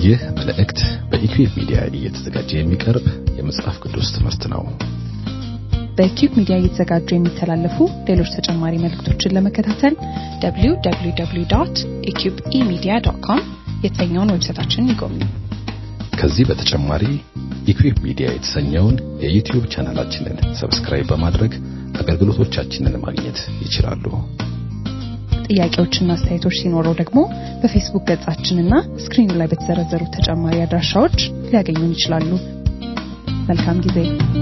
ይህ መልእክት በኢኩዌብ ሚዲያ እየተዘጋጀ የሚቀርብ የመጽሐፍ ቅዱስ ትምህርት ነው። በኪዩብ ሚዲያ እየተዘጋጁ የሚተላለፉ ሌሎች ተጨማሪ መልእክቶችን ለመከታተል www.eqbemedia.com የተሰኘውን ዌብሳይታችንን ይጎብኙ። ከዚህ በተጨማሪ ኢኩዌብ ሚዲያ የተሰኘውን የዩቲዩብ ቻናላችንን ሰብስክራይብ በማድረግ አገልግሎቶቻችንን ማግኘት ይችላሉ። ጥያቄዎችና አስተያየቶች ሲኖረው ደግሞ በፌስቡክ ገጻችንና ስክሪኑ ላይ በተዘረዘሩ ተጨማሪ አድራሻዎች ሊያገኙን ይችላሉ። መልካም ጊዜ።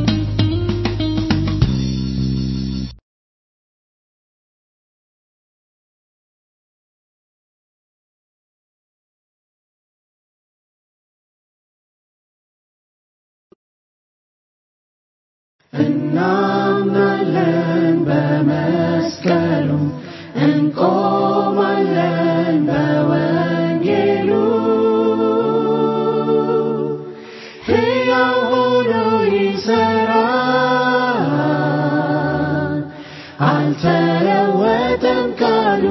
እናምናለን በመስቀሉ እንቆማለን በወንጌሉ ሕያው ሆኖ ይሠራል አልተለወጠም ቃሉ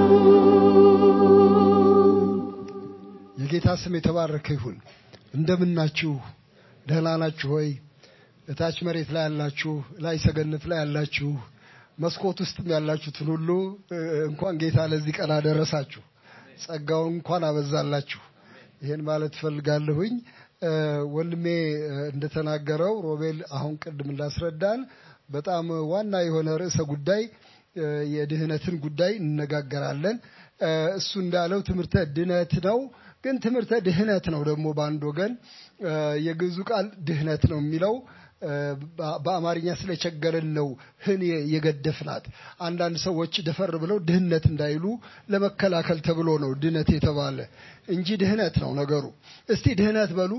የጌታ ስም የተባረከ ይሁን። እንደምናችሁ ደህና ናችሁ ሆይ? እታች መሬት ላይ ያላችሁ፣ ላይ ሰገነት ላይ ያላችሁ፣ መስኮት ውስጥም ያላችሁትን ሁሉ እ፣ እንኳን ጌታ ለዚህ ቀን አደረሳችሁ፣ ጸጋውን እንኳን አበዛላችሁ። ይሄን ማለት እፈልጋለሁኝ። እ፣ ወንድሜ እ፣ እንደተናገረው ሮቤል አሁን ቅድም እንዳስረዳን በጣም ዋና የሆነ ርዕሰ ጉዳይ እ፣ የድህነትን ጉዳይ እንነጋገራለን። እ፣ እሱ እንዳለው ትምህርተ ድነት ነው። ግን ትምህርተ ድህነት ነው ደግሞ በአንድ ወገን እ፣ የግዕዙ ቃል ድህነት ነው የሚለው እ፣ በ- በአማርኛ ስለቸገረን ነው ህን የገደፍናት። አንዳንድ ሰዎች ደፈር ብለው ድህነት እንዳይሉ ለመከላከል ተብሎ ነው ድህነት የተባለ እንጂ ድህነት ነው ነገሩ። እስቲ ድህነት በሉ።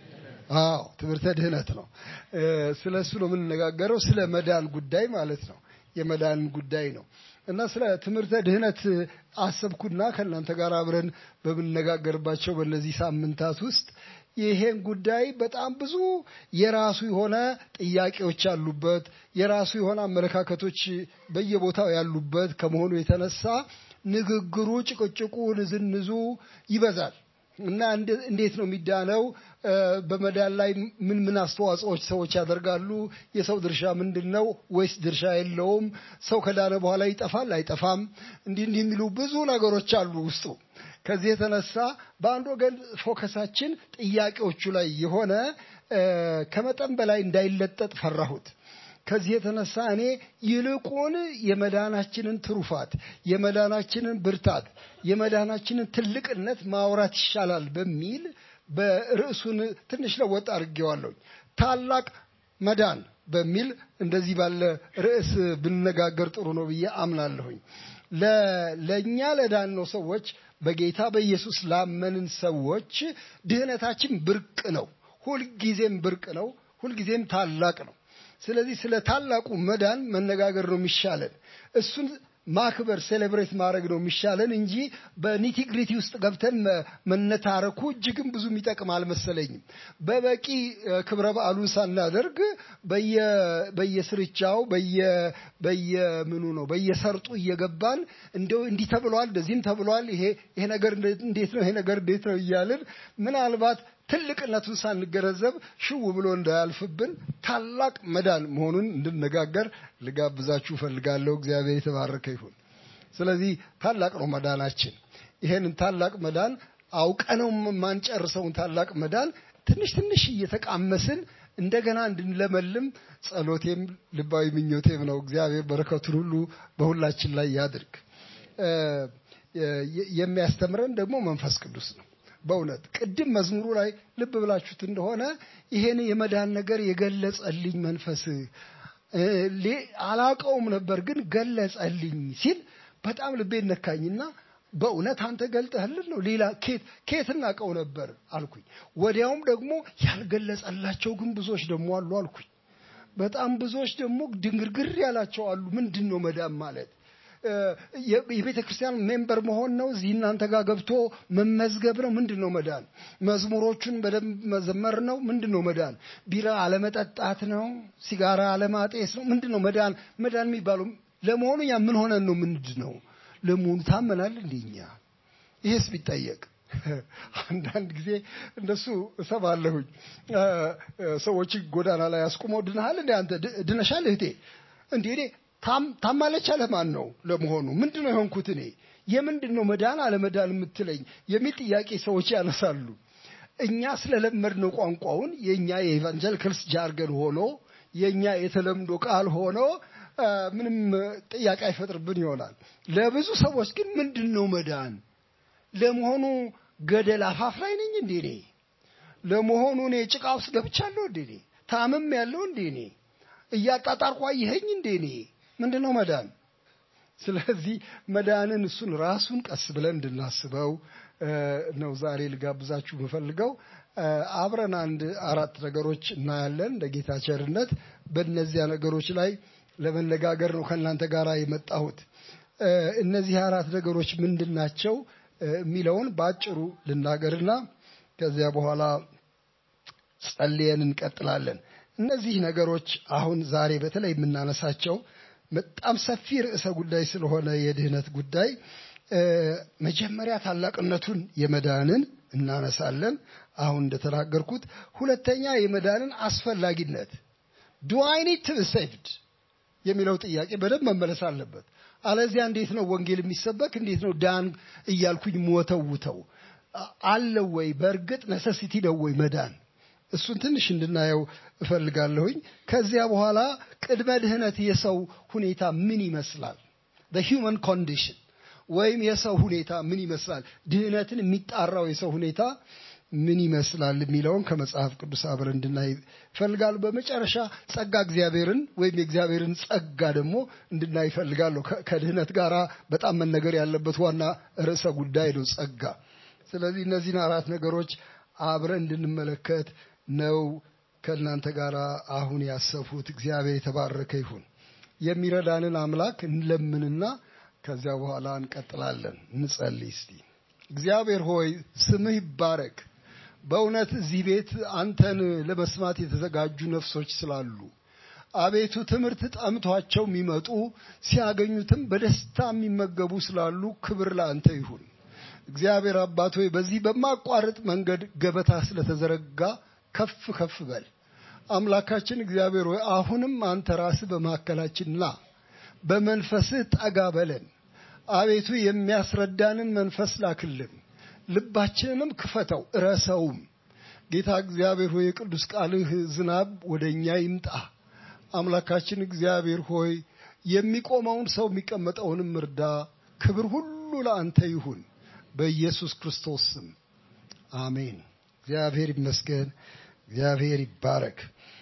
አዎ ትምህርተ ድህነት ነው። እ፣ ስለ እሱ ነው የምንነጋገረው፣ ስለ መዳን ጉዳይ ማለት ነው። የመዳን ጉዳይ ነው እና ስለ ትምህርተ ድህነት አሰብኩና ከእናንተ ጋር አብረን በምንነጋገርባቸው በእነዚህ ሳምንታት ውስጥ ይሄን ጉዳይ በጣም ብዙ የራሱ የሆነ ጥያቄዎች ያሉበት የራሱ የሆነ አመለካከቶች በየቦታው ያሉበት ከመሆኑ የተነሳ ንግግሩ፣ ጭቅጭቁ፣ ንዝንዙ ይበዛል እና እንደ- እንዴት ነው የሚዳነው? እ፣ በመዳን ላይ ምን ምን አስተዋጽኦች ሰዎች ያደርጋሉ? የሰው ድርሻ ምንድን ነው? ወይስ ድርሻ የለውም? ሰው ከዳነ በኋላ ይጠፋል አይጠፋም? እንዲህ እንዲህ የሚሉ ብዙ ነገሮች አሉ ውስጡ። ከዚህ የተነሳ በአንድ ወገን ፎከሳችን ጥያቄዎቹ ላይ የሆነ እ፣ ከመጠን በላይ እንዳይለጠጥ ፈራሁት። ከዚህ የተነሳ እኔ ይልቁን የመዳናችንን ትሩፋት፣ የመዳናችንን ብርታት፣ የመዳናችንን ትልቅነት ማውራት ይሻላል በሚል በርዕሱን ትንሽ ለወጥ አድርጌዋለሁ። ታላቅ መዳን በሚል እንደዚህ ባለ ርዕስ ብንነጋገር ጥሩ ነው ብዬ አምናለሁኝ። ለ- ለእኛ ለዳነው ሰዎች በጌታ በኢየሱስ ላመንን ሰዎች ድህነታችን ብርቅ ነው። ሁልጊዜም ብርቅ ነው። ሁልጊዜም ታላቅ ነው። ስለዚህ ስለ ታላቁ መዳን መነጋገር ነው የሚሻለን። እሱን ማክበር ሴሌብሬት ማድረግ ነው የሚሻለን እንጂ በኒቲግሪቲ ውስጥ ገብተን መ- መነታረኩ እጅግም ብዙ የሚጠቅም አልመሰለኝም። በበቂ እ፣ ክብረ በዓሉን ሳናደርግ በየ- በየስርቻው በየ- በየምኑ ነው በየሰርጡ እየገባን እንደው እንዲህ ተብሏል፣ እንደዚህም ተብሏል፣ ይሄ ይሄ ነገር እንደ- እንዴት ነው ይሄ ነገር እንዴት ነው እያልን ምናልባት ትልቅነቱን ሳንገነዘብ ሽው ብሎ እንዳያልፍብን ታላቅ መዳን መሆኑን እንድነጋገር ልጋብዛችሁ እፈልጋለሁ። እግዚአብሔር የተባረከ ይሁን። ስለዚህ ታላቅ ነው መዳናችን። ይሄንን ታላቅ መዳን አውቀነው የማንጨርሰውን ታላቅ መዳን ትንሽ ትንሽ እየተቃመስን እንደገና እንድንለመልም ጸሎቴም ልባዊ ምኞቴም ነው። እግዚአብሔር በረከቱን ሁሉ በሁላችን ላይ ያድርግ። እ፣ የ- የሚያስተምረን ደግሞ መንፈስ ቅዱስ ነው። በእውነት ቅድም መዝሙሩ ላይ ልብ ብላችሁት እንደሆነ ይሄን የመዳን ነገር የገለጸልኝ መንፈስ እ፣ ሌ- አላውቀውም ነበር ግን ገለጸልኝ ሲል በጣም ልቤን ነካኝና በእውነት አንተ ገልጠህልን ነው ሌላ ኬት ኬት እናውቀው ነበር አልኩኝ። ወዲያውም ደግሞ ያልገለጸላቸው ግን ብዙዎች ደግሞ አሉ አልኩኝ። በጣም ብዙዎች ደግሞ ድንግርግር ያላቸው አሉ። ምንድን ነው መዳን ማለት? እ፣ የ- የቤተ ክርስቲያን ሜምበር መሆን ነው? እዚህ እናንተ ጋር ገብቶ መመዝገብ ነው? ምንድን ነው መዳን? መዝሙሮቹን በደንብ መዘመር ነው? ምንድን ነው መዳን? ቢራ አለመጠጣት ነው? ሲጋራ አለማጤስ ነው? ምንድን ነው መዳን? መዳን የሚባለው ለመሆኑ ያ ምን ሆነን ነው? ምንድን ነው ለመሆኑ ታመናል? እንደኛ ይሄስ ቢጠየቅ አንዳንድ ጊዜ እንደሱ እሰማለሁኝ። ሰዎች ጎዳና ላይ አስቁመው ድነሃል እንዴ አንተ ድነሻል እህቴ እንዴ እኔ ታማለች አለ ማን ነው ለመሆኑ ምንድን ነው የሆንኩት እኔ የምንድን ነው መዳን አለመዳን የምትለኝ የሚል ጥያቄ ሰዎች ያነሳሉ። እኛ ስለለመድነው ቋንቋውን የእኛ የኢቫንጀሊካልስ ጃርገን ሆኖ የእኛ የተለምዶ ቃል ሆኖ ምንም ጥያቄ አይፈጥርብን ይሆናል። ለብዙ ሰዎች ግን ምንድን ነው መዳን? ለመሆኑ ገደል አፋፍ ላይ ነኝ እንዴ እኔ? ለመሆኑ እኔ ጭቃ ውስጥ ገብቻለሁ እንዴ እኔ? ታምም ያለው እንዴ እኔ? እያጣጣርኩ አየኸኝ እንዴ እኔ? ምንድን ነው መዳን? ስለዚህ መዳንን እሱን ራሱን ቀስ ብለን እንድናስበው ነው ዛሬ ልጋብዛችሁ የምፈልገው። አብረን አንድ አራት ነገሮች እናያለን እንደ ጌታ ቸርነት። በእነዚያ ነገሮች ላይ ለመነጋገር ነው ከእናንተ ጋር የመጣሁት። እነዚህ አራት ነገሮች ምንድን ናቸው የሚለውን በአጭሩ ልናገርና ከዚያ በኋላ ጸልየን እንቀጥላለን። እነዚህ ነገሮች አሁን ዛሬ በተለይ የምናነሳቸው በጣም ሰፊ ርዕሰ ጉዳይ ስለሆነ የድህነት ጉዳይ መጀመሪያ ታላቅነቱን የመዳንን እናነሳለን። አሁን እንደተናገርኩት፣ ሁለተኛ የመዳንን አስፈላጊነት ዱ አይ ኒድ ቱ ሴቭድ የሚለው ጥያቄ በደንብ መመለስ አለበት። አለዚያ እንዴት ነው ወንጌል የሚሰበክ? እንዴት ነው ዳን እያልኩኝ ሞተውተው አለው ወይ? በእርግጥ ነሰሲቲ ነው ወይ መዳን? እሱን ትንሽ እንድናየው እፈልጋለሁኝ። ከዚያ በኋላ ቅድመ ድህነት የሰው ሁኔታ ምን ይመስላል? ሂውመን ኮንዲሽን ወይም የሰው ሁኔታ ምን ይመስላል? ድህነትን የሚጣራው የሰው ሁኔታ ምን ይመስላል የሚለውን ከመጽሐፍ ቅዱስ አብረን እንድናይ እፈልጋለሁ። በመጨረሻ ጸጋ እግዚአብሔርን ወይም የእግዚአብሔርን ጸጋ ደግሞ እንድናይ እፈልጋለሁ። ከድህነት ጋር በጣም መነገር ያለበት ዋና ርዕሰ ጉዳይ ነው ጸጋ። ስለዚህ እነዚህን አራት ነገሮች አብረን እንድንመለከት ነው ከእናንተ ጋር አሁን ያሰብሁት። እግዚአብሔር የተባረከ ይሁን። የሚረዳንን አምላክ እንለምንና ከዚያ በኋላ እንቀጥላለን። እንጸልይ እስቲ። እግዚአብሔር ሆይ ስምህ ይባረክ። በእውነት እዚህ ቤት አንተን ለመስማት የተዘጋጁ ነፍሶች ስላሉ አቤቱ ትምህርት ጠምቷቸው የሚመጡ ሲያገኙትም በደስታ የሚመገቡ ስላሉ ክብር ለአንተ ይሁን። እግዚአብሔር አባት ሆይ በዚህ በማቋረጥ መንገድ ገበታ ስለተዘረጋ ከፍ ከፍ በል። አምላካችን እግዚአብሔር ሆይ አሁንም አንተ ራስህ በመካከላችን ና፣ በመንፈስህ ጠጋ በለን። አቤቱ የሚያስረዳንን መንፈስ ላክልን፣ ልባችንንም ክፈተው እረሰውም። ጌታ እግዚአብሔር ሆይ የቅዱስ ቃልህ ዝናብ ወደ እኛ ይምጣ። አምላካችን እግዚአብሔር ሆይ የሚቆመውን ሰው የሚቀመጠውንም እርዳ። ክብር ሁሉ ለአንተ ይሁን በኢየሱስ ክርስቶስ ስም አሜን። እግዚአብሔር ይመስገን። እግዚአብሔር ይባረክ።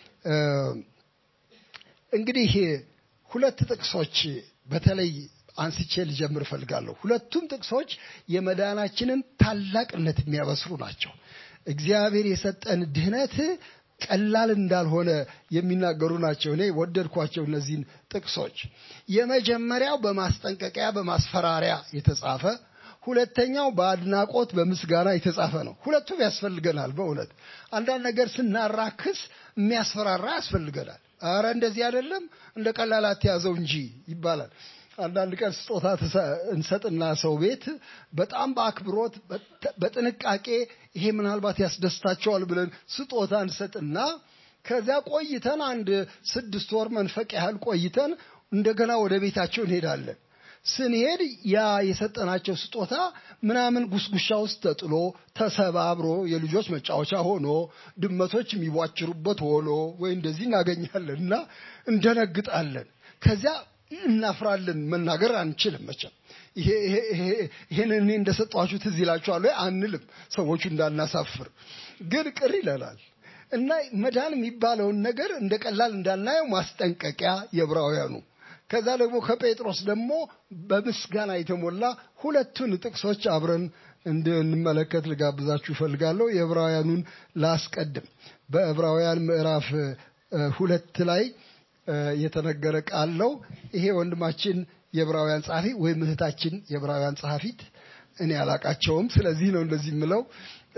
እንግዲህ ሁለት ጥቅሶች በተለይ አንስቼ ልጀምር እፈልጋለሁ። ሁለቱም ጥቅሶች የመዳናችንን ታላቅነት የሚያበስሩ ናቸው። እግዚአብሔር የሰጠን ድህነት ቀላል እንዳልሆነ የሚናገሩ ናቸው። እኔ ወደድኳቸው እነዚህን ጥቅሶች። የመጀመሪያው በማስጠንቀቂያ በማስፈራሪያ የተጻፈ ሁለተኛው በአድናቆት በምስጋና የተጻፈ ነው። ሁለቱም ያስፈልገናል። በእውነት አንዳንድ ነገር ስናራክስ የሚያስፈራራ ያስፈልገናል። አረ እንደዚህ አይደለም እንደ ቀላል አትያዘው እንጂ ይባላል። አንዳንድ ቀን ስጦታ እንሰጥና ሰው ቤት በጣም በአክብሮት በጥንቃቄ ይሄ ምናልባት ያስደስታቸዋል ብለን ስጦታ እንሰጥና ከዚያ ቆይተን አንድ ስድስት ወር መንፈቅ ያህል ቆይተን እንደገና ወደ ቤታቸው እንሄዳለን። ስንሄድ ያ የሰጠናቸው ስጦታ ምናምን ጉስጉሻ ውስጥ ተጥሎ ተሰባብሮ የልጆች መጫወቻ ሆኖ ድመቶች የሚቧጭሩበት ሆኖ ወይ እንደዚህ እናገኛለን እና እንደነግጣለን። ከዚያ እናፍራለን። መናገር አንችልም መቼም ይሄን እኔ እንደሰጧችሁ ትዝ ይላችኋል ወይ አንልም፣ ሰዎቹ እንዳናሳፍር። ግን ቅር ይለናል እና መዳን የሚባለውን ነገር እንደ ቀላል እንዳናየው ማስጠንቀቂያ የዕብራውያኑ ከዛ ደግሞ ከጴጥሮስ ደግሞ በምስጋና የተሞላ ሁለቱን ጥቅሶች አብረን እንድንመለከት ልጋብዛችሁ እፈልጋለሁ። የዕብራውያኑን ላስቀድም። በዕብራውያን ምዕራፍ ሁለት ላይ የተነገረ ቃል ነው። ይሄ ወንድማችን የዕብራውያን ጸሐፊ ወይም እህታችን የዕብራውያን ጸሐፊት እኔ አላቃቸውም። ስለዚህ ነው እንደዚህ የምለው።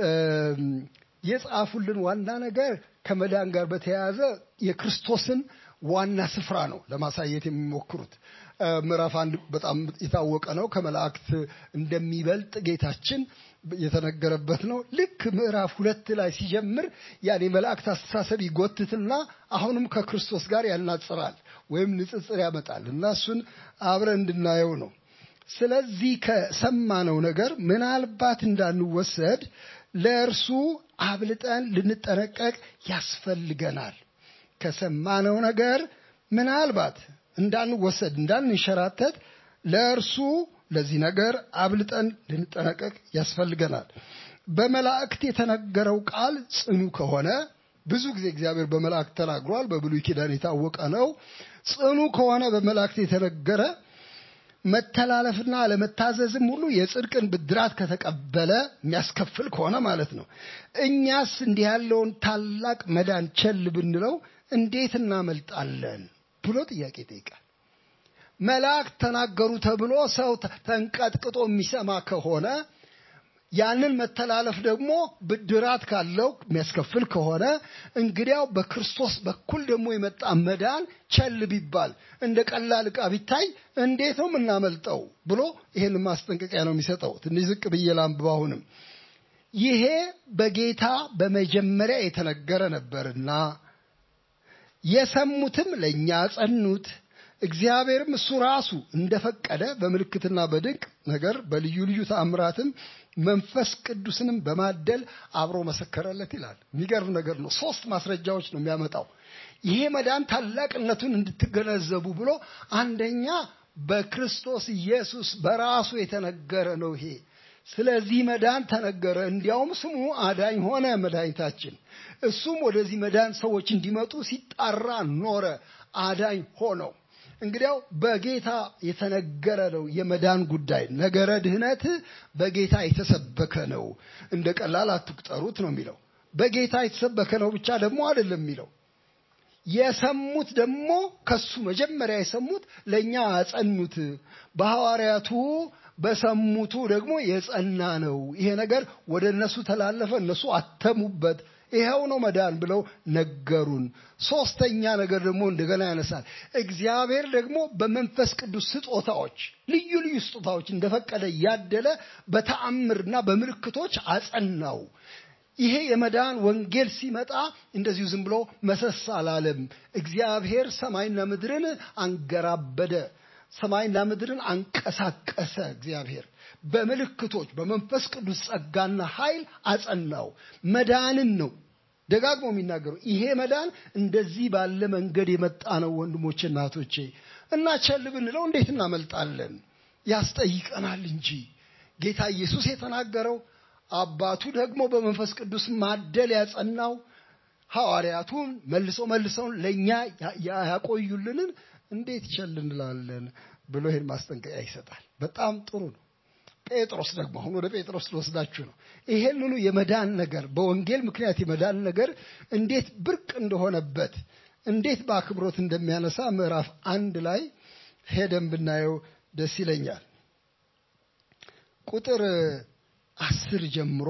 የጻፉልን ዋና ነገር ከመዳን ጋር በተያያዘ የክርስቶስን ዋና ስፍራ ነው ለማሳየት የሚሞክሩት። ምዕራፍ አንድ በጣም የታወቀ ነው። ከመላእክት እንደሚበልጥ ጌታችን የተነገረበት ነው። ልክ ምዕራፍ ሁለት ላይ ሲጀምር ያን የመላእክት አስተሳሰብ ይጎትትና አሁንም ከክርስቶስ ጋር ያናጽራል ወይም ንጽጽር ያመጣል እና እሱን አብረን እንድናየው ነው። ስለዚህ ከሰማነው ነገር ምናልባት እንዳንወሰድ ለእርሱ አብልጠን ልንጠነቀቅ ያስፈልገናል። ከሰማነው ነገር ምናልባት እንዳንወሰድ እንዳንንሸራተት ለእርሱ ለዚህ ነገር አብልጠን ልንጠነቀቅ ያስፈልገናል። በመላእክት የተነገረው ቃል ጽኑ ከሆነ ብዙ ጊዜ እግዚአብሔር በመላእክት ተናግሯል። በብሉይ ኪዳን የታወቀ ነው። ጽኑ ከሆነ በመላእክት የተነገረ መተላለፍና አለመታዘዝም ሁሉ የጽድቅን ብድራት ከተቀበለ የሚያስከፍል ከሆነ ማለት ነው። እኛስ እንዲህ ያለውን ታላቅ መዳን ቸል ብንለው እንዴት እናመልጣለን ብሎ ጥያቄ ይጠይቃል። መላእክት ተናገሩ ተብሎ ሰው ተንቀጥቅጦ የሚሰማ ከሆነ ያንን መተላለፍ ደግሞ ብድራት ካለው የሚያስከፍል ከሆነ እንግዲያው በክርስቶስ በኩል ደግሞ የመጣ መዳን ቸል ቢባል እንደ ቀላል ዕቃ ቢታይ እንዴት ነው የምናመልጠው ብሎ ይህን ማስጠንቀቂያ ነው የሚሰጠው። ትንሽ ዝቅ ብዬ ላንብብ። አሁንም ይሄ በጌታ በመጀመሪያ የተነገረ ነበርና የሰሙትም ለእኛ ጸኑት። እግዚአብሔርም እሱ ራሱ እንደፈቀደ በምልክትና በድንቅ ነገር በልዩ ልዩ ተአምራትም መንፈስ ቅዱስንም በማደል አብሮ መሰከረለት ይላል። የሚገርም ነገር ነው። ሶስት ማስረጃዎች ነው የሚያመጣው ይሄ መዳን ታላቅነቱን እንድትገነዘቡ ብሎ አንደኛ በክርስቶስ ኢየሱስ በራሱ የተነገረ ነው ይሄ ስለዚህ መዳን ተነገረ። እንዲያውም ስሙ አዳኝ ሆነ መድኃኒታችን። እሱም ወደዚህ መዳን ሰዎች እንዲመጡ ሲጣራ ኖረ። አዳኝ ሆነው እንግዲያው በጌታ የተነገረ ነው የመዳን ጉዳይ። ነገረ ድህነት በጌታ የተሰበከ ነው፣ እንደ ቀላል አትቁጠሩት ነው የሚለው። በጌታ የተሰበከ ነው ብቻ ደግሞ አይደለም የሚለው የሰሙት ደግሞ ከሱ መጀመሪያ የሰሙት ለእኛ አጸኑት። በሐዋርያቱ በሰሙቱ ደግሞ የጸና ነው። ይሄ ነገር ወደ እነሱ ተላለፈ፣ እነሱ አተሙበት። ይኸው ነው መዳን ብለው ነገሩን። ሶስተኛ ነገር ደግሞ እንደገና ያነሳል። እግዚአብሔር ደግሞ በመንፈስ ቅዱስ ስጦታዎች፣ ልዩ ልዩ ስጦታዎች እንደፈቀደ ያደለ በተአምርና በምልክቶች አጸናው። ይሄ የመዳን ወንጌል ሲመጣ እንደዚሁ ዝም ብሎ መሰስ አላለም። እግዚአብሔር ሰማይና ምድርን አንገራበደ፣ ሰማይና ምድርን አንቀሳቀሰ። እግዚአብሔር በምልክቶች በመንፈስ ቅዱስ ጸጋና ኃይል አጸናው። መዳንን ነው ደጋግሞ የሚናገሩ። ይሄ መዳን እንደዚህ ባለ መንገድ የመጣ ነው ወንድሞቼ፣ እናቶቼ እና ቸል ብንለው እንዴት እናመልጣለን? ያስጠይቀናል እንጂ ጌታ ኢየሱስ የተናገረው አባቱ ደግሞ በመንፈስ ቅዱስ ማደል ያጸናው ሐዋርያቱን መልሶ መልሰውን ለእኛ ያቆዩልንን እንዴት ቸል እንላለን ብሎ ይህን ማስጠንቀቂያ ይሰጣል። በጣም ጥሩ ነው። ጴጥሮስ ደግሞ አሁን ወደ ጴጥሮስ ልወስዳችሁ ነው። ይሄንኑ የመዳን ነገር በወንጌል ምክንያት የመዳን ነገር እንዴት ብርቅ እንደሆነበት እንዴት በአክብሮት እንደሚያነሳ ምዕራፍ አንድ ላይ ሄደን ብናየው ደስ ይለኛል። ቁጥር አስር ጀምሮ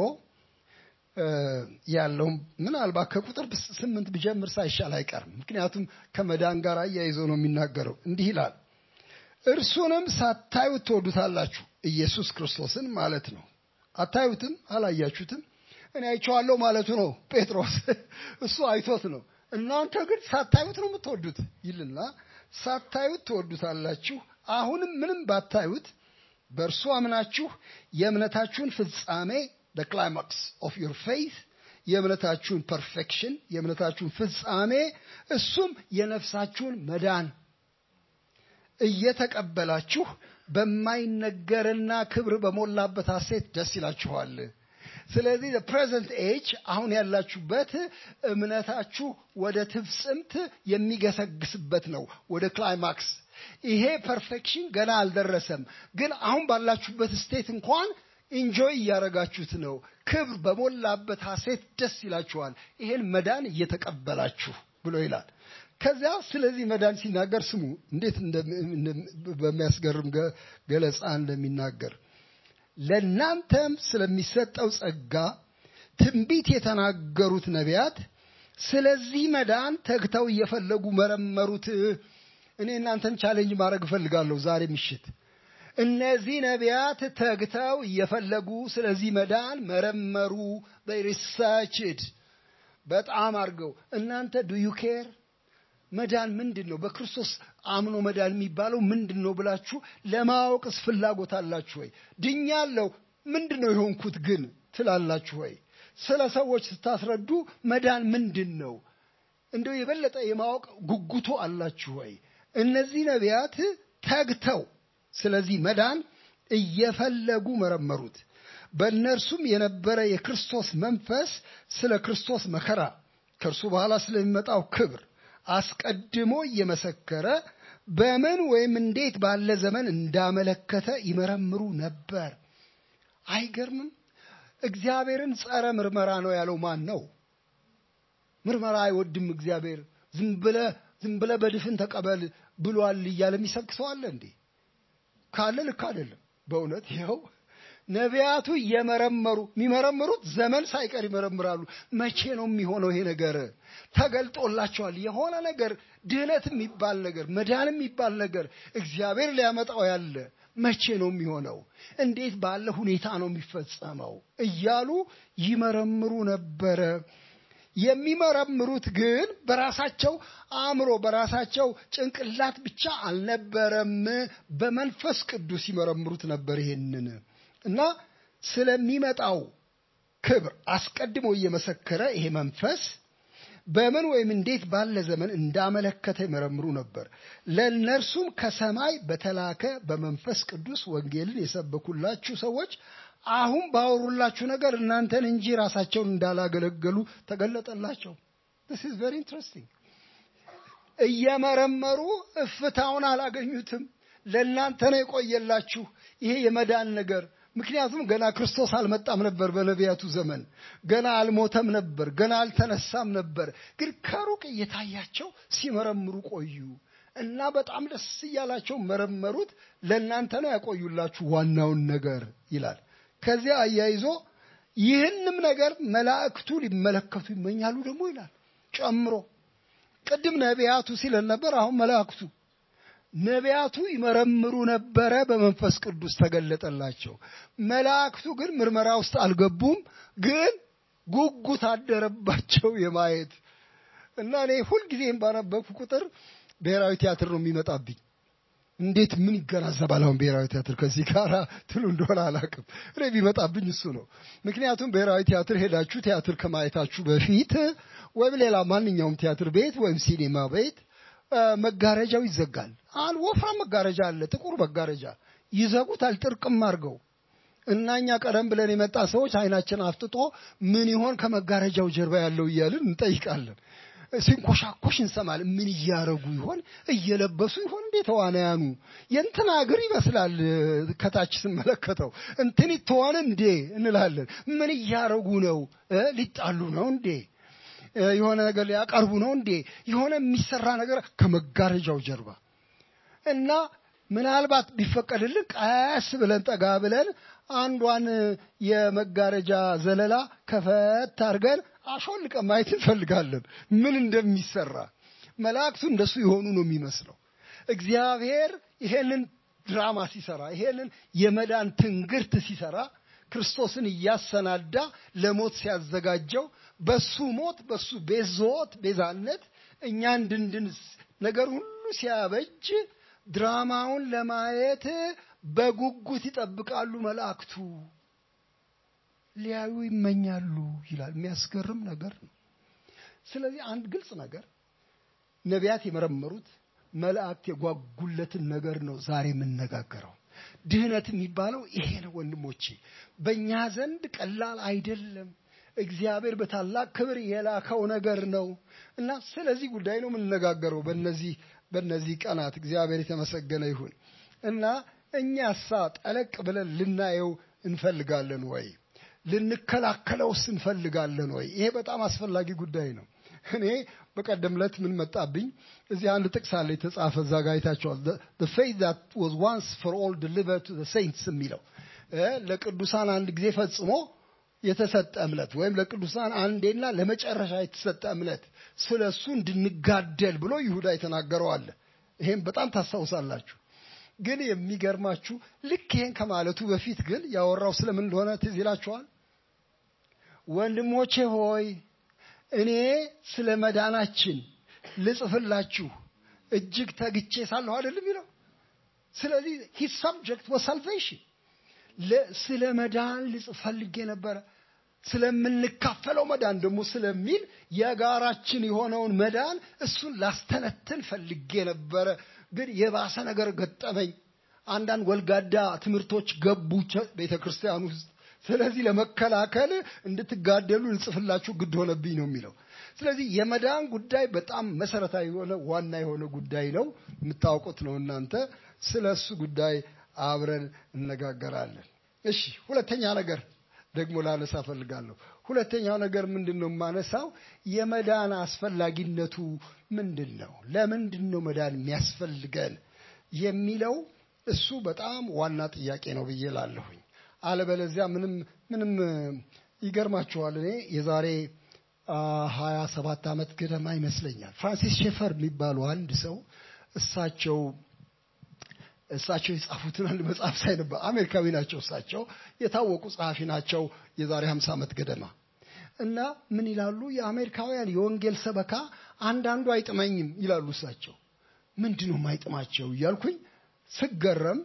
ያለውም ምናልባት ከቁጥር ስምንት ብጀምር ሳይሻል አይቀርም። ምክንያቱም ከመዳን ጋር አያይዞ ነው የሚናገረው። እንዲህ ይላል፣ እርሱንም ሳታዩት ትወዱታላችሁ። ኢየሱስ ክርስቶስን ማለት ነው። አታዩትም፣ አላያችሁትም፣ እኔ አይቼዋለሁ ማለቱ ነው ጴጥሮስ። እሱ አይቶት ነው። እናንተ ግን ሳታዩት ነው የምትወዱት ይልና ሳታዩት ትወዱታላችሁ። አሁንም ምንም ባታዩት በእርሱ አምናችሁ የእምነታችሁን ፍጻሜ the climax of your faith የእምነታችሁን ፐርፌክሽን የእምነታችሁን ፍጻሜ እሱም የነፍሳችሁን መዳን እየተቀበላችሁ በማይነገርና ክብር በሞላበት ሐሴት ደስ ይላችኋል። ስለዚህ ፕሬዘንት ኤጅ አሁን ያላችሁበት እምነታችሁ ወደ ትፍጽምት የሚገሰግስበት ነው፣ ወደ ክላይማክስ። ይሄ ፐርፌክሽን ገና አልደረሰም፣ ግን አሁን ባላችሁበት ስቴት እንኳን ኢንጆይ እያደረጋችሁት ነው። ክብር በሞላበት ሐሴት ደስ ይላችኋል። ይሄን መዳን እየተቀበላችሁ ብሎ ይላል። ከዚያ ስለዚህ መዳን ሲናገር ስሙ እንዴት በሚያስገርም ገለጻ እንደሚናገር ለእናንተም ስለሚሰጠው ጸጋ ትንቢት የተናገሩት ነቢያት ስለዚህ መዳን ተግተው እየፈለጉ መረመሩት። እኔ እናንተን ቻሌንጅ ማድረግ እፈልጋለሁ ዛሬ ምሽት። እነዚህ ነቢያት ተግተው እየፈለጉ ስለዚህ መዳን መረመሩ። ሪሰርችድ በጣም አድርገው እናንተ ዱዩ ኬር መዳን ምንድን ነው? በክርስቶስ አምኖ መዳን የሚባለው ምንድን ነው ብላችሁ ለማወቅስ ፍላጎት አላችሁ ወይ? ድኛለሁ፣ ምንድን ነው የሆንኩት ግን ትላላችሁ ወይ? ስለ ሰዎች ስታስረዱ መዳን ምንድን ነው እንደው የበለጠ የማወቅ ጉጉቶ አላችሁ ወይ? እነዚህ ነቢያት ተግተው ስለዚህ መዳን እየፈለጉ መረመሩት። በእነርሱም የነበረ የክርስቶስ መንፈስ ስለ ክርስቶስ መከራ ከእርሱ በኋላ ስለሚመጣው ክብር አስቀድሞ እየመሰከረ በምን ወይም እንዴት ባለ ዘመን እንዳመለከተ ይመረምሩ ነበር። አይገርምም? እግዚአብሔርን ጸረ ምርመራ ነው ያለው ማን ነው? ምርመራ አይወድም እግዚአብሔር። ዝም ብለህ ዝም ብለህ በድፍን ተቀበል ብሏል እያለ የሚሰብክ ሰው አለ እንዴ? ካለ ልክ አይደለም። በእውነት ይኸው ነቢያቱ እየመረመሩ የሚመረምሩት ዘመን ሳይቀር ይመረምራሉ። መቼ ነው የሚሆነው ይሄ ነገር? ተገልጦላቸዋል። የሆነ ነገር ድህነት የሚባል ነገር መዳን የሚባል ነገር እግዚአብሔር ሊያመጣው ያለ መቼ ነው የሚሆነው? እንዴት ባለ ሁኔታ ነው የሚፈጸመው? እያሉ ይመረምሩ ነበረ። የሚመረምሩት ግን በራሳቸው አእምሮ በራሳቸው ጭንቅላት ብቻ አልነበረም። በመንፈስ ቅዱስ ይመረምሩት ነበር ይሄንን እና ስለሚመጣው ክብር አስቀድሞ እየመሰከረ ይሄ መንፈስ በምን ወይም እንዴት ባለ ዘመን እንዳመለከተ ይመረምሩ ነበር። ለእነርሱም ከሰማይ በተላከ በመንፈስ ቅዱስ ወንጌልን የሰበኩላችሁ ሰዎች አሁን ባወሩላችሁ ነገር እናንተን እንጂ ራሳቸውን እንዳላገለገሉ ተገለጠላቸው። this is very interesting እየመረመሩ እፍታውን አላገኙትም። ለእናንተ ነው የቆየላችሁ ይሄ የመዳን ነገር። ምክንያቱም ገና ክርስቶስ አልመጣም ነበር፣ በነቢያቱ ዘመን ገና አልሞተም ነበር፣ ገና አልተነሳም ነበር። ግን ከሩቅ እየታያቸው ሲመረምሩ ቆዩ እና በጣም ደስ እያላቸው መረመሩት። ለእናንተ ነው ያቆዩላችሁ ዋናውን ነገር ይላል። ከዚያ አያይዞ ይህንም ነገር መላእክቱ ሊመለከቱ ይመኛሉ ደግሞ ይላል ጨምሮ። ቅድም ነቢያቱ ሲለን ነበር፣ አሁን መላእክቱ ነቢያቱ ይመረምሩ ነበረ፣ በመንፈስ ቅዱስ ተገለጠላቸው። መላእክቱ ግን ምርመራ ውስጥ አልገቡም፣ ግን ጉጉት አደረባቸው የማየት እና እኔ ሁልጊዜም ባነበብኩ ቁጥር ብሔራዊ ቲያትር ነው የሚመጣብኝ። እንዴት ምን ይገናዘባል አሁን ብሔራዊ ቲያትር ከዚህ ጋር ትሉ እንደሆነ አላውቅም። እኔ ቢመጣብኝ እሱ ነው። ምክንያቱም ብሔራዊ ቲያትር ሄዳችሁ ቲያትር ከማየታችሁ በፊት ወይም ሌላ ማንኛውም ቲያትር ቤት ወይም ሲኔማ ቤት መጋረጃው ይዘጋል። አንድ ወፍራም መጋረጃ አለ፣ ጥቁር መጋረጃ ይዘጉታል፣ ጥርቅም አድርገው እና እኛ ቀደም ብለን የመጣ ሰዎች አይናችን አፍጥጦ ምን ይሆን ከመጋረጃው ጀርባ ያለው እያልን እንጠይቃለን። ሲንኮሻኮሽ እንሰማለን። ምን እያረጉ ይሆን? እየለበሱ ይሆን እንዴ ተዋናያኑ? የእንትና እግር ይመስላል ከታች ስመለከተው እንትን ይተዋን እንዴ እንላለን። ምን እያረጉ ነው? ሊጣሉ ነው እንዴ? የሆነ ነገር ሊያቀርቡ ነው እንዴ? የሆነ የሚሰራ ነገር ከመጋረጃው ጀርባ እና ምናልባት ቢፈቀድልን ቀስ ብለን ጠጋ ብለን አንዷን የመጋረጃ ዘለላ ከፈት አድርገን አሾልቀን ማየት እንፈልጋለን፣ ምን እንደሚሰራ። መላእክቱ እንደሱ የሆኑ ነው የሚመስለው። እግዚአብሔር ይሄንን ድራማ ሲሰራ፣ ይሄንን የመዳን ትንግርት ሲሰራ ክርስቶስን እያሰናዳ ለሞት ሲያዘጋጀው በሱ ሞት በሱ ቤዞት ቤዛነት እኛ እንድንድን ነገር ሁሉ ሲያበጅ ድራማውን ለማየት በጉጉት ይጠብቃሉ መላእክቱ። ሊያዩ ይመኛሉ ይላል። የሚያስገርም ነገር ነው። ስለዚህ አንድ ግልጽ ነገር ነቢያት የመረመሩት መላእክት የጓጉለትን ነገር ነው ዛሬ የምነጋገረው። ድህነት የሚባለው ይሄ ነው ወንድሞቼ፣ በእኛ ዘንድ ቀላል አይደለም። እግዚአብሔር በታላቅ ክብር የላከው ነገር ነው እና ስለዚህ ጉዳይ ነው የምንነጋገረው በነዚህ በእነዚህ ቀናት እግዚአብሔር የተመሰገነ ይሁን እና እኛሳ ጠለቅ ብለን ልናየው እንፈልጋለን ወይ? ልንከላከለውስ እንፈልጋለን ወይ? ይሄ በጣም አስፈላጊ ጉዳይ ነው። እኔ በቀደም ዕለት ምን መጣብኝ፣ እዚህ አንድ ጥቅስ አለ የተጻፈ እዛ ጋ አይታችኋል። the faith that was once for all delivered to the saints የሚለው ለቅዱሳን አንድ ጊዜ ፈጽሞ የተሰጠ እምነት ወይም ለቅዱሳን አንዴና ለመጨረሻ የተሰጠ እምነት ስለ እሱ እንድንጋደል ብሎ ይሁዳ የተናገረው አለ። ይሄም በጣም ታስታውሳላችሁ። ግን የሚገርማችሁ ልክ ይሄን ከማለቱ በፊት ግን ያወራው ስለምን እንደሆነ ትዝ ይላችኋል። ወንድሞቼ ሆይ እኔ ስለ መዳናችን ልጽፍላችሁ እጅግ ተግቼ ሳለሁ አይደለም ይለው። ስለዚህ ሂስ ሰብጀክት ወ ሳልቬሽን ስለ መዳን ልጽፍ ፈልጌ ነበረ። ስለምንካፈለው መዳን ደግሞ ስለሚል የጋራችን የሆነውን መዳን እሱን ላስተነትን ፈልጌ ነበረ። ግን የባሰ ነገር ገጠመኝ። አንዳንድ ወልጋዳ ትምህርቶች ገቡ ቤተ ክርስቲያን ውስጥ። ስለዚህ ለመከላከል እንድትጋደሉ ልጽፍላችሁ ግድ ሆነብኝ ነው የሚለው። ስለዚህ የመዳን ጉዳይ በጣም መሰረታዊ የሆነ ዋና የሆነ ጉዳይ ነው። የምታውቁት ነው እናንተ። ስለ እሱ ጉዳይ አብረን እነጋገራለን። እሺ፣ ሁለተኛ ነገር ደግሞ ላነሳ ፈልጋለሁ። ሁለተኛው ነገር ምንድን ነው የማነሳው? የመዳን አስፈላጊነቱ ምንድን ነው? ለምንድን ነው መዳን የሚያስፈልገን የሚለው እሱ በጣም ዋና ጥያቄ ነው ብዬ ላለሁኝ። አለበለዚያ ምንም ምንም ይገርማችኋል። እኔ የዛሬ ሀያ ሰባት ዓመት ገደማ ይመስለኛል ፍራንሲስ ሼፈር የሚባሉ አንድ ሰው እሳቸው እሳቸው የጻፉትን አንድ መጽሐፍ ሳይ ነበር። አሜሪካዊ ናቸው። እሳቸው የታወቁ ጸሐፊ ናቸው። የዛሬ 50 ዓመት ገደማ እና ምን ይላሉ? የአሜሪካውያን የወንጌል ሰበካ አንዳንዱ አይጥመኝም ይላሉ እሳቸው። ምንድን ነው የማይጥማቸው እያልኩኝ ስገረም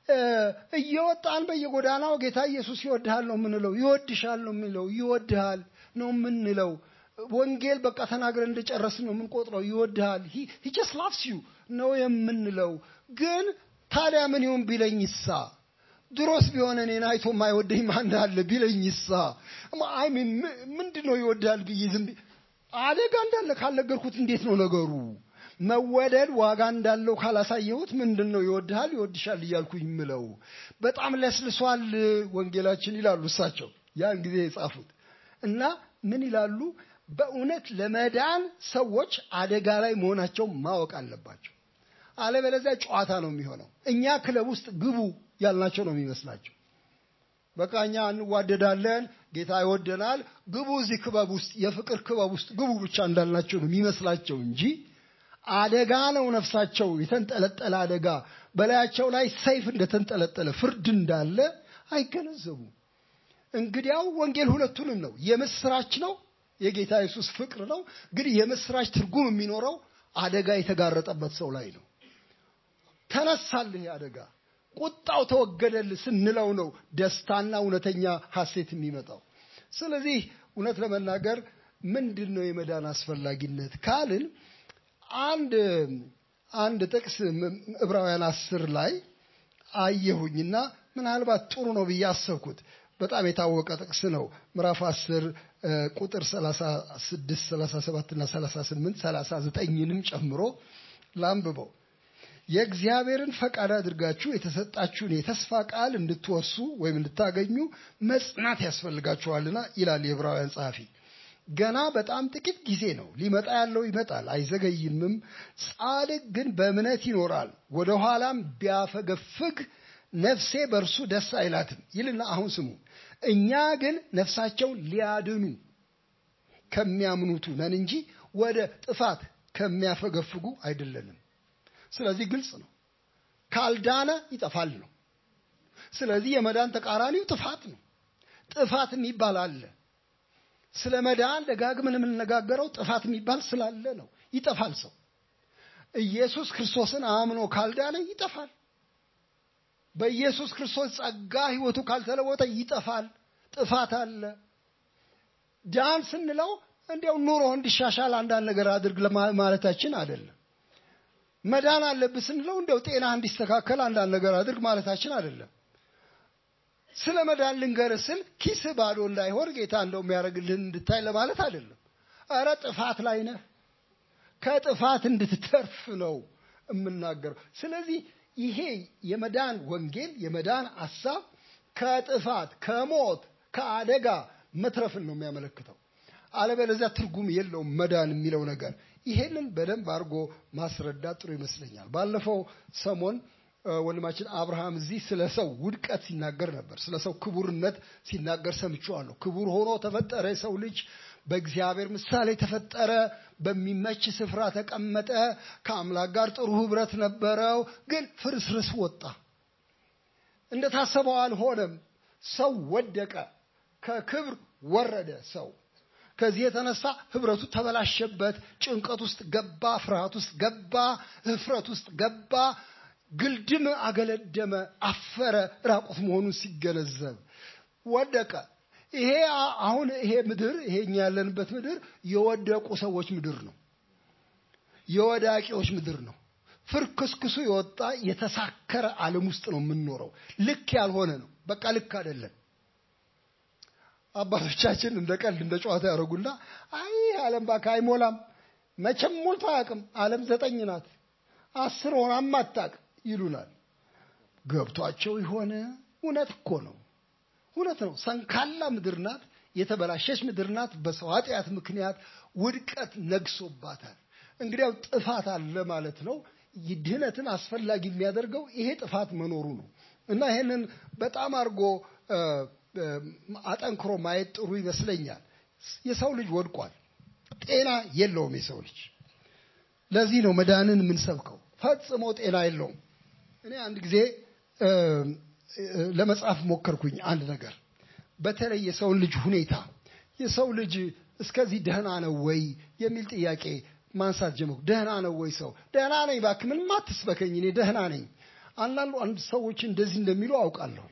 እየወጣን በየጎዳናው ጌታ ኢየሱስ ይወድሃል ነው የምንለው፣ ይወድሻል ነው የምንለው፣ ይወድሃል ነው የምንለው። ወንጌል በቃ ተናግረን እንደጨረስን ነው የምንቆጥረው። ይወድሃል ሂ ጀስት ላቭስ ዩ ነው የምንለው ግን ታዲያ ምን ይሁን ቢለኝ ይሳ ድሮስ ቢሆን እኔን አይቶ የማይወደኝ ማን አለ ቢለኝ ይሳ አይ ምንድን ነው ይወዳል ብዬ ዝም አደጋ እንዳለ ካልነገርኩት እንዴት ነው ነገሩ? መወደድ ዋጋ እንዳለው ካላሳየሁት ምንድን ነው ይወድሃል ይወድሻል እያልኩኝ ምለው? በጣም ለስልሷል ወንጌላችን ይላሉ እሳቸው ያን ጊዜ የጻፉት እና ምን ይላሉ? በእውነት ለመዳን ሰዎች አደጋ ላይ መሆናቸው ማወቅ አለባቸው። አለበለዚያ ጨዋታ ነው የሚሆነው። እኛ ክለብ ውስጥ ግቡ ያልናቸው ነው የሚመስላቸው። በቃ እኛ እንዋደዳለን፣ ጌታ ይወደናል፣ ግቡ እዚህ ክበብ ውስጥ የፍቅር ክበብ ውስጥ ግቡ ብቻ እንዳልናቸው ነው የሚመስላቸው እንጂ አደጋ ነው ነፍሳቸው የተንጠለጠለ አደጋ በላያቸው ላይ ሰይፍ እንደተንጠለጠለ ፍርድ እንዳለ አይገነዘቡም። እንግዲያው ወንጌል ሁለቱንም ነው። የምስራች ነው፣ የጌታ ኢየሱስ ፍቅር ነው። ግን የምስራች ትርጉም የሚኖረው አደጋ የተጋረጠበት ሰው ላይ ነው። ተነሳልህ አደጋ፣ ቁጣው ተወገደልህ ስንለው ነው ደስታና እውነተኛ ሐሴት የሚመጣው። ስለዚህ እውነት ለመናገር ምንድን ነው የመዳን አስፈላጊነት ካልን አንድ አንድ ጥቅስ ዕብራውያን አስር ላይ አየሁኝና ምናልባት ጥሩ ነው ብዬ አሰብኩት። በጣም የታወቀ ጥቅስ ነው። ምዕራፍ 10 ቁጥር 36፣ 37 እና 38 39ንም ጨምሮ ላንብበው። የእግዚአብሔርን ፈቃድ አድርጋችሁ የተሰጣችሁን የተስፋ ቃል እንድትወርሱ ወይም እንድታገኙ መጽናት ያስፈልጋችኋልና ይላል የዕብራውያን ጸሐፊ። ገና በጣም ጥቂት ጊዜ ነው፣ ሊመጣ ያለው ይመጣል፣ አይዘገይምም። ጻድቅ ግን በእምነት ይኖራል። ወደ ኋላም ቢያፈገፍግ ነፍሴ በእርሱ ደስ አይላትም ይልና አሁን ስሙ። እኛ ግን ነፍሳቸውን ሊያድኑ ከሚያምኑቱ ነን እንጂ ወደ ጥፋት ከሚያፈገፍጉ አይደለንም። ስለዚህ ግልጽ ነው፣ ካልዳነ ይጠፋል ነው። ስለዚህ የመዳን ተቃራኒው ጥፋት ነው። ጥፋት የሚባል አለ። ስለ መዳን ደጋግመን የምንነጋገረው ጥፋት የሚባል ስላለ ነው። ይጠፋል። ሰው ኢየሱስ ክርስቶስን አምኖ ካልዳነ ይጠፋል። በኢየሱስ ክርስቶስ ጸጋ ሕይወቱ ካልተለወጠ ይጠፋል። ጥፋት አለ። ዳን ስንለው እንዲያው ኑሮ እንዲሻሻል አንዳንድ ነገር አድርግ ማለታችን አይደለም። መዳን አለብህ ስንለው እንዲያው ጤና እንዲስተካከል አንዳንድ ነገር አድርግ ማለታችን አይደለም። ስለ መዳን ልንገርህ ስል ኪስህ ባዶ እንዳይሆን ጌታ እንደው የሚያደርግልህን እንድታይ ለማለት አይደለም። እረ ጥፋት ላይ ነህ፣ ከጥፋት እንድትተርፍ ነው የምናገረው። ስለዚህ ይሄ የመዳን ወንጌል የመዳን ሐሳብ ከጥፋት ከሞት ከአደጋ መትረፍን ነው የሚያመለክተው። አለበለዚያ ትርጉም የለውም መዳን የሚለው ነገር። ይሄንን በደንብ አድርጎ ማስረዳት ጥሩ ይመስለኛል። ባለፈው ሰሞን ወንድማችን አብርሃም እዚህ ስለ ሰው ውድቀት ሲናገር ነበር። ስለ ሰው ክቡርነት ሲናገር ሰምቼዋለሁ። ክቡር ሆኖ ተፈጠረ የሰው ልጅ በእግዚአብሔር ምሳሌ ተፈጠረ፣ በሚመች ስፍራ ተቀመጠ፣ ከአምላክ ጋር ጥሩ ህብረት ነበረው። ግን ፍርስርስ ወጣ፣ እንደታሰበው አልሆነም። ሰው ወደቀ፣ ከክብር ወረደ ሰው ከዚህ የተነሳ ህብረቱ ተበላሸበት። ጭንቀት ውስጥ ገባ፣ ፍርሃት ውስጥ ገባ፣ እፍረት ውስጥ ገባ፣ ግልድም አገለደመ፣ አፈረ። ራቁት መሆኑን ሲገነዘብ ወደቀ። ይሄ አሁን ይሄ ምድር ይሄ እኛ ያለንበት ምድር የወደቁ ሰዎች ምድር ነው። የወዳቂዎች ምድር ነው። ፍርክስክሱ የወጣ የተሳከረ ዓለም ውስጥ ነው የምንኖረው። ልክ ያልሆነ ነው። በቃ ልክ አይደለም። አባቶቻችን እንደ ቀልድ እንደ ጨዋታ ያደረጉና አይ ዓለም ባካ አይሞላም፣ መቼም ሞልቶ አያውቅም። ዓለም ዘጠኝ ናት፣ አስር ሆናም አታውቅም ይሉናል። ገብቷቸው የሆነ እውነት እኮ ነው፣ እውነት ነው። ሰንካላ ምድር ናት፣ የተበላሸች ምድር ናት። በሰው ኃጢአት ምክንያት ውድቀት ነግሶባታል። እንግዲያው ጥፋት አለ ማለት ነው። ድህነትን አስፈላጊ የሚያደርገው ይሄ ጥፋት መኖሩ ነው እና ይሄንን በጣም አድርጎ አጠንክሮ ማየት ጥሩ ይመስለኛል። የሰው ልጅ ወድቋል። ጤና የለውም የሰው ልጅ። ለዚህ ነው መዳንን የምንሰብከው። ፈጽሞ ጤና የለውም። እኔ አንድ ጊዜ ለመጻፍ ሞከርኩኝ አንድ ነገር በተለይ የሰውን ልጅ ሁኔታ የሰው ልጅ እስከዚህ ደህና ነው ወይ የሚል ጥያቄ ማንሳት ጀመርኩ። ደህና ነው ወይ ሰው? ደህና ነኝ እባክህ፣ ምንም አትስበከኝ፣ እኔ ደህና ነኝ። አንዳንዱ አንድ ሰዎች እንደዚህ እንደሚሉ አውቃለሁ።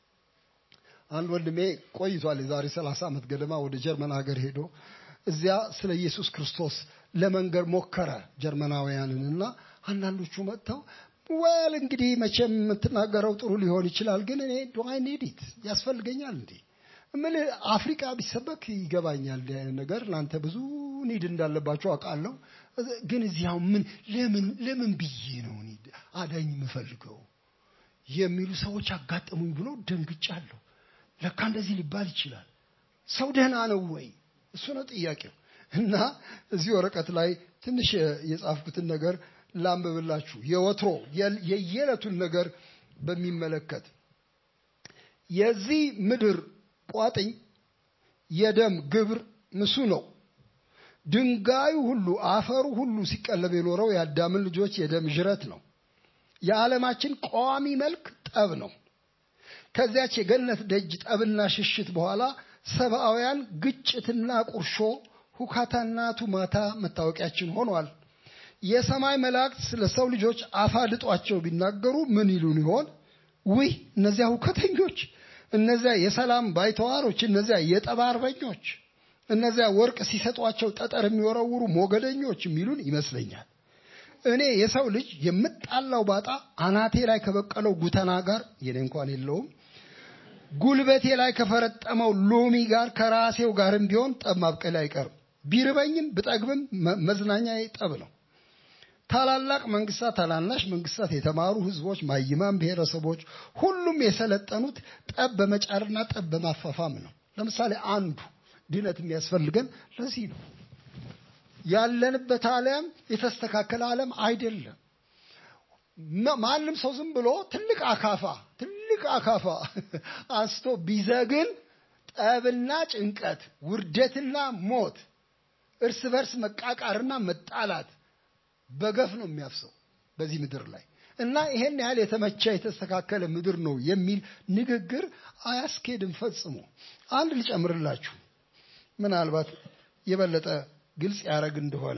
አንድ ወንድሜ ቆይቷል። የዛሬ ሰላሳ ዓመት ገደማ ወደ ጀርመን ሀገር ሄዶ እዚያ ስለ ኢየሱስ ክርስቶስ ለመንገር ሞከረ ጀርመናውያንን እና አንዳንዶቹ መጥተው ወል እንግዲህ መቼም የምትናገረው ጥሩ ሊሆን ይችላል፣ ግን እኔ ዶአይ ኔዲት ያስፈልገኛል እንዴ ምን አፍሪካ ቢሰበክ ይገባኛል ነገር እናንተ ብዙ ኒድ እንዳለባቸው አውቃለሁ። ግን እዚያው ምን ለምን ለምን ብዬ ነው እኔ አዳኝ የምፈልገው የሚሉ ሰዎች አጋጠሙኝ ብሎ ደንግጫለሁ። ለካ እንደዚህ ሊባል ይችላል። ሰው ደህና ነው ወይ? እሱ ነው ጥያቄው። እና እዚህ ወረቀት ላይ ትንሽ የጻፍኩትን ነገር ላንብብላችሁ። የወትሮ የየዕለቱን ነገር በሚመለከት የዚህ ምድር ቋጥኝ የደም ግብር ምሱ ነው። ድንጋዩ ሁሉ አፈሩ ሁሉ ሲቀለብ የኖረው የአዳምን ልጆች የደም ዥረት ነው። የዓለማችን ቋሚ መልክ ጠብ ነው። ከዚያች የገነት ደጅ ጠብና ሽሽት በኋላ ሰብአውያን ግጭትና ቁርሾ፣ ሁካታና ቱማታ መታወቂያችን ሆኗል። የሰማይ መላእክት ስለ ሰው ልጆች አፋልጧቸው ቢናገሩ ምን ይሉን ይሆን? ውይ እነዚያ ሁከተኞች እነዚያ የሰላም ባይተዋሮች፣ እነዚያ የጠብ አርበኞች፣ እነዚያ ወርቅ ሲሰጧቸው ጠጠር የሚወረውሩ ሞገደኞች የሚሉን ይመስለኛል። እኔ የሰው ልጅ የምጣላው ባጣ አናቴ ላይ ከበቀለው ጉተና ጋር የኔ እንኳን የለውም፣ ጉልበቴ ላይ ከፈረጠመው ሎሚ ጋር ከራሴው ጋርም ቢሆን ጠብ ማብቀል አይቀርም። ቢርበኝም ብጠግብም መዝናኛዬ ጠብ ነው። ታላላቅ መንግስታት፣ ታናናሽ መንግስታት፣ የተማሩ ህዝቦች፣ ማይማን ብሔረሰቦች ሁሉም የሰለጠኑት ጠብ በመጫርና ጠብ በማፋፋም ነው። ለምሳሌ አንዱ ድነት የሚያስፈልገን ለዚህ ነው። ያለንበት ዓለም የተስተካከለ ዓለም አይደለም። ማንም ሰው ዝም ብሎ ትልቅ አካፋ ትልቅ አካፋ አንስቶ ቢዘግን ጠብና ጭንቀት፣ ውርደትና ሞት፣ እርስ በርስ መቃቃርና መጣላት በገፍ ነው የሚያፍሰው በዚህ ምድር ላይ እና ይሄን ያህል የተመቸ የተስተካከለ ምድር ነው የሚል ንግግር አያስኬድም ፈጽሞ። አንድ ልጨምርላችሁ ምናልባት የበለጠ ግልጽ ያደረግ እንደሆነ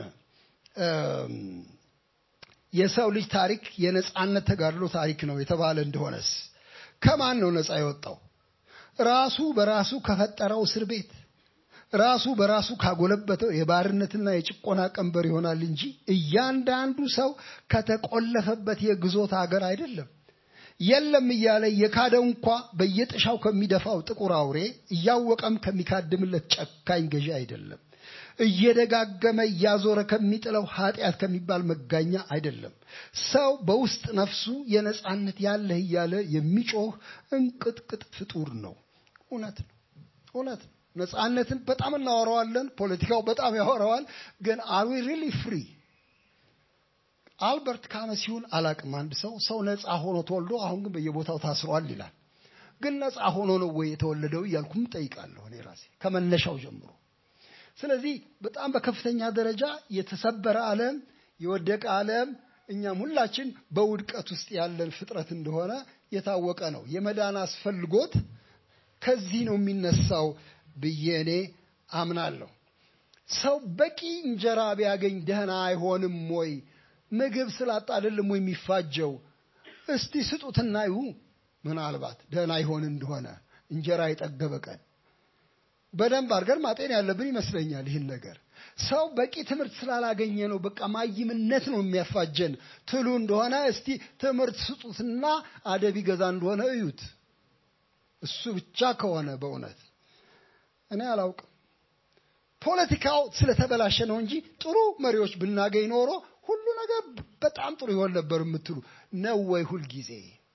የሰው ልጅ ታሪክ የነጻነት ተጋድሎ ታሪክ ነው የተባለ እንደሆነስ ከማን ነው ነጻ የወጣው? ራሱ በራሱ ከፈጠረው እስር ቤት ራሱ በራሱ ካጎለበተው የባርነትና የጭቆና ቀንበር ይሆናል እንጂ እያንዳንዱ ሰው ከተቆለፈበት የግዞት ሀገር አይደለም። የለም እያለ የካደው እንኳ በየጥሻው ከሚደፋው ጥቁር አውሬ እያወቀም ከሚካድምለት ጨካኝ ገዢ አይደለም። እየደጋገመ እያዞረ ከሚጥለው ኃጢአት ከሚባል መጋኛ አይደለም። ሰው በውስጥ ነፍሱ የነጻነት ያለህ እያለ የሚጮህ እንቅጥቅጥ ፍጡር ነው። እውነት ነው፣ እውነት ነው። ነጻነትን በጣም እናወራዋለን። ፖለቲካው በጣም ያወራዋል። ግን አር ዊ ሪሊ ፍሪ? አልበርት ካመስ ይሁን አላቅም። አንድ ሰው ሰው ነፃ ሆኖ ተወልዶ አሁን ግን በየቦታው ታስሯል ይላል። ግን ነፃ ሆኖ ነው ወይ የተወለደው እያልኩም ጠይቃለሁ እኔ ራሴ ከመነሻው ጀምሮ። ስለዚህ በጣም በከፍተኛ ደረጃ የተሰበረ ዓለም፣ የወደቀ ዓለም፣ እኛም ሁላችን በውድቀት ውስጥ ያለን ፍጥረት እንደሆነ የታወቀ ነው። የመዳን አስፈልጎት ከዚህ ነው የሚነሳው ብዬ እኔ አምናለሁ። ሰው በቂ እንጀራ ቢያገኝ ደህና አይሆንም ወይ? ምግብ ስላጣ አይደለም ወይ የሚፋጀው? እስቲ ስጡትና ይሁ ምናልባት ደህና ይሆን እንደሆነ እንጀራ የጠገበ ቀን በደንብ አድርገን ማጤን ያለብን ይመስለኛል። ይህን ነገር ሰው በቂ ትምህርት ስላላገኘ ነው በቃ ማይምነት ነው የሚያፋጀን ትሉ እንደሆነ እስቲ ትምህርት ስጡትና አደብ ይገዛ እንደሆነ እዩት። እሱ ብቻ ከሆነ በእውነት እኔ አላውቅም። ፖለቲካው ስለተበላሸ ነው እንጂ ጥሩ መሪዎች ብናገኝ ኖሮ ሁሉ ነገር በጣም ጥሩ ይሆን ነበር የምትሉ ነው ወይ? ሁልጊዜ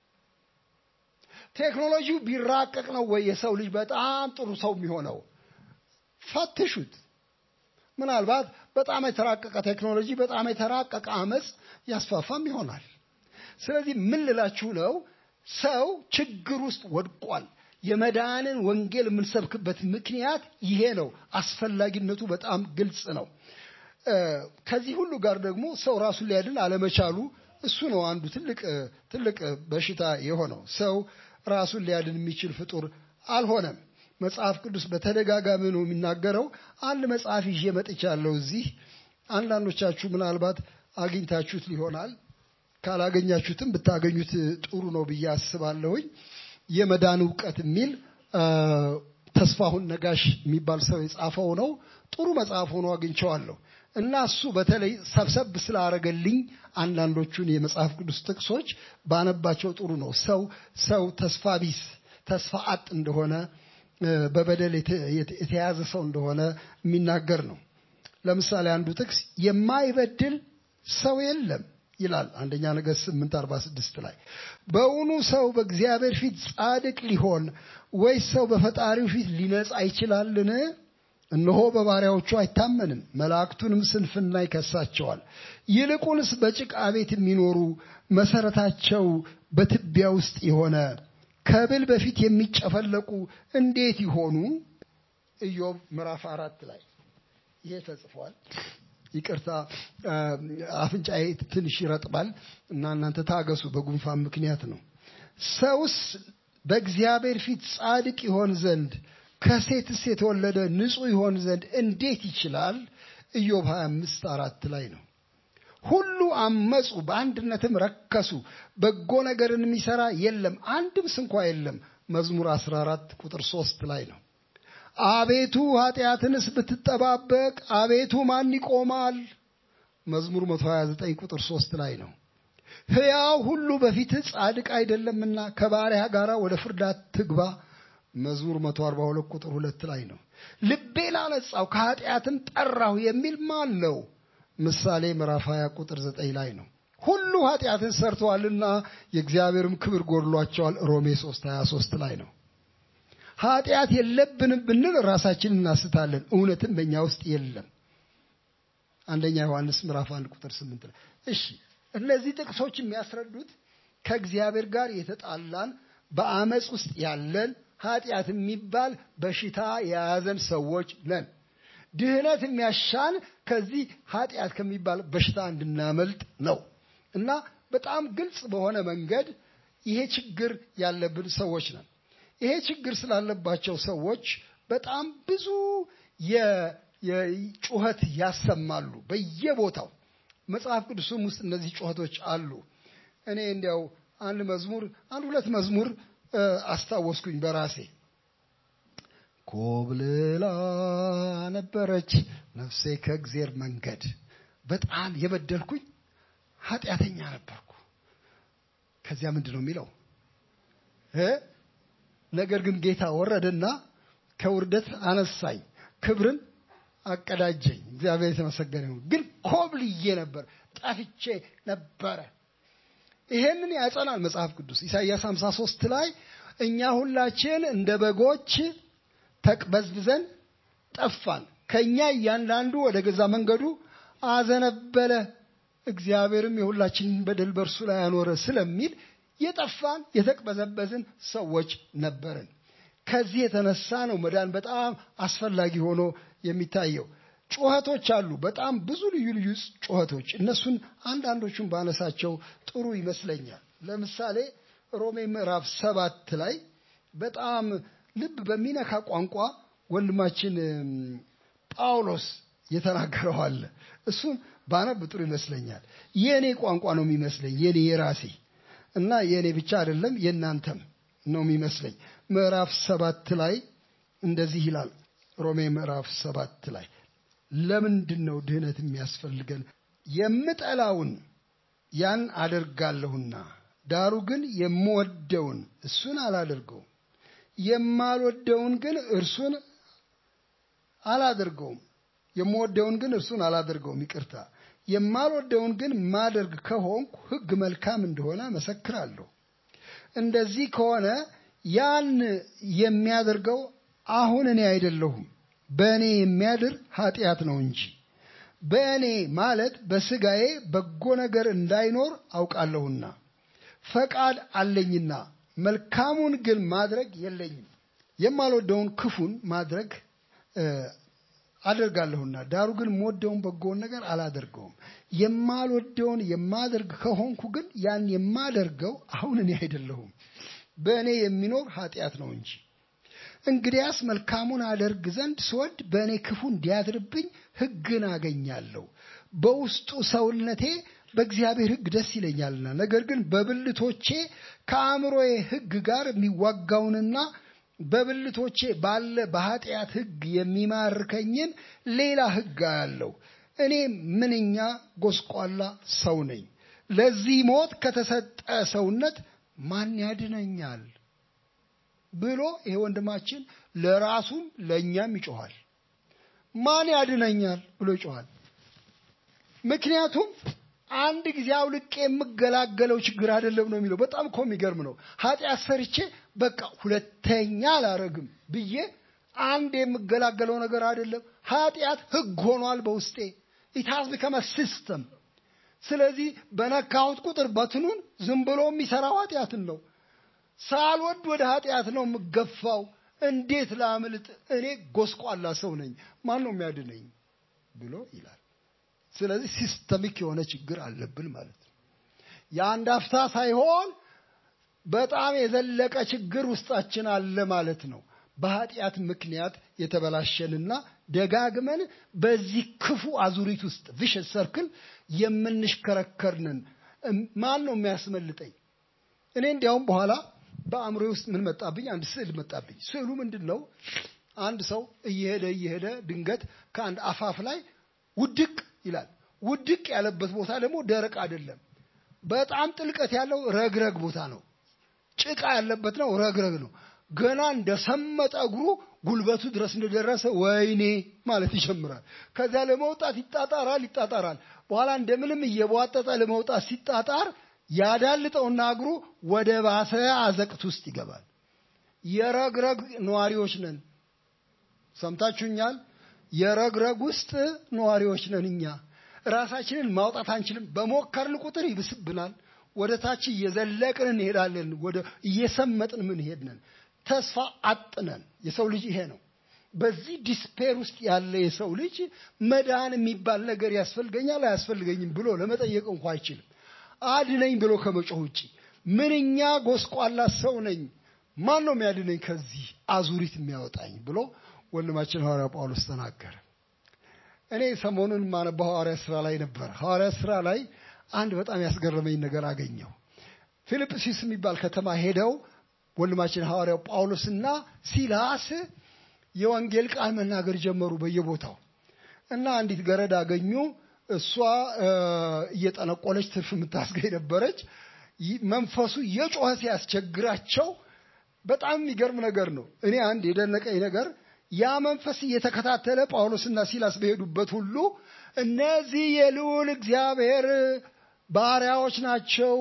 ቴክኖሎጂው ቢራቀቅ ነው ወይ የሰው ልጅ በጣም ጥሩ ሰው የሚሆነው? ፈትሹት። ምናልባት በጣም የተራቀቀ ቴክኖሎጂ፣ በጣም የተራቀቀ አመፅ ያስፋፋም ይሆናል። ስለዚህ ምን ልላችሁ ነው? ሰው ችግር ውስጥ ወድቋል። የመዳንን ወንጌል የምንሰብክበት ምክንያት ይሄ ነው። አስፈላጊነቱ በጣም ግልጽ ነው። ከዚህ ሁሉ ጋር ደግሞ ሰው ራሱን ሊያድን አለመቻሉ እሱ ነው አንዱ ትልቅ ትልቅ በሽታ የሆነው። ሰው ራሱን ሊያድን የሚችል ፍጡር አልሆነም። መጽሐፍ ቅዱስ በተደጋጋሚ ነው የሚናገረው። አንድ መጽሐፍ ይዤ መጥቻለሁ እዚህ። አንዳንዶቻችሁ ምናልባት አግኝታችሁት ሊሆናል። ካላገኛችሁትም ብታገኙት ጥሩ ነው ብዬ አስባለሁኝ። የመዳን እውቀት የሚል ተስፋሁን ነጋሽ የሚባል ሰው የጻፈው ነው። ጥሩ መጽሐፍ ሆኖ አግኝቸዋለሁ እና እሱ በተለይ ሰብሰብ ስላረገልኝ አንዳንዶቹን የመጽሐፍ ቅዱስ ጥቅሶች ባነባቸው ጥሩ ነው። ሰው ሰው ተስፋ ቢስ ተስፋ አጥ እንደሆነ በበደል የተያዘ ሰው እንደሆነ የሚናገር ነው። ለምሳሌ አንዱ ጥቅስ የማይበድል ሰው የለም ይላል አንደኛ ነገሥት 846 ላይ በእውኑ ሰው በእግዚአብሔር ፊት ጻድቅ ሊሆን ወይስ ሰው በፈጣሪው ፊት ሊነጻ ይችላልን? እነሆ በባሪያዎቹ አይታመንም፣ መላእክቱንም ስንፍና ይከሳቸዋል። ይልቁንስ በጭቃ ቤት የሚኖሩ መሰረታቸው በትቢያ ውስጥ የሆነ ከብል በፊት የሚጨፈለቁ እንዴት ይሆኑ? ኢዮብ ምዕራፍ አራት ላይ ይሄ ተጽፏል። ይቅርታ አፍንጫዬ ትንሽ ይረጥባል እና እናንተ ታገሱ፣ በጉንፋን ምክንያት ነው። ሰውስ በእግዚአብሔር ፊት ጻድቅ ይሆን ዘንድ ከሴትስ የተወለደ ንጹሕ ይሆን ዘንድ እንዴት ይችላል? ኢዮብ 25 አራት ላይ ነው። ሁሉ አመፁ፣ በአንድነትም ረከሱ፣ በጎ ነገርን የሚሰራ የለም፣ አንድም ስንኳ የለም። መዝሙር 14 ቁጥር 3 ላይ ነው። አቤቱ ኃጢአትንስ ብትጠባበቅ አቤቱ ማን ይቆማል? መዝሙር 129 ቁጥር 3 ላይ ነው። ሕያው ሁሉ በፊትህ ጻድቅ አይደለምና ከባሪያ ጋር ወደ ፍርድ አትግባ። መዝሙር 142 ቁጥር 2 ላይ ነው። ልቤን አነጻው ከኃጢአትም ጠራሁ የሚል ማን ነው? ምሳሌ ምዕራፍ 20 ቁጥር 9 ላይ ነው። ሁሉ ኃጢአትን ሰርተዋልና የእግዚአብሔርም ክብር ጎድሏቸዋል። ሮሜ 3 23 ላይ ነው። ኃጢአት የለብንም ብንል ራሳችንን እናስታለን፣ እውነትም በእኛ ውስጥ የለም። አንደኛ ዮሐንስ ምዕራፍ 1 ቁጥር 8 ላይ። እሺ እነዚህ ጥቅሶች የሚያስረዱት ከእግዚአብሔር ጋር የተጣላን በአመፅ ውስጥ ያለን ኃጢአት የሚባል በሽታ የያዘን ሰዎች ነን። ድህነት የሚያሻን ከዚህ ኃጢአት ከሚባል በሽታ እንድናመልጥ ነው እና በጣም ግልጽ በሆነ መንገድ ይሄ ችግር ያለብን ሰዎች ነን። ይሄ ችግር ስላለባቸው ሰዎች በጣም ብዙ ጩኸት ያሰማሉ በየቦታው። መጽሐፍ ቅዱስም ውስጥ እነዚህ ጩኸቶች አሉ። እኔ እንዲያው አንድ መዝሙር አንድ ሁለት መዝሙር አስታወስኩኝ በራሴ ኮብልላ ነበረች ነፍሴ ከእግዜር መንገድ በጣም የበደልኩኝ ኃጢአተኛ ነበርኩ። ከዚያ ምንድን ነው የሚለው እ ነገር ግን ጌታ ወረደና ከውርደት አነሳኝ፣ ክብርን አቀዳጀኝ። እግዚአብሔር የተመሰገነ ይሁን። ግን ኮብልዬ ነበር፣ ጠፍቼ ነበረ። ይሄንን ያጸናል መጽሐፍ ቅዱስ ኢሳይያስ 53 ላይ እኛ ሁላችን እንደ በጎች ተቅበዝብዘን ጠፋን፣ ከኛ እያንዳንዱ ወደ ገዛ መንገዱ አዘነበለ፣ እግዚአብሔርም የሁላችንን በደል በእርሱ ላይ ያኖረ ስለሚል የጠፋን የተቅበዘበዝን ሰዎች ነበርን። ከዚህ የተነሳ ነው መዳን በጣም አስፈላጊ ሆኖ የሚታየው። ጩኸቶች አሉ፣ በጣም ብዙ ልዩ ልዩ ጩኸቶች። እነሱን አንዳንዶቹን ባነሳቸው ጥሩ ይመስለኛል። ለምሳሌ ሮሜ ምዕራፍ ሰባት ላይ በጣም ልብ በሚነካ ቋንቋ ወንድማችን ጳውሎስ የተናገረው አለ። እሱን ባነብ ጥሩ ይመስለኛል። የእኔ ቋንቋ ነው የሚመስለኝ የኔ የራሴ እና የእኔ ብቻ አይደለም የእናንተም ነው የሚመስለኝ። ምዕራፍ ሰባት ላይ እንደዚህ ይላል። ሮሜ ምዕራፍ ሰባት ላይ ለምንድን ነው ድህነት የሚያስፈልገን? የምጠላውን ያን አደርጋለሁና ዳሩ ግን የምወደውን እሱን አላደርገውም። የማልወደውን ግን እርሱን አላደርገውም። የምወደውን ግን እርሱን አላደርገውም። ይቅርታ፣ የማልወደውን ግን ማደርግ ከሆንኩ ሕግ መልካም እንደሆነ መሰክራለሁ። እንደዚህ ከሆነ ያን የሚያደርገው አሁን እኔ አይደለሁም በእኔ የሚያድር ኃጢአት ነው እንጂ በእኔ ማለት በስጋዬ በጎ ነገር እንዳይኖር አውቃለሁና ፈቃድ አለኝና መልካሙን ግን ማድረግ የለኝም። የማልወደውን ክፉን ማድረግ አደርጋለሁና ዳሩ ግን የምወደውን በጎውን ነገር አላደርገውም። የማልወደውን የማደርግ ከሆንኩ ግን ያን የማደርገው አሁን እኔ አይደለሁም በእኔ የሚኖር ኃጢአት ነው እንጂ እንግዲያስ መልካሙን አደርግ ዘንድ ስወድ በእኔ ክፉ እንዲያድርብኝ ሕግን አገኛለሁ። በውስጡ ሰውነቴ በእግዚአብሔር ሕግ ደስ ይለኛልና፣ ነገር ግን በብልቶቼ ከአእምሮዬ ሕግ ጋር የሚዋጋውንና በብልቶቼ ባለ በኃጢአት ሕግ የሚማርከኝን ሌላ ሕግ አያለሁ። እኔ ምንኛ ጎስቋላ ሰው ነኝ! ለዚህ ሞት ከተሰጠ ሰውነት ማን ያድነኛል? ብሎ ይሄ ወንድማችን ለራሱም ለእኛም ይጮኋል። ማን ያድነኛል ብሎ ይጮኋል። ምክንያቱም አንድ ጊዜ አውልቄ የምገላገለው ችግር አይደለም ነው የሚለው። በጣም እኮ የሚገርም ነው። ኃጢአት ሰርቼ በቃ ሁለተኛ አላረግም ብዬ አንድ የምገላገለው ነገር አይደለም። ኃጢአት ሕግ ሆኗል በውስጤ ኢታዝ ቢከመ ሲስተም። ስለዚህ በነካሁት ቁጥር በትኑን ዝም ብሎ የሚሰራው ኃጢአትን ነው። ሳልወድ ወደ ኃጢአት ነው የምገፋው። እንዴት ላምልጥ? እኔ ጎስቋላ ሰው ነኝ፣ ማን ነው የሚያድነኝ ብሎ ይላል። ስለዚህ ሲስተሚክ የሆነ ችግር አለብን ማለት ነው። የአንድ አፍታ ሳይሆን በጣም የዘለቀ ችግር ውስጣችን አለ ማለት ነው። በኃጢአት ምክንያት የተበላሸንና ደጋግመን በዚህ ክፉ አዙሪት ውስጥ ቪሸስ ሰርክል የምንሽከረከርንን ማን ነው የሚያስመልጠኝ? እኔ እንዲያውም በኋላ በአእምሮ ውስጥ ምን መጣብኝ? አንድ ስዕል መጣብኝ። ስዕሉ ምንድን ነው? አንድ ሰው እየሄደ እየሄደ ድንገት ከአንድ አፋፍ ላይ ውድቅ ይላል። ውድቅ ያለበት ቦታ ደግሞ ደረቅ አይደለም፣ በጣም ጥልቀት ያለው ረግረግ ቦታ ነው። ጭቃ ያለበት ነው፣ ረግረግ ነው። ገና እንደሰመጠ እግሩ ጉልበቱ ድረስ እንደደረሰ ወይኔ ማለት ይጀምራል። ከዚያ ለመውጣት ይጣጣራል ይጣጣራል። በኋላ እንደምንም እየቧጠጠ ለመውጣት ሲጣጣር ያዳልጠውና እግሩ ወደ ባሰ አዘቅት ውስጥ ይገባል። የረግረግ ነዋሪዎች ነን። ሰምታችሁኛል? የረግረግ ውስጥ ነዋሪዎች ነን እኛ። ራሳችንን ማውጣት አንችልም። በሞከርን ቁጥር ይብስብናል። ወደ ታች እየዘለቅን እንሄዳለን። ወደ እየሰመጥን ምንሄድ ነን። ተስፋ አጥነን የሰው ልጅ ይሄ ነው። በዚህ ዲስፔር ውስጥ ያለ የሰው ልጅ መዳን የሚባል ነገር ያስፈልገኛል አያስፈልገኝም ብሎ ለመጠየቅ እንኳ አይችልም። አድነኝ ብሎ ከመጮህ ውጭ ምንኛ ጎስቋላ ሰው ነኝ፣ ማን ነው የሚያድነኝ ከዚህ አዙሪት የሚያወጣኝ ብሎ ወንድማችን ሐዋርያ ጳውሎስ ተናገረ። እኔ ሰሞኑን የማነባው ሐዋርያ ስራ ላይ ነበር። ሐዋርያ ስራ ላይ አንድ በጣም ያስገረመኝ ነገር አገኘው። ፊልጵስዩስ የሚባል ከተማ ሄደው ወንድማችን ሐዋርያው ጳውሎስና ሲላስ የወንጌል ቃል መናገር ጀመሩ በየቦታው እና አንዲት ገረድ አገኙ። እሷ እየጠነቆለች ትርፍ የምታስገኝ ነበረች። መንፈሱ የጮኸ ሲያስቸግራቸው በጣም የሚገርም ነገር ነው። እኔ አንድ የደነቀኝ ነገር ያ መንፈስ እየተከታተለ ጳውሎስና ሲላስ በሄዱበት ሁሉ እነዚህ የልዑል እግዚአብሔር ባሪያዎች ናቸው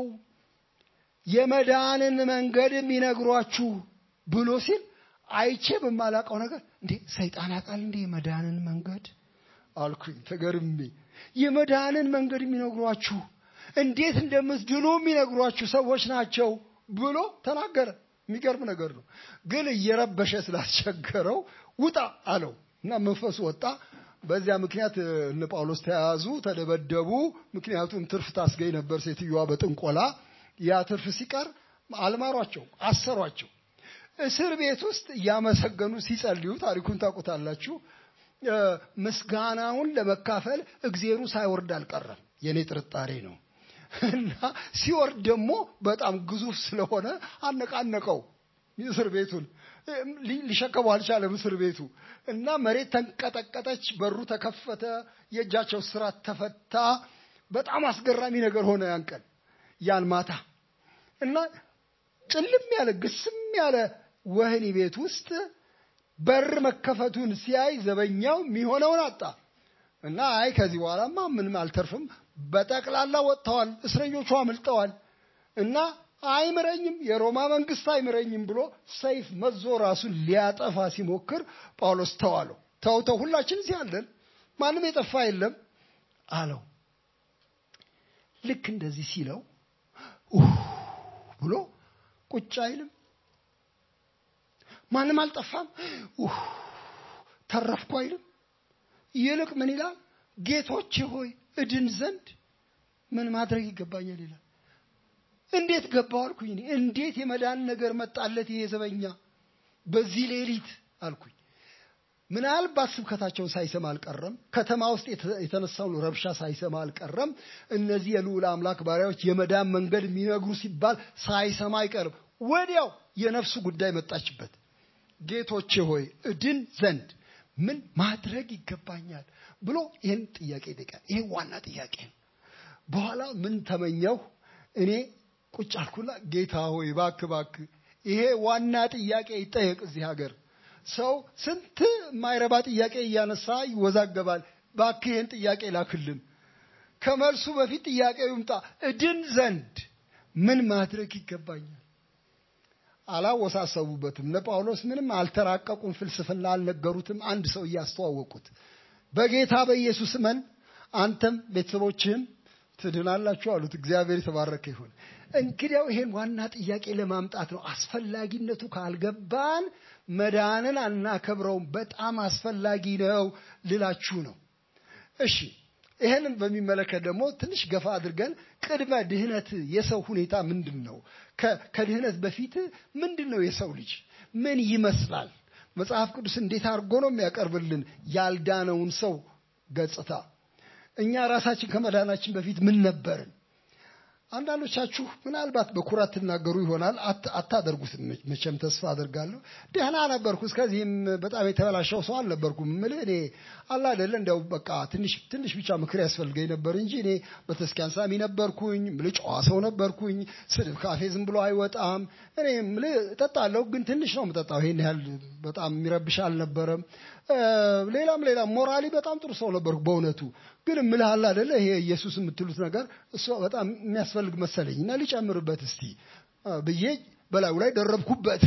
የመዳንን መንገድ የሚነግሯችሁ ብሎ ሲል አይቼ በማላውቀው ነገር እንዴ ሰይጣን ያውቃል እንዴ የመዳንን መንገድ አልኩኝ ተገርሜ። የመዳንን መንገድ የሚነግሯችሁ እንዴት እንደምትድኑ የሚነግሯችሁ ሰዎች ናቸው ብሎ ተናገረ። የሚገርም ነገር ነው። ግን እየረበሸ ስላስቸገረው ውጣ አለው እና መንፈሱ ወጣ። በዚያ ምክንያት እነ ጳውሎስ ተያዙ፣ ተደበደቡ። ምክንያቱም ትርፍ ታስገኝ ነበር ሴትዮዋ በጥንቆላ። ያ ትርፍ ሲቀር አልማሯቸው፣ አሰሯቸው። እስር ቤት ውስጥ እያመሰገኑ ሲጸልዩ ታሪኩን ታውቁታላችሁ። ምስጋናውን ለመካፈል እግዜሩ ሳይወርድ አልቀረም። የእኔ ጥርጣሬ ነው። እና ሲወርድ ደግሞ በጣም ግዙፍ ስለሆነ አነቃነቀው እስር ቤቱን ሊሸከመው አልቻለም እስር ቤቱ እና መሬት ተንቀጠቀጠች በሩ ተከፈተ የእጃቸው ስራት ተፈታ በጣም አስገራሚ ነገር ሆነ ያን ቀን ያን ማታ እና ጭልም ያለ ግስም ያለ ወህኒ ቤት ውስጥ በር መከፈቱን ሲያይ ዘበኛው የሚሆነውን አጣ እና አይ ከዚህ በኋላማ ምንም አልተርፍም በጠቅላላ ወጥተዋል፣ እስረኞቹ አምልጠዋል እና አይምረኝም፣ የሮማ መንግስት አይምረኝም ብሎ ሰይፍ መዞ ራሱን ሊያጠፋ ሲሞክር ጳውሎስ ተዋለው። ተው ተው፣ ሁላችን እዚህ አለን፣ ማንም የጠፋ የለም አለው። ልክ እንደዚህ ሲለው ብሎ ቁጭ አይልም። ማንም አልጠፋም፣ ተረፍኩ አይልም። ይልቅ ምን ይላል? ጌቶቼ ሆይ እድን ዘንድ ምን ማድረግ ይገባኛል ይላል። እንዴት ገባው አልኩኝ። እኔ እንዴት የመዳን ነገር መጣለት ይሄ ዘበኛ በዚህ ሌሊት አልኩኝ። ምናልባት ስብከታቸውን ሳይሰማ አልቀረም። ከተማ ውስጥ የተነሳውን ረብሻ ሳይሰማ አልቀረም። እነዚህ የልዑል አምላክ ባሪያዎች የመዳን መንገድ የሚነግሩ ሲባል ሳይሰማ አይቀርም። ወዲያው የነፍሱ ጉዳይ መጣችበት። ጌቶቼ ሆይ እድን ዘንድ ምን ማድረግ ይገባኛል ብሎ ይህን ጥያቄ ይጠይቃል። ይሄ ዋና ጥያቄ ነው። በኋላ ምን ተመኘሁ እኔ ቁጭ አልኩና ጌታ ሆይ እባክህ እባክህ ይሄ ዋና ጥያቄ ይጠየቅ እዚህ ሀገር ሰው ስንት የማይረባ ጥያቄ እያነሳ ይወዛገባል። እባክህ ይህን ጥያቄ ላክልን። ከመልሱ በፊት ጥያቄው ይምጣ። እድን ዘንድ ምን ማድረግ ይገባኛል? አላወሳሰቡበትም። እነ ጳውሎስ ምንም አልተራቀቁም፣ ፍልስፍና አልነገሩትም። አንድ ሰው እያስተዋወቁት በጌታ በኢየሱስ እመን አንተም ቤተሰቦችህም ትድናላችሁ አሉት። እግዚአብሔር የተባረከ ይሁን። እንግዲያው ይሄን ዋና ጥያቄ ለማምጣት ነው። አስፈላጊነቱ ካልገባን መዳንን አናከብረውም። በጣም አስፈላጊ ነው ልላችሁ ነው። እሺ ይህንን በሚመለከት ደግሞ ትንሽ ገፋ አድርገን ቅድመ ድህነት የሰው ሁኔታ ምንድን ነው? ከድህነት በፊት ምንድን ነው የሰው ልጅ ምን ይመስላል? መጽሐፍ ቅዱስ እንዴት አድርጎ ነው የሚያቀርብልን ያልዳነውን ሰው ገጽታ? እኛ ራሳችን ከመዳናችን በፊት ምን ነበርን? አንዳንዶቻችሁ ምናልባት በኩራት ትናገሩ ይሆናል። አታደርጉትም መቼም ተስፋ አደርጋለሁ። ደህና ነበርኩ፣ እስከዚህም በጣም የተበላሸው ሰው አልነበርኩም። ምልህ እኔ አላ አይደለ እንዲያው በቃ ትንሽ ትንሽ ብቻ ምክር ያስፈልገኝ ነበር እንጂ እኔ በተስኪያን ሳሚ ነበርኩኝ። ምልህ ጨዋ ሰው ነበርኩኝ። ስድብ ካፌ ዝም ብሎ አይወጣም። እኔ ምልህ እጠጣለሁ፣ ግን ትንሽ ነው የምጠጣው። ይሄን ያህል በጣም የሚረብሽ አልነበረም። ሌላም ሌላም ሞራሊ በጣም ጥሩ ሰው ነበርኩ በእውነቱ። ግን እምልህ አለ አይደለ ይሄ ኢየሱስ የምትሉት ነገር እሱ በጣም የሚያስፈልግ መሰለኝ እና ሊጨምርበት እስቲ ብዬ በላዩ ላይ ደረብኩበት።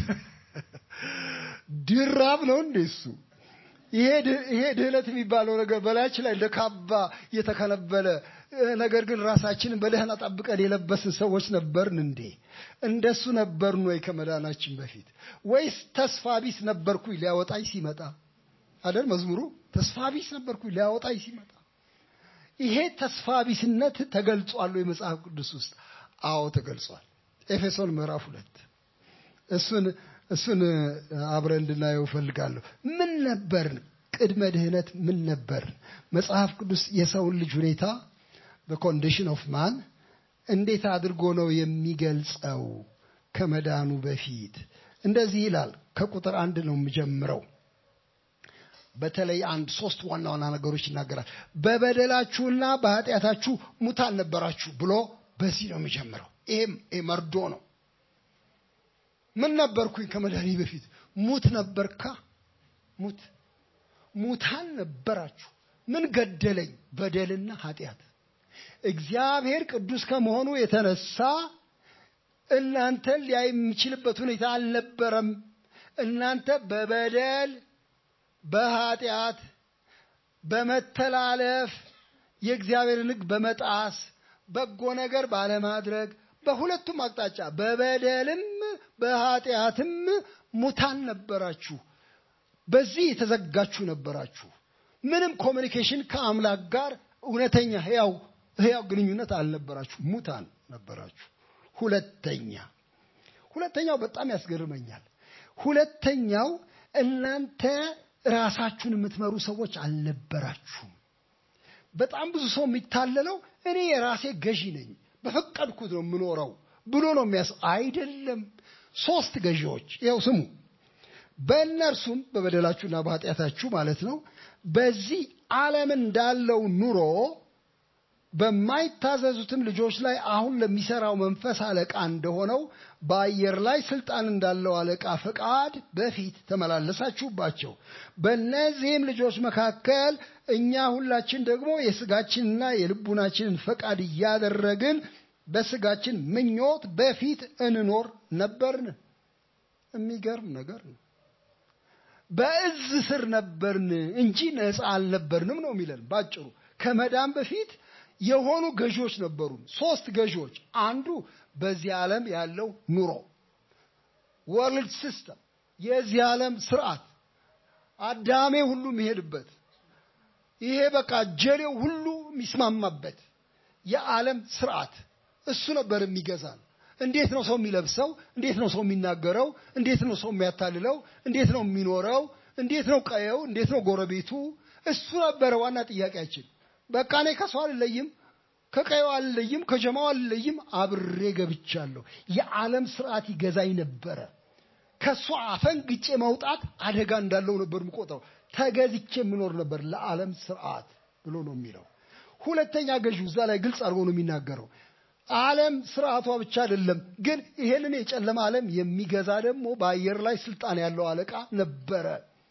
ድራብ ነው እንዴ እሱ? ይሄ ድህነት የሚባለው ነገር በላያችን ላይ እንደ ካባ የተከነበለ ነገር ግን ራሳችንን በደህና ጠብቀን የለበስን ሰዎች ነበርን እንዴ? እንደሱ ነበርን ወይ ከመዳናችን በፊት? ወይስ ተስፋ ቢስ ነበርኩኝ ሊያወጣኝ ሲመጣ አይደል መዝሙሩ ተስፋ ቢስ ነበርኩኝ ሊያወጣኝ ሲመጣ ይሄ ተስፋ ቢስነት ተገልጿል ወይ መጽሐፍ ቅዱስ ውስጥ አዎ ተገልጿል ኤፌሶን ምዕራፍ ሁለት እሱን እሱን አብረን እንድናየው እፈልጋለሁ ምን ነበርን ቅድመ ድህነት ምን ነበርን መጽሐፍ ቅዱስ የሰውን ልጅ ሁኔታ በኮንዲሽን ኦፍ ማን እንዴት አድርጎ ነው የሚገልጸው ከመዳኑ በፊት እንደዚህ ይላል ከቁጥር አንድ ነው የምጀምረው በተለይ አንድ ሶስት ዋና ዋና ነገሮች ይናገራል። በበደላችሁና በኃጢአታችሁ ሙታን ነበራችሁ ብሎ በዚህ ነው የሚጀምረው። ይሄም መርዶ ነው። ምን ነበርኩኝ ከመድኃኒ በፊት? ሙት ነበርካ። ሙት ሙታን ነበራችሁ። ምን ገደለኝ? በደልና ኃጢአት። እግዚአብሔር ቅዱስ ከመሆኑ የተነሳ እናንተን ሊያይ የሚችልበት ሁኔታ አልነበረም። እናንተ በበደል በኃጢአት በመተላለፍ የእግዚአብሔርን ሕግ በመጣስ በጎ ነገር ባለማድረግ በሁለቱም አቅጣጫ በበደልም በኃጢአትም ሙታን ነበራችሁ። በዚህ የተዘጋችሁ ነበራችሁ። ምንም ኮሚኒኬሽን ከአምላክ ጋር እውነተኛ ህያው ህያው ግንኙነት አልነበራችሁ። ሙታን ነበራችሁ። ሁለተኛ ሁለተኛው በጣም ያስገርመኛል። ሁለተኛው እናንተ ራሳችሁን የምትመሩ ሰዎች አልነበራችሁም። በጣም ብዙ ሰው የሚታለለው እኔ የራሴ ገዢ ነኝ፣ በፈቀድኩት ነው የምኖረው ብሎ ነው የሚያስ አይደለም። ሶስት ገዢዎች ይኸው ስሙ። በእነርሱም በበደላችሁና በኃጢአታችሁ ማለት ነው በዚህ ዓለም እንዳለው ኑሮ በማይታዘዙትም ልጆች ላይ አሁን ለሚሰራው መንፈስ አለቃ እንደሆነው በአየር ላይ ስልጣን እንዳለው አለቃ ፈቃድ በፊት ተመላለሳችሁባቸው። በእነዚህም ልጆች መካከል እኛ ሁላችን ደግሞ የስጋችንና የልቡናችንን ፈቃድ እያደረግን በስጋችን ምኞት በፊት እንኖር ነበርን። የሚገርም ነገር ነው። በእዝ ስር ነበርን እንጂ ነፃ አልነበርንም ነው የሚለን ባጭሩ። ከመዳን በፊት የሆኑ ገዢዎች ነበሩን። ሶስት ገዢዎች። አንዱ በዚህ ዓለም ያለው ኑሮ ወርልድ ሲስተም፣ የዚህ ዓለም ስርዓት፣ አዳሜ ሁሉ የሚሄድበት ይሄ በቃ ጀሌው ሁሉ የሚስማማበት የዓለም ስርዓት እሱ ነበር የሚገዛን። እንዴት ነው ሰው የሚለብሰው? እንዴት ነው ሰው የሚናገረው? እንዴት ነው ሰው የሚያታልለው? እንዴት ነው የሚኖረው? እንዴት ነው ቀየው? እንዴት ነው ጎረቤቱ? እሱ ነበረ ዋና ጥያቄያችን። በቃ እኔ ከሰው አልለይም፣ ከቀየው አልለይም፣ ከጀማው አልለይም፣ አብሬ ገብቻለሁ። የዓለም ስርዓት ይገዛኝ ነበረ። ከእሱ አፈንግጬ መውጣት አደጋ እንዳለው ነበር የምቆጥረው። ተገዝቼ የምኖር ነበር ለዓለም ስርዓት ብሎ ነው የሚለው። ሁለተኛ ገዢው እዛ ላይ ግልጽ አድርጎ ነው የሚናገረው። ዓለም ስርዓቷ ብቻ አይደለም፣ ግን ይሄንን የጨለማ ዓለም የሚገዛ ደግሞ በአየር ላይ ስልጣን ያለው አለቃ ነበረ።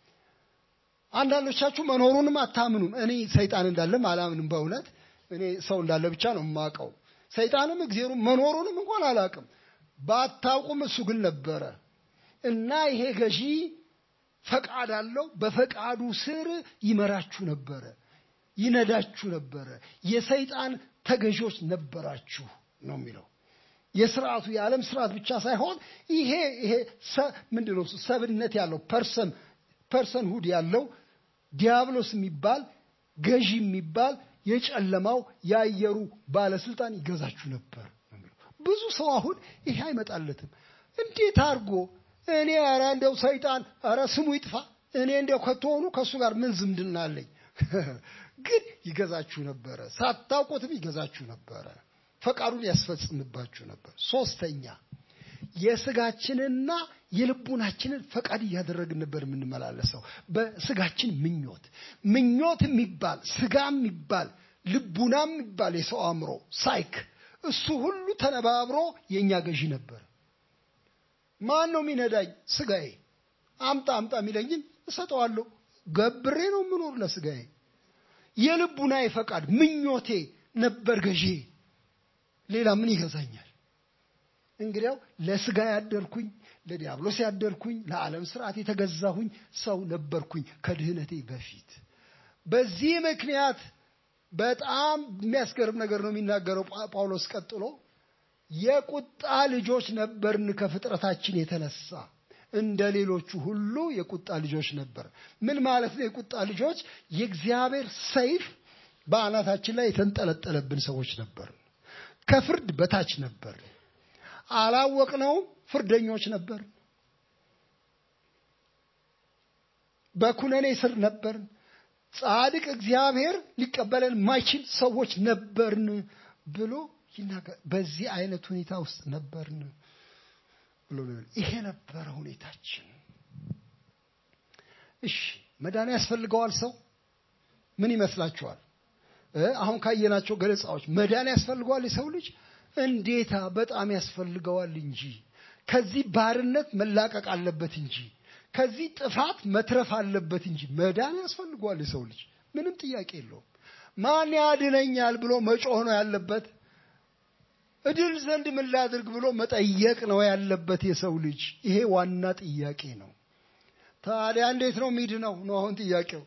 አንዳንዶቻችሁ መኖሩንም አታምኑም። እኔ ሰይጣን እንዳለም አላምንም። በእውነት እኔ ሰው እንዳለ ብቻ ነው የማውቀው። ሰይጣንም እግዚአብሔሩ መኖሩንም እንኳን አላውቅም። ባታውቁም እሱ ግን ነበረ እና ይሄ ገዢ ፈቃድ አለው። በፈቃዱ ስር ይመራችሁ ነበረ፣ ይነዳችሁ ነበረ። የሰይጣን ተገዢዎች ነበራችሁ ነው የሚለው። የስርዓቱ የዓለም ስርዓት ብቻ ሳይሆን ይሄ ይሄ ምንድን ነው ሰብነት ያለው ፐርሰን ፐርሰን ሁድ ያለው ዲያብሎስ የሚባል ገዢ የሚባል የጨለማው የአየሩ ባለስልጣን ይገዛችሁ ነበር። ብዙ ሰው አሁን ይሄ አይመጣለትም። እንዴት አድርጎ እኔ ኧረ እንደው ሰይጣን ኧረ ስሙ ይጥፋ እኔ እንደው ከተሆኑ ከእሱ ጋር ምን ዝምድና አለኝ? ግን ይገዛችሁ ነበረ። ሳታውቁትም ይገዛችሁ ነበረ። ፈቃዱን ያስፈጽምባችሁ ነበር። ሶስተኛ የስጋችንና የልቡናችንን ፈቃድ እያደረግን ነበር የምንመላለሰው። በስጋችን ምኞት ምኞት የሚባል ስጋ የሚባል ልቡና የሚባል የሰው አእምሮ ሳይክ፣ እሱ ሁሉ ተነባብሮ የእኛ ገዢ ነበር። ማን ነው የሚነዳኝ? ስጋዬ። አምጣ አምጣ የሚለኝን እሰጠዋለሁ። ገብሬ ነው የምኖር ለስጋዬ። የልቡናዬ ፈቃድ ምኞቴ ነበር ገዢ። ሌላ ምን ይገዛኛል? እንግዲያው ለስጋ ያደርኩኝ፣ ለዲያብሎስ ያደርኩኝ፣ ለዓለም ስርዓት የተገዛሁኝ ሰው ነበርኩኝ ከድህነቴ በፊት። በዚህ ምክንያት በጣም የሚያስገርም ነገር ነው የሚናገረው ጳውሎስ ቀጥሎ የቁጣ ልጆች ነበርን ከፍጥረታችን የተነሳ እንደ ሌሎቹ ሁሉ የቁጣ ልጆች ነበር። ምን ማለት ነው? የቁጣ ልጆች የእግዚአብሔር ሰይፍ በአናታችን ላይ የተንጠለጠለብን ሰዎች ነበር። ከፍርድ በታች ነበር። አላወቅነውም። ፍርደኞች ነበር። በኩነኔ ስር ነበርን። ጻድቅ እግዚአብሔር ሊቀበለን ማይችል ሰዎች ነበርን ብሎ ይናገር። በዚህ አይነት ሁኔታ ውስጥ ነበርን ብሎ ይሄ ነበረ ሁኔታችን። እሺ መዳን ያስፈልገዋል ሰው ምን ይመስላችኋል? አሁን ካየናቸው ገለጻዎች መዳን ያስፈልገዋል የሰው ልጅ እንዴታ በጣም ያስፈልገዋል እንጂ ከዚህ ባርነት መላቀቅ አለበት እንጂ ከዚህ ጥፋት መትረፍ አለበት እንጂ መዳን ያስፈልገዋል የሰው ልጅ ምንም ጥያቄ የለውም። ማን ያድነኛል ብሎ መጮህ ነው ያለበት። እድል ዘንድ ምን ላድርግ ብሎ መጠየቅ ነው ያለበት የሰው ልጅ። ይሄ ዋና ጥያቄ ነው። ታዲያ እንዴት ነው ሚድነው ነው አሁን ጥያቄው።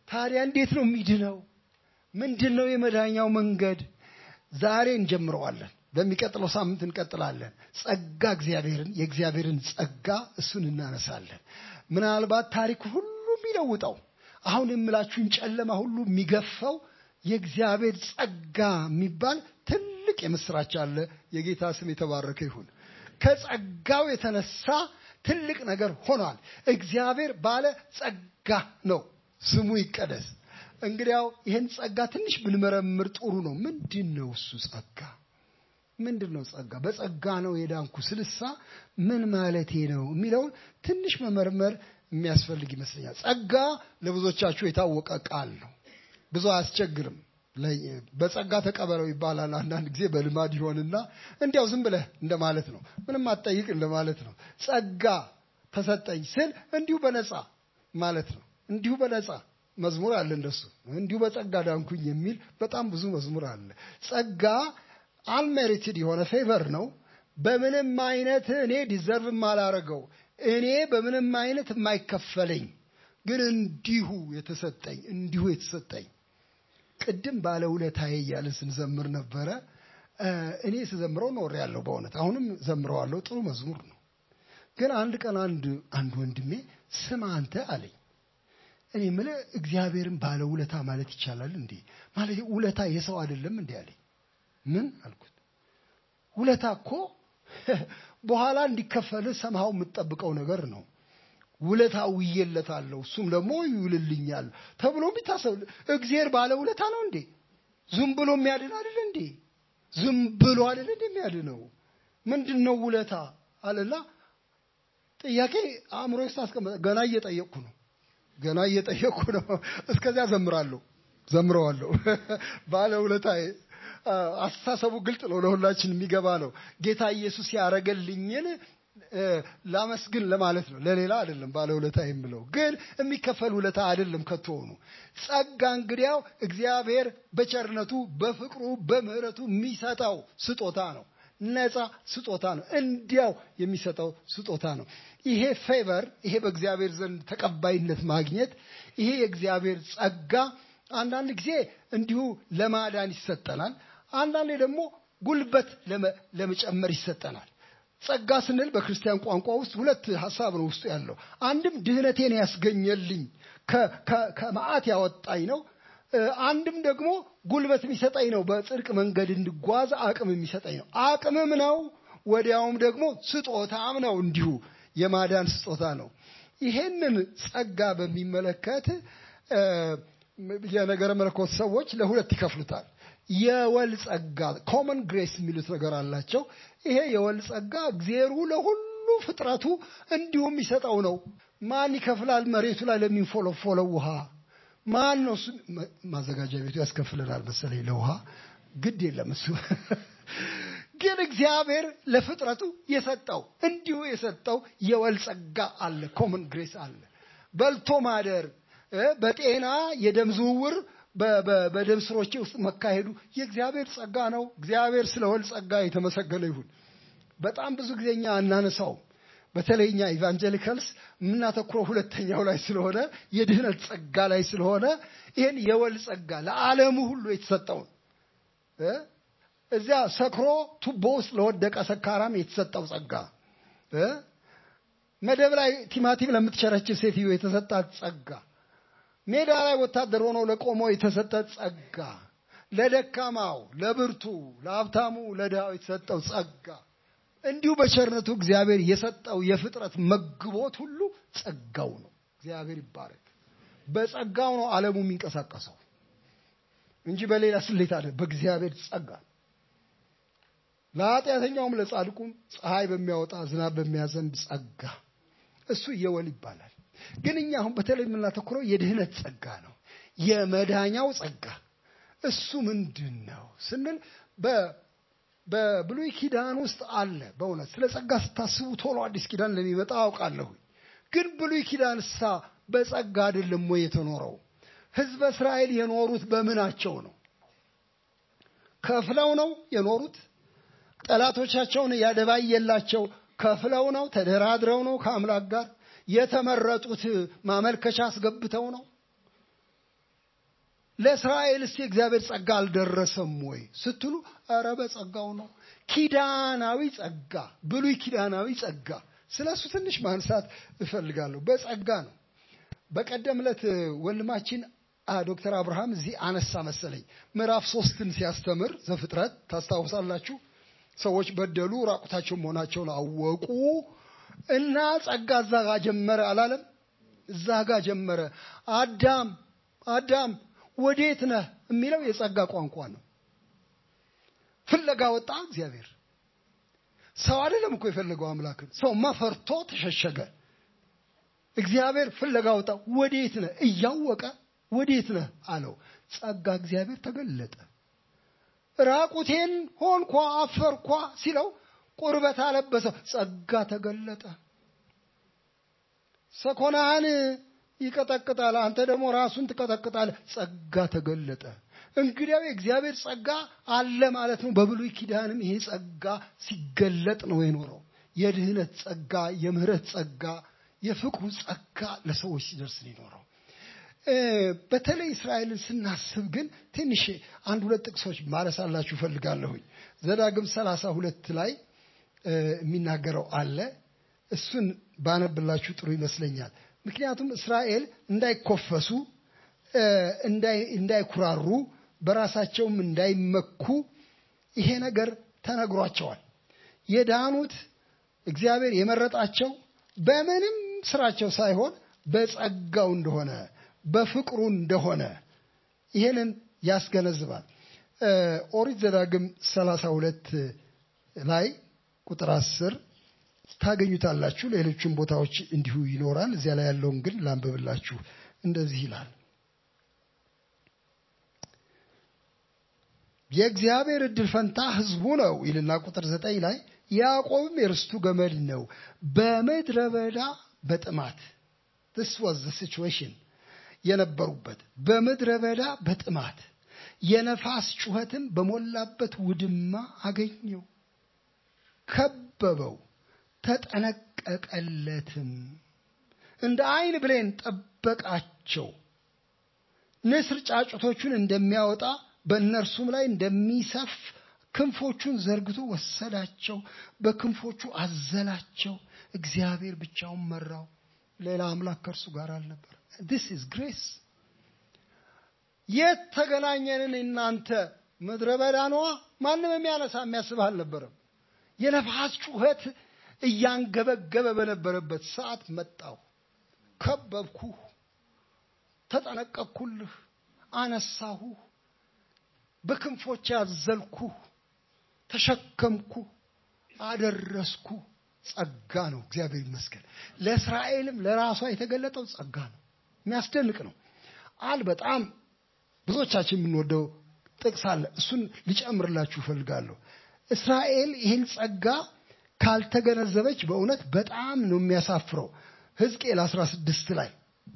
ታዲያ እንዴት ነው የሚድነው? ምንድን ነው የመዳኛው መንገድ? ዛሬ እንጀምረዋለን። በሚቀጥለው ሳምንት እንቀጥላለን። ጸጋ እግዚአብሔርን የእግዚአብሔርን ጸጋ እሱን እናነሳለን። ምናልባት ታሪክ ሁሉ የሚለውጠው አሁን የምላችሁን ጨለማ ሁሉ የሚገፋው የእግዚአብሔር ጸጋ የሚባል ትልቅ የምስራች አለ። የጌታ ስም የተባረከ ይሁን። ከጸጋው የተነሳ ትልቅ ነገር ሆኗል። እግዚአብሔር ባለ ጸጋ ነው፣ ስሙ ይቀደስ። እንግዲያው ይህን ጸጋ ትንሽ ብንመረምር ጥሩ ነው። ምንድን ነው እሱ ጸጋ? ምንድን ነው ጸጋ? በጸጋ ነው የዳንኩ ስልሳ ምን ማለቴ ነው የሚለውን ትንሽ መመርመር የሚያስፈልግ ይመስለኛል። ጸጋ ለብዙዎቻችሁ የታወቀ ቃል ነው። ብዙ አያስቸግርም። በጸጋ ተቀበለው ይባላል። አንዳንድ ጊዜ በልማድ ይሆንና እንዲያው ዝም ብለህ እንደማለት ነው። ምንም አትጠይቅ እንደማለት ነው። ጸጋ ተሰጠኝ ስል እንዲሁ በነፃ ማለት ነው። እንዲሁ በነፃ መዝሙር አለ እንደሱ። እንዲሁ በጸጋ ዳንኩኝ የሚል በጣም ብዙ መዝሙር አለ። ጸጋ አንሜሪትድ የሆነ ፌቨር ነው። በምንም አይነት እኔ ዲዘርቭ ማላረገው እኔ በምንም አይነት የማይከፈለኝ ግን እንዲሁ የተሰጠኝ እንዲሁ የተሰጠኝ ቅድም ባለውለታዬ እያልን ስንዘምር ነበረ። እኔ ስዘምረው ኖር ያለው በእውነት አሁንም ዘምረዋለሁ። ጥሩ መዝሙር ነው። ግን አንድ ቀን አንድ አንድ ወንድሜ ስማ አንተ አለኝ። እኔ የምልህ እግዚአብሔርን ባለውለታ ማለት ይቻላል እንዴ? ማለት ውለታ የሰው አይደለም እንዴ አለኝ። ምን አልኩት? ውለታ እኮ በኋላ እንዲከፈልህ ሰምሃው የምትጠብቀው ነገር ነው። ውለታ ውዬለታለሁ እሱም ደግሞ ይውልልኛል ተብሎ ቢታሰብ እግዚአብሔር ባለ ውለታ ነው እንዴ? ዝም ብሎ የሚያድን አይደል እንዴ? ዝም ብሎ አይደል እንዴ የሚያድነው? ምንድን ነው ውለታ አለና ጥያቄ አእምሮ ውስጥ አስቀመጠ። ገና እየጠየቅኩ ነው፣ ገና እየጠየቅኩ ነው። እስከዚያ ዘምራለሁ፣ ዘምረዋለሁ። ባለ ውለታዬ አስተሳሰቡ ግልጥ ነው፣ ለሁላችን የሚገባ ነው። ጌታ ኢየሱስ ያረገልኝን ላመስግን ለማለት ነው፣ ለሌላ አይደለም። ባለ ውለታ የምለው ግን የሚከፈል ውለታ አይደለም ከቶሆኑ። ጸጋ እንግዲያው እግዚአብሔር በቸርነቱ በፍቅሩ በምሕረቱ የሚሰጠው ስጦታ ነው። ነፃ ስጦታ ነው። እንዲያው የሚሰጠው ስጦታ ነው። ይሄ ፌቨር፣ ይሄ በእግዚአብሔር ዘንድ ተቀባይነት ማግኘት፣ ይሄ የእግዚአብሔር ጸጋ አንዳንድ ጊዜ እንዲሁ ለማዳን ይሰጠናል። አንዳንዴ ደግሞ ጉልበት ለመጨመር ይሰጠናል። ጸጋ ስንል በክርስቲያን ቋንቋ ውስጥ ሁለት ሀሳብ ነው ውስጡ ያለው። አንድም ድህነቴን ያስገኘልኝ ከመዓት ያወጣኝ ነው። አንድም ደግሞ ጉልበት የሚሰጠኝ ነው። በጽድቅ መንገድ እንድጓዝ አቅም የሚሰጠኝ ነው። አቅምም ነው፣ ወዲያውም ደግሞ ስጦታም ነው። እንዲሁ የማዳን ስጦታ ነው። ይሄንን ጸጋ በሚመለከት የነገረ መለኮት ሰዎች ለሁለት ይከፍሉታል። የወል ጸጋ ኮመን ግሬስ የሚሉት ነገር አላቸው። ይሄ የወል ጸጋ እግዜሩ ለሁሉ ፍጥረቱ እንዲሁም የሚሰጠው ነው። ማን ይከፍላል? መሬቱ ላይ ለሚንፎለፎለው ውሃ ማን ነው? እሱ ማዘጋጃ ቤቱ ያስከፍለናል መሰለኝ ለውሃ ግድ የለም እሱ ግን እግዚአብሔር ለፍጥረቱ የሰጠው እንዲሁ የሰጠው የወል ጸጋ አለ። ኮመን ግሬስ አለ። በልቶ ማደር፣ በጤና የደም ዝውውር በደም ስሮቼ ውስጥ መካሄዱ የእግዚአብሔር ጸጋ ነው። እግዚአብሔር ስለ ወል ጸጋ የተመሰገነ ይሁን። በጣም ብዙ ጊዜ እኛ አናነሳውም። በተለይ እኛ ኢቫንጀሊካልስ የምናተኩረው ሁለተኛው ላይ ስለሆነ የድህነት ጸጋ ላይ ስለሆነ ይህን የወል ጸጋ ለዓለሙ ሁሉ የተሰጠውን እዚያ ሰክሮ ቱቦ ውስጥ ለወደቀ ሰካራም የተሰጠው ጸጋ መደብ ላይ ቲማቲም ለምትቸረችር ሴትዮ የተሰጣት ጸጋ ሜዳ ላይ ወታደር ሆኖ ለቆመው የተሰጠ ጸጋ፣ ለደካማው፣ ለብርቱ፣ ለሀብታሙ፣ ለድሃው የተሰጠው ጸጋ፣ እንዲሁ በቸርነቱ እግዚአብሔር የሰጠው የፍጥረት መግቦት ሁሉ ጸጋው ነው። እግዚአብሔር ይባረክ። በጸጋው ነው ዓለሙ የሚንቀሳቀሰው እንጂ በሌላ ስሌት አለ። በእግዚአብሔር ጸጋ ለኃጢአተኛውም ለጻድቁም ፀሐይ በሚያወጣ ዝናብ በሚያዘንብ ጸጋ እሱ የወል ይባላል። ግን እኛ አሁን በተለይ የምናተኩረው የድህነት ጸጋ ነው። የመዳኛው ጸጋ እሱ ምንድን ነው ስንል በብሉይ ኪዳን ውስጥ አለ። በእውነት ስለ ጸጋ ስታስቡ ቶሎ አዲስ ኪዳን ለሚመጣ አውቃለሁ። ግን ብሉይ ኪዳን ሳ በጸጋ አይደለም ወይ የተኖረው? ሕዝበ እስራኤል የኖሩት በምናቸው ነው? ከፍለው ነው የኖሩት? ጠላቶቻቸውን ያደባየላቸው ከፍለው ነው? ተደራድረው ነው ከአምላክ ጋር የተመረጡት ማመልከቻ አስገብተው ነው? ለእስራኤልስ የእግዚአብሔር ጸጋ አልደረሰም ወይ ስትሉ፣ ኧረ በጸጋው ነው። ኪዳናዊ ጸጋ፣ ብሉይ ኪዳናዊ ጸጋ። ስለ እሱ ትንሽ ማንሳት እፈልጋለሁ። በጸጋ ነው። በቀደም ዕለት ወንድማችን ዶክተር አብርሃም እዚህ አነሳ መሰለኝ ምዕራፍ ሶስትን ሲያስተምር ዘፍጥረት ታስታውሳላችሁ። ሰዎች በደሉ፣ ራቁታቸው መሆናቸውን አወቁ እና ጸጋ እዛ ጋ ጀመረ አላለም? እዛ ጋ ጀመረ። አዳም አዳም ወዴት ነህ የሚለው የጸጋ ቋንቋ ነው። ፍለጋ ወጣ እግዚአብሔር። ሰው አይደለም እኮ የፈለገው አምላክን። ሰውማ ፈርቶ ተሸሸገ። እግዚአብሔር ፍለጋ ወጣ። ወዴት ነህ እያወቀ ወዴት ነህ አለው። ጸጋ እግዚአብሔር ተገለጠ። ራቁቴን ሆንኳ አፈርኳ ሲለው ቁርበት አለበሰው። ጸጋ ተገለጠ። ሰኮናህን ይቀጠቅጣል፣ አንተ ደግሞ ራሱን ትቀጠቅጣለህ። ጸጋ ተገለጠ። እንግዲያው የእግዚአብሔር ጸጋ አለ ማለት ነው። በብሉይ ኪዳንም ይሄ ጸጋ ሲገለጥ ነው የኖረው። የድህነት ጸጋ፣ የምህረት ጸጋ፣ የፍቅሩ ጸጋ ለሰዎች ሲደርስ ነው የኖረው። በተለይ እስራኤልን ስናስብ ግን ትንሽ አንድ ሁለት ጥቅሶች ማለሳላችሁ እፈልጋለሁኝ። ዘዳግም ሰላሳ ሁለት ላይ የሚናገረው አለ። እሱን ባነብላችሁ ጥሩ ይመስለኛል። ምክንያቱም እስራኤል እንዳይኮፈሱ፣ እንዳይኩራሩ፣ በራሳቸውም እንዳይመኩ ይሄ ነገር ተነግሯቸዋል። የዳኑት እግዚአብሔር የመረጣቸው በምንም ስራቸው ሳይሆን በጸጋው እንደሆነ በፍቅሩ እንደሆነ ይሄንን ያስገነዝባል። ኦሪት ዘዳግም ሰላሳ ሁለት ላይ ቁጥር አስር ታገኙታላችሁ። ሌሎችም ቦታዎች እንዲሁ ይኖራል። እዚያ ላይ ያለውን ግን ላንብብላችሁ። እንደዚህ ይላል። የእግዚአብሔር እድል ፈንታ ሕዝቡ ነው ይልና ቁጥር ዘጠኝ ላይ ያዕቆብም የርስቱ ገመድ ነው በምድረ በዳ በጥማት this was the situation የነበሩበት በምድረ በዳ በጥማት የነፋስ ጩኸትም በሞላበት ውድማ አገኘው፣ ከበበው፣ ተጠነቀቀለትም። እንደ ዓይን ብሌን ጠበቃቸው። ንስር ጫጩቶቹን እንደሚያወጣ በእነርሱም ላይ እንደሚሰፍ ክንፎቹን ዘርግቶ ወሰዳቸው፣ በክንፎቹ አዘላቸው። እግዚአብሔር ብቻውን መራው፣ ሌላ አምላክ ከእርሱ ጋር አልነበር። ዲስ ኢዝ ግሬስ። የት ተገናኘንን? እናንተ ምድረ በዳ ነዋ። ማንም የሚያነሳ የሚያስብ አልነበረም። የነፋስ ጩኸት እያንገበገበ በነበረበት ሰዓት መጣሁ፣ ከበብኩህ፣ ተጠነቀቅኩልህ፣ አነሳሁህ፣ በክንፎች ያዘልኩህ፣ ተሸከምኩህ፣ አደረስኩህ። ጸጋ ነው። እግዚአብሔር ይመስገን። ለእስራኤልም ለራሷ የተገለጠው ጸጋ ነው። የሚያስደንቅ ነው። አል በጣም ብዙዎቻችን የምንወደው ጥቅስ አለ። እሱን ሊጨምርላችሁ እፈልጋለሁ። እስራኤል ይህን ጸጋ ካልተገነዘበች በእውነት በጣም ነው የሚያሳፍረው። ሕዝቅኤል 16 ላይ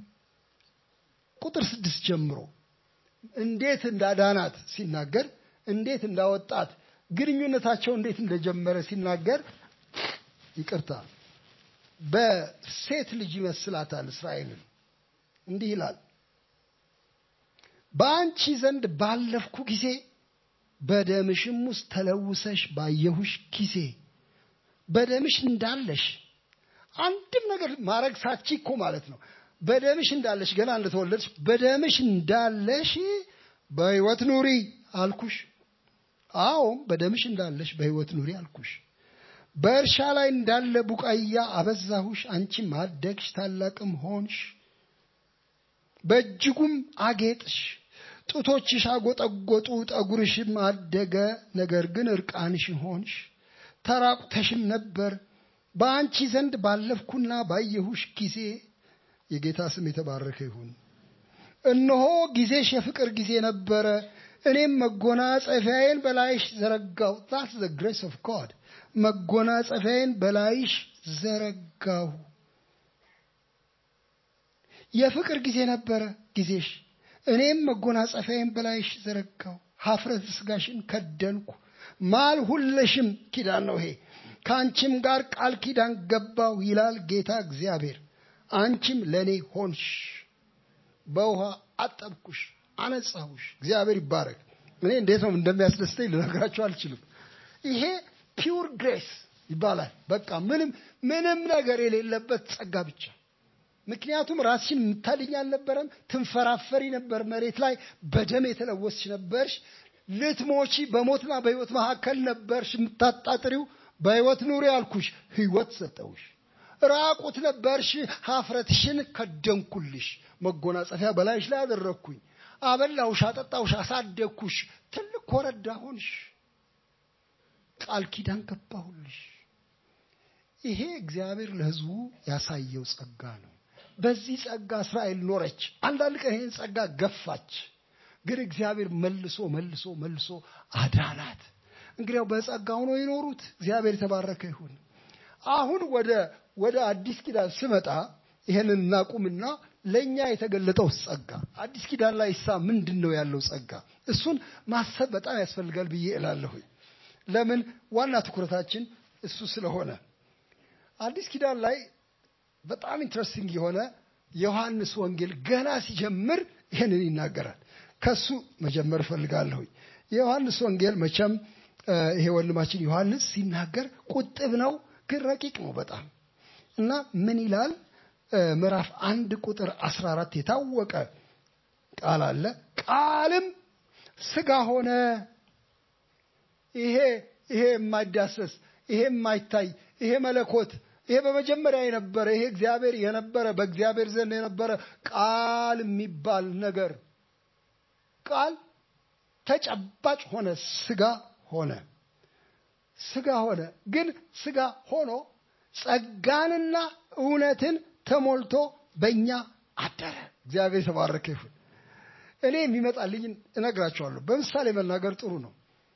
ቁጥር ስድስት ጀምሮ እንዴት እንዳዳናት ሲናገር፣ እንዴት እንዳወጣት፣ ግንኙነታቸው እንዴት እንደጀመረ ሲናገር ይቅርታ በሴት ልጅ ይመስላታል እስራኤልን። እንዲህ ይላል በአንቺ ዘንድ ባለፍኩ ጊዜ በደምሽም ውስጥ ተለውሰሽ ባየሁሽ ጊዜ በደምሽ እንዳለሽ አንድም ነገር ማድረግ ሳቺ እኮ ማለት ነው። በደምሽ እንዳለሽ ገና እንደተወለድሽ በደምሽ እንዳለሽ በሕይወት ኑሪ አልኩሽ። አዎም በደምሽ እንዳለሽ በሕይወት ኑሪ አልኩሽ። በእርሻ ላይ እንዳለ ቡቃያ አበዛሁሽ፣ አንቺም አደግሽ፣ ታላቅም ሆንሽ፣ በእጅጉም አጌጥሽ። ጡቶችሽ አጎጠጎጡ፣ ጠጉርሽም አደገ፣ ነገር ግን እርቃንሽ ሆንሽ፣ ተራቁተሽም ነበር። በአንቺ ዘንድ ባለፍኩና ባየሁሽ ጊዜ የጌታ ስም የተባረከ ይሁን። እነሆ ጊዜሽ የፍቅር ጊዜ ነበረ፣ እኔም መጎናጸፊያዬን በላይሽ ዘረጋው። ዛትስ ዘ ግሬስ ኦፍ ጋድ መጎናጸፊያዬን በላይሽ ዘረጋሁ። የፍቅር ጊዜ ነበረ ጊዜሽ፣ እኔም መጎናጸፊያዬን በላይሽ ዘረጋሁ። ሀፍረት ስጋሽን ከደንኩ፣ ማልሁልሽም። ኪዳን ነው ይሄ። ከአንቺም ጋር ቃል ኪዳን ገባው ይላል ጌታ እግዚአብሔር። አንቺም ለእኔ ሆንሽ፣ በውሃ አጠብኩሽ፣ አነጻሁሽ። እግዚአብሔር ይባረክ። እኔ እንዴት ነው እንደሚያስደስተኝ ልነግራችሁ አልችልም። ይሄ ፒውር ግሬስ ይባላል። በቃ ምንም ምንም ነገር የሌለበት ጸጋ ብቻ። ምክንያቱም ራስሽን የምታድኝ አልነበረም። ትንፈራፈሪ ነበር መሬት ላይ በደም የተለወስሽ ነበርሽ። ልትሞቺ በሞትና በሕይወት መካከል ነበርሽ የምታጣጥሪው። በሕይወት ኑሪ አልኩሽ፣ ሕይወት ሰጠውሽ። ራቁት ነበርሽ፣ ሀፍረትሽን ከደንኩልሽ። መጎናጸፊያ በላይሽ ላይ አደረግኩኝ። አበላውሽ፣ አጠጣውሽ፣ አሳደግኩሽ። ትልቅ ኮረዳ ሆንሽ። ቃል ኪዳን ገባሁልሽ። ይሄ እግዚአብሔር ለሕዝቡ ያሳየው ጸጋ ነው። በዚህ ጸጋ እስራኤል ኖረች። አንዳንድ ቀን ይህን ጸጋ ገፋች። ግን እግዚአብሔር መልሶ መልሶ መልሶ አዳናት። እንግዲያው በጸጋው ነው የኖሩት። እግዚአብሔር የተባረከ ይሁን። አሁን ወደ ወደ አዲስ ኪዳን ስመጣ ይሄንን እናቁምና ለእኛ የተገለጠው ጸጋ አዲስ ኪዳን ላይ ሳ ምንድን ነው ያለው ጸጋ? እሱን ማሰብ በጣም ያስፈልጋል ብዬ እላለሁኝ። ለምን ዋና ትኩረታችን እሱ ስለሆነ አዲስ ኪዳን ላይ በጣም ኢንትረስቲንግ የሆነ ዮሐንስ ወንጌል ገና ሲጀምር ይህንን ይናገራል። ከሱ መጀመር እፈልጋለሁኝ። የዮሐንስ ወንጌል መቼም ይሄ ወንድማችን ዮሐንስ ሲናገር ቁጥብ ነው፣ ግን ረቂቅ ነው በጣም እና ምን ይላል? ምዕራፍ አንድ ቁጥር 14 የታወቀ ቃል አለ። ቃልም ስጋ ሆነ። ይሄ ይሄ የማይዳሰስ ይሄ የማይታይ ይሄ መለኮት ይሄ በመጀመሪያ የነበረ ይሄ እግዚአብሔር የነበረ በእግዚአብሔር ዘንድ የነበረ ቃል የሚባል ነገር ቃል ተጨባጭ ሆነ፣ ስጋ ሆነ። ስጋ ሆነ። ግን ስጋ ሆኖ ጸጋንና እውነትን ተሞልቶ በእኛ አደረ። እግዚአብሔር የተባረከ ይሁን። እኔ የሚመጣልኝን እነግራቸዋለሁ። በምሳሌ መናገር ጥሩ ነው።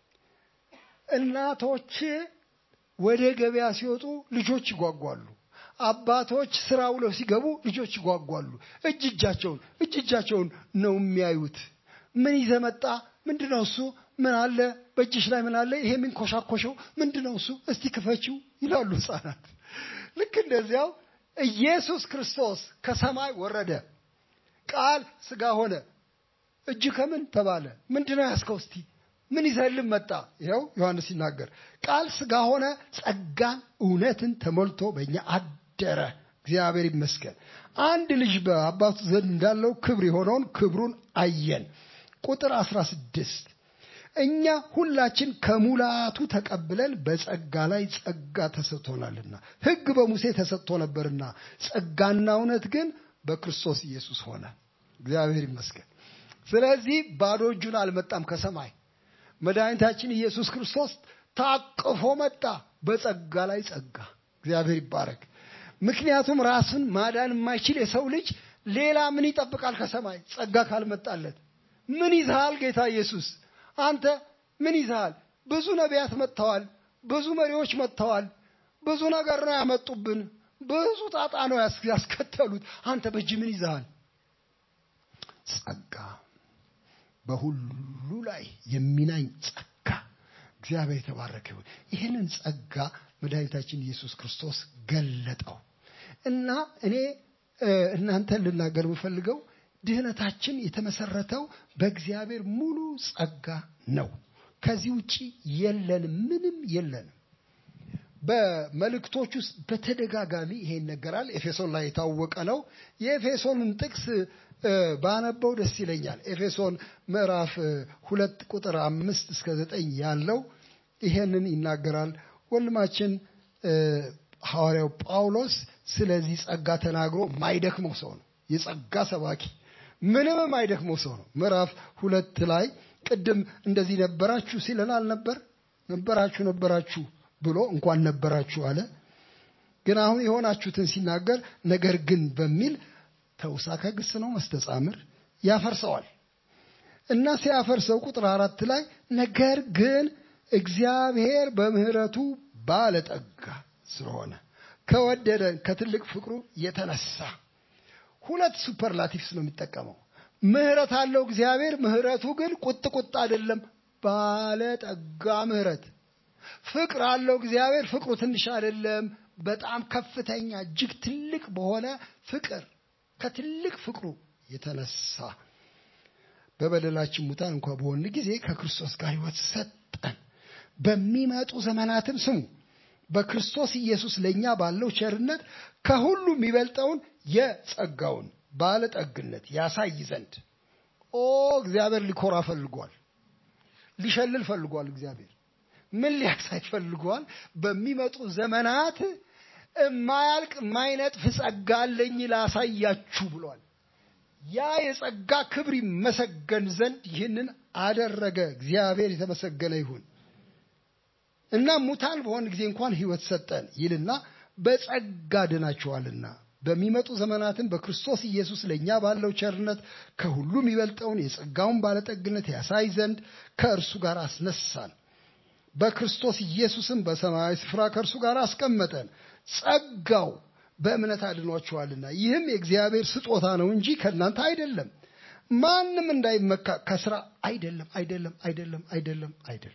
እናቶች ወደ ገበያ ሲወጡ ልጆች ይጓጓሉ። አባቶች ስራ ውለው ሲገቡ ልጆች ይጓጓሉ። እጅ እጃቸውን እጅ እጃቸውን ነው የሚያዩት። ምን ይዘህ መጣ? ምንድን ነው እሱ? ምን አለ በእጅሽ ላይ ምን አለ? ይሄ የሚንኮሻኮሸው ምንድን ነው እሱ? እስቲ ክፈችው ይላሉ ህፃናት። ልክ እንደዚያው ኢየሱስ ክርስቶስ ከሰማይ ወረደ፣ ቃል ስጋ ሆነ። እጅ ከምን ተባለ? ምንድን ነው ያዝከው? እስቲ ምን ይዘህልን መጣ? ይኸው ዮሐንስ ሲናገር ቃል ስጋ ሆነ፣ ጸጋን እውነትን ተሞልቶ በእኛ አደረ። እግዚአብሔር ይመስገን። አንድ ልጅ በአባቱ ዘንድ እንዳለው ክብር የሆነውን ክብሩን አየን። ቁጥር 16 እኛ ሁላችን ከሙላቱ ተቀብለን በጸጋ ላይ ጸጋ ተሰጥቶናልና፣ ሕግ በሙሴ ተሰጥቶ ነበርና ጸጋና እውነት ግን በክርስቶስ ኢየሱስ ሆነ። እግዚአብሔር ይመስገን። ስለዚህ ባዶ እጁን አልመጣም ከሰማይ መድኃኒታችን ኢየሱስ ክርስቶስ ታቅፎ መጣ። በጸጋ ላይ ጸጋ። እግዚአብሔር ይባረክ። ምክንያቱም ራሱን ማዳን የማይችል የሰው ልጅ ሌላ ምን ይጠብቃል ከሰማይ ጸጋ ካልመጣለት? ምን ይዝሃል ጌታ ኢየሱስ? አንተ ምን ይዝሃል? ብዙ ነቢያት መጥተዋል። ብዙ መሪዎች መጥተዋል። ብዙ ነገር ነው ያመጡብን። ብዙ ጣጣ ነው ያስከተሉት። አንተ በእጅ ምን ይዝሃል? ጸጋ በሁሉ ላይ የሚናኝ ጸጋ። እግዚአብሔር የተባረከ ይሁን። ይህንን ጸጋ መድኃኒታችን ኢየሱስ ክርስቶስ ገለጠው እና እኔ እናንተን ልናገር የምፈልገው ድህነታችን የተመሰረተው በእግዚአብሔር ሙሉ ጸጋ ነው። ከዚህ ውጪ የለንም፣ ምንም የለንም። በመልእክቶች ውስጥ በተደጋጋሚ ይሄ ይነገራል። ኤፌሶን ላይ የታወቀ ነው። የኤፌሶንን ጥቅስ ባነበው ደስ ይለኛል። ኤፌሶን ምዕራፍ ሁለት ቁጥር አምስት እስከ ዘጠኝ ያለው ይሄንን ይናገራል። ወንድማችን ሐዋርያው ጳውሎስ ስለዚህ ጸጋ ተናግሮ ማይደክመው ሰው ነው። የጸጋ ሰባኪ ምንም ማይደክመው ሰው ነው። ምዕራፍ ሁለት ላይ ቅድም እንደዚህ ነበራችሁ ሲለን አልነበር? ነበራችሁ ነበራችሁ ብሎ እንኳን ነበራችሁ አለ። ግን አሁን የሆናችሁትን ሲናገር ነገር ግን በሚል ተውሳከ ግስ ነው መስተጻምር ያፈርሰዋል እና ሲያፈርሰው ቁጥር አራት ላይ ነገር ግን እግዚአብሔር በምሕረቱ ባለጠጋ ስለሆነ ከወደደን ከትልቅ ፍቅሩ የተነሳ ሁለት ሱፐርላቲቭስ ነው የሚጠቀመው። ምሕረት አለው እግዚአብሔር። ምሕረቱ ግን ቁጥ ቁጥ አይደለም፣ ባለጠጋ ምሕረት። ፍቅር አለው እግዚአብሔር። ፍቅሩ ትንሽ አይደለም፣ በጣም ከፍተኛ እጅግ ትልቅ በሆነ ፍቅር ከትልቅ ፍቅሩ የተነሳ በበደላችን ሙታን እንኳ በሆን ጊዜ ከክርስቶስ ጋር ሕይወት ሰጠን። በሚመጡ ዘመናትም ስሙ በክርስቶስ ኢየሱስ ለእኛ ባለው ቸርነት ከሁሉ የሚበልጠውን የጸጋውን ባለጠግነት ያሳይ ዘንድ ኦ እግዚአብሔር ሊኮራ ፈልጓል። ሊሸልል ፈልጓል። እግዚአብሔር ምን ሊያሳይ ፈልጓል? በሚመጡ ዘመናት እማያልቅ የማይነጥፍ ጸጋ አለኝ ላሳያችሁ ብሏል። ያ የጸጋ ክብር ይመሰገን ዘንድ ይህንን አደረገ። እግዚአብሔር የተመሰገነ ይሁን እና ሙታን በሆን ጊዜ እንኳን ሕይወት ሰጠን ይልና በጸጋ ድናችኋልና በሚመጡ ዘመናትን በክርስቶስ ኢየሱስ ለእኛ ባለው ቸርነት ከሁሉ የሚበልጠውን የጸጋውን ባለጠግነት ያሳይ ዘንድ ከእርሱ ጋር አስነሳን። በክርስቶስ ኢየሱስም በሰማያዊ ስፍራ ከእርሱ ጋር አስቀመጠን። ጸጋው በእምነት አድኗችኋልና ይህም የእግዚአብሔር ስጦታ ነው እንጂ ከእናንተ አይደለም፣ ማንም እንዳይመካ ከስራ አይደለም፣ አይደለም፣ አይደለም፣ አይደለም፣ አይደለም።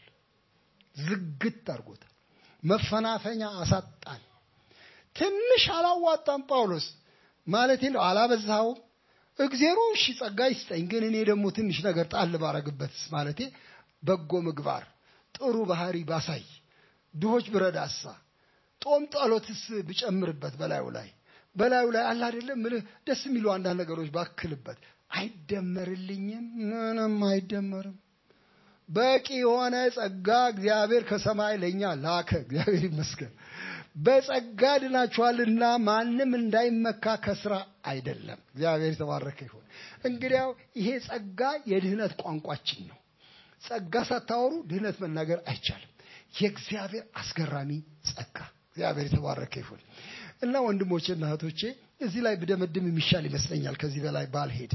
ዝግት አድርጎታል። መፈናፈኛ አሳጣን። ትንሽ አላዋጣም ጳውሎስ ማለት ነው። አላበዛኸውም። እግዜሩ እሺ ጸጋ ይስጠኝ፣ ግን እኔ ደግሞ ትንሽ ነገር ጣል ባረግበትስ ማለቴ በጎ ምግባር ጥሩ ባህሪ ባሳይ ድሆች ብረዳሳ ጦም ጸሎትስ ብጨምርበት በላዩ ላይ በላዩ ላይ አለ አይደለም ምልህ ደስ የሚሉ አንዳንድ ነገሮች ባክልበት አይደመርልኝም። ምንም አይደመርም። በቂ የሆነ ጸጋ እግዚአብሔር ከሰማይ ለእኛ ላከ። እግዚአብሔር ይመስገን። በጸጋ ድናችኋልና ማንም እንዳይመካ ከስራ አይደለም። እግዚአብሔር የተባረከ ይሁን። እንግዲያው ይሄ ጸጋ የድህነት ቋንቋችን ነው። ጸጋ ሳታወሩ ድህነት መናገር አይቻልም። የእግዚአብሔር አስገራሚ ጸጋ እግዚአብሔር የተባረከ ይሁን እና ወንድሞቼና እህቶቼ እዚህ ላይ ብደመድም የሚሻል ይመስለኛል። ከዚህ በላይ ባልሄድ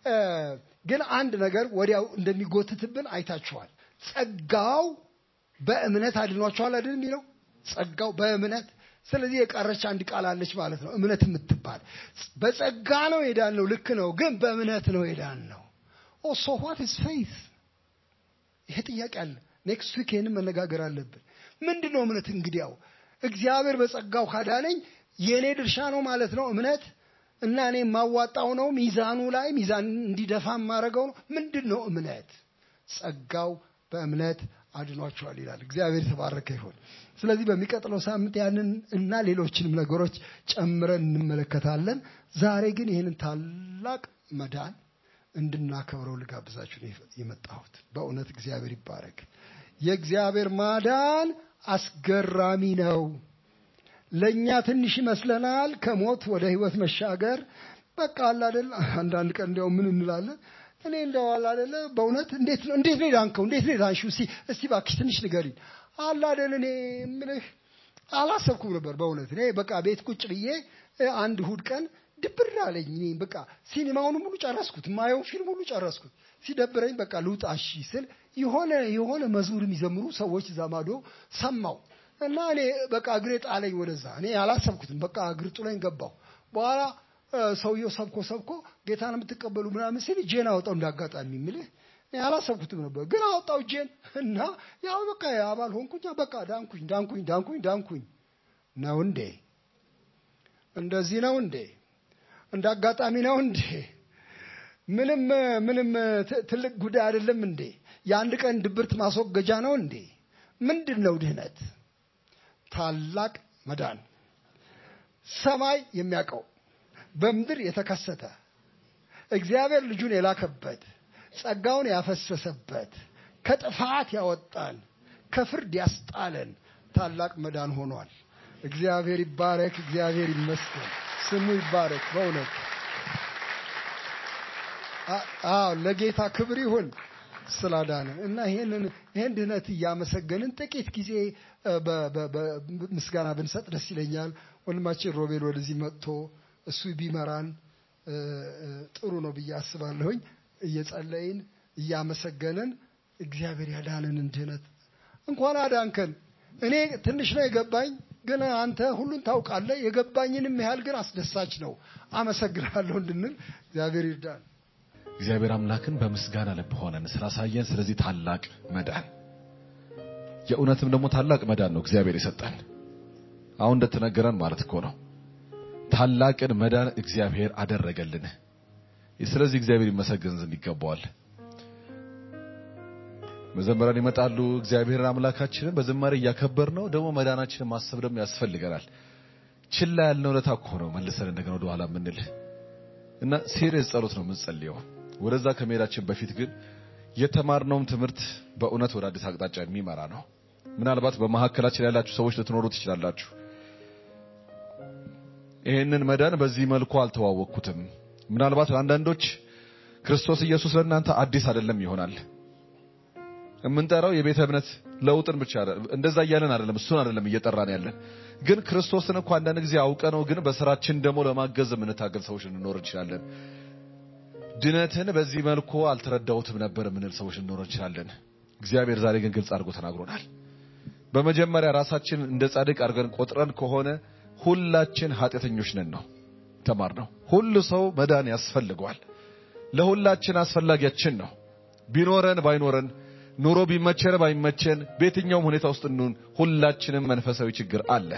ግን አንድ ነገር ወዲያው እንደሚጎትትብን አይታችኋል። ጸጋው በእምነት አድኗችኋል አይደል የሚለው ጸጋው በእምነት ስለዚህ የቀረች አንድ ቃል አለች ማለት ነው እምነት የምትባል በጸጋ ነው የዳን ነው ልክ ነው ግን በእምነት ነው የዳን ነው ኦ ሶ ዋት ኢዝ ፌይዝ ይሄ ጥያቄ አለ ኔክስት ዊክ ይህንን መነጋገር አለብን ምንድን ነው እምነት እንግዲያው እግዚአብሔር በጸጋው ካዳነኝ የእኔ ድርሻ ነው ማለት ነው እምነት እና እኔ የማዋጣው ነው ሚዛኑ ላይ ሚዛን እንዲደፋ የማደርገው ነው ምንድን ነው እምነት ጸጋው በእምነት አድኗቸዋል ይላል እግዚአብሔር የተባረከ ይሆን ስለዚህ በሚቀጥለው ሳምንት ያንን እና ሌሎችንም ነገሮች ጨምረን እንመለከታለን ዛሬ ግን ይህንን ታላቅ መዳን እንድናከብረው ልጋብዛችሁ ነው የመጣሁት በእውነት እግዚአብሔር ይባረክ የእግዚአብሔር ማዳን አስገራሚ ነው ለእኛ ትንሽ ይመስለናል ከሞት ወደ ህይወት መሻገር በቃ አለ አይደል አንዳንድ ቀን እንዲያው ምን እንላለን እኔ እንደው አለ አይደለ በእውነት እንዴት ነው እንዴት ነው የዳንከው እንዴት ነው የዳንሽው እስቲ እስቲ እባክሽ ትንሽ ንገሪኝ አለ አይደል እኔ ምልህ አላሰብኩም ነበር በእውነት እኔ በቃ ቤት ቁጭ ብዬ አንድ እሁድ ቀን ድብር አለኝ እኔ በቃ ሲኒማውን ሙሉ ጨረስኩት ማየውን ፊልም ሁሉ ጨረስኩት ሲደብረኝ በቃ ልውጣ እሺ ስል የሆነ የሆነ መዝሙር የሚዘምሩ ሰዎች እዛ ማዶ ሰማው እና እኔ በቃ እግሬ ጣለኝ ወደዛ እኔ አላሰብኩትም በቃ እግር ጥሎኝ ገባው በኋላ ሰውየው ሰብኮ ሰብኮ ጌታን የምትቀበሉ ምናምን ሲል እጄን አወጣው እንዳጋጣሚ የምልህ እኔ አላሰብኩትም ነበር ግን አወጣው እጄን እና ያው በቃ አባል ሆንኩኝ በቃ ዳንኩኝ ዳንኩኝ ዳንኩኝ ዳንኩኝ ነው እንዴ እንደዚህ ነው እንዴ እንደ አጋጣሚ ነው እንዴ ምንም ምንም ትልቅ ጉዳይ አይደለም እንዴ የአንድ ቀን ድብርት ማስወገጃ ነው እንዴ ምንድን ነው ድህነት ታላቅ መዳን ሰማይ የሚያውቀው በምድር የተከሰተ እግዚአብሔር ልጁን የላከበት ጸጋውን ያፈሰሰበት ከጥፋት ያወጣን ከፍርድ ያስጣለን ታላቅ መዳን ሆኗል እግዚአብሔር ይባረክ እግዚአብሔር ይመስገን ስሙ ይባረክ በእውነት አዎ ለጌታ ክብር ይሁን ስላዳነ እና ይሄንን ይሄን ድህነት እያመሰገንን ጥቂት ጊዜ ምስጋና ብንሰጥ ደስ ይለኛል ወንድማችን ሮቤል ወደዚህ መጥቶ እሱ ቢመራን ጥሩ ነው ብዬ አስባለሁኝ እየጸለይን እያመሰገንን እግዚአብሔር ያዳነንን ድህነት እንኳን አዳንከን እኔ ትንሽ ነው የገባኝ ግን አንተ ሁሉን ታውቃለህ የገባኝንም ያህል ግን አስደሳች ነው አመሰግናለሁ እንድንል እግዚአብሔር ይርዳን እግዚአብሔር አምላክን በምስጋና ልብ ሆነን ስላሳየን ስለዚህ ታላቅ መዳን የእውነትም ደግሞ ታላቅ መዳን ነው እግዚአብሔር የሰጠን አሁን እንደተነገረን ማለት እኮ ነው ታላቅን መዳን እግዚአብሔር አደረገልን ስለዚህ እግዚአብሔር ይመሰገን ዘንድ ይገባዋል መዘመራን ይመጣሉ። እግዚአብሔርን አምላካችንን በዝማሬ እያከበር ነው። ደግሞ መዳናችንን ማሰብ ደግሞ ያስፈልገናል። ችላ ያልነው ለታ እኮ ነው መልሰን እንደገና ወደ ኋላ የምንል እና ሴሪየስ ጸሎት ነው የምንጸልየው። ወደዛ ከመሄዳችን በፊት ግን የተማርነውም ትምህርት በእውነት ወደ አዲስ አቅጣጫ የሚመራ ነው። ምናልባት በመካከላችን ያላችሁ ሰዎች ልትኖሩ ትችላላችሁ። ይህንን መዳን በዚህ መልኩ አልተዋወቅኩትም። ምናልባት ለአንዳንዶች ክርስቶስ ኢየሱስ ለእናንተ አዲስ አይደለም ይሆናል። የምንጠራው የቤተ እምነት ለውጥን ብቻ አይደለም፣ እንደዛ እያለን አይደለም፣ እሱን አይደለም እየጠራን ያለን። ግን ክርስቶስን እኮ አንዳንድ ጊዜ አውቀ ነው፣ ግን በስራችን ደግሞ ለማገዝ የምንታገል ሰዎች ልንኖር እንችላለን። ድነትን በዚህ መልኩ አልተረዳሁትም ነበር የምንል ሰዎች ልንኖር እንችላለን። እግዚአብሔር ዛሬ ግን ግልጽ አድርጎ ተናግሮናል። በመጀመሪያ ራሳችን እንደ ጻድቅ አድርገን ቆጥረን ከሆነ ሁላችን ኃጢአተኞች ነን ነው ተማርነው። ሁሉ ሰው መዳን ያስፈልገዋል። ለሁላችን አስፈላጊያችን ነው። ቢኖረን ባይኖረን ኑሮ ቢመቸን ባይመቸን በየትኛውም ሁኔታ ውስጥ እንሁን ሁላችንም መንፈሳዊ ችግር አለ።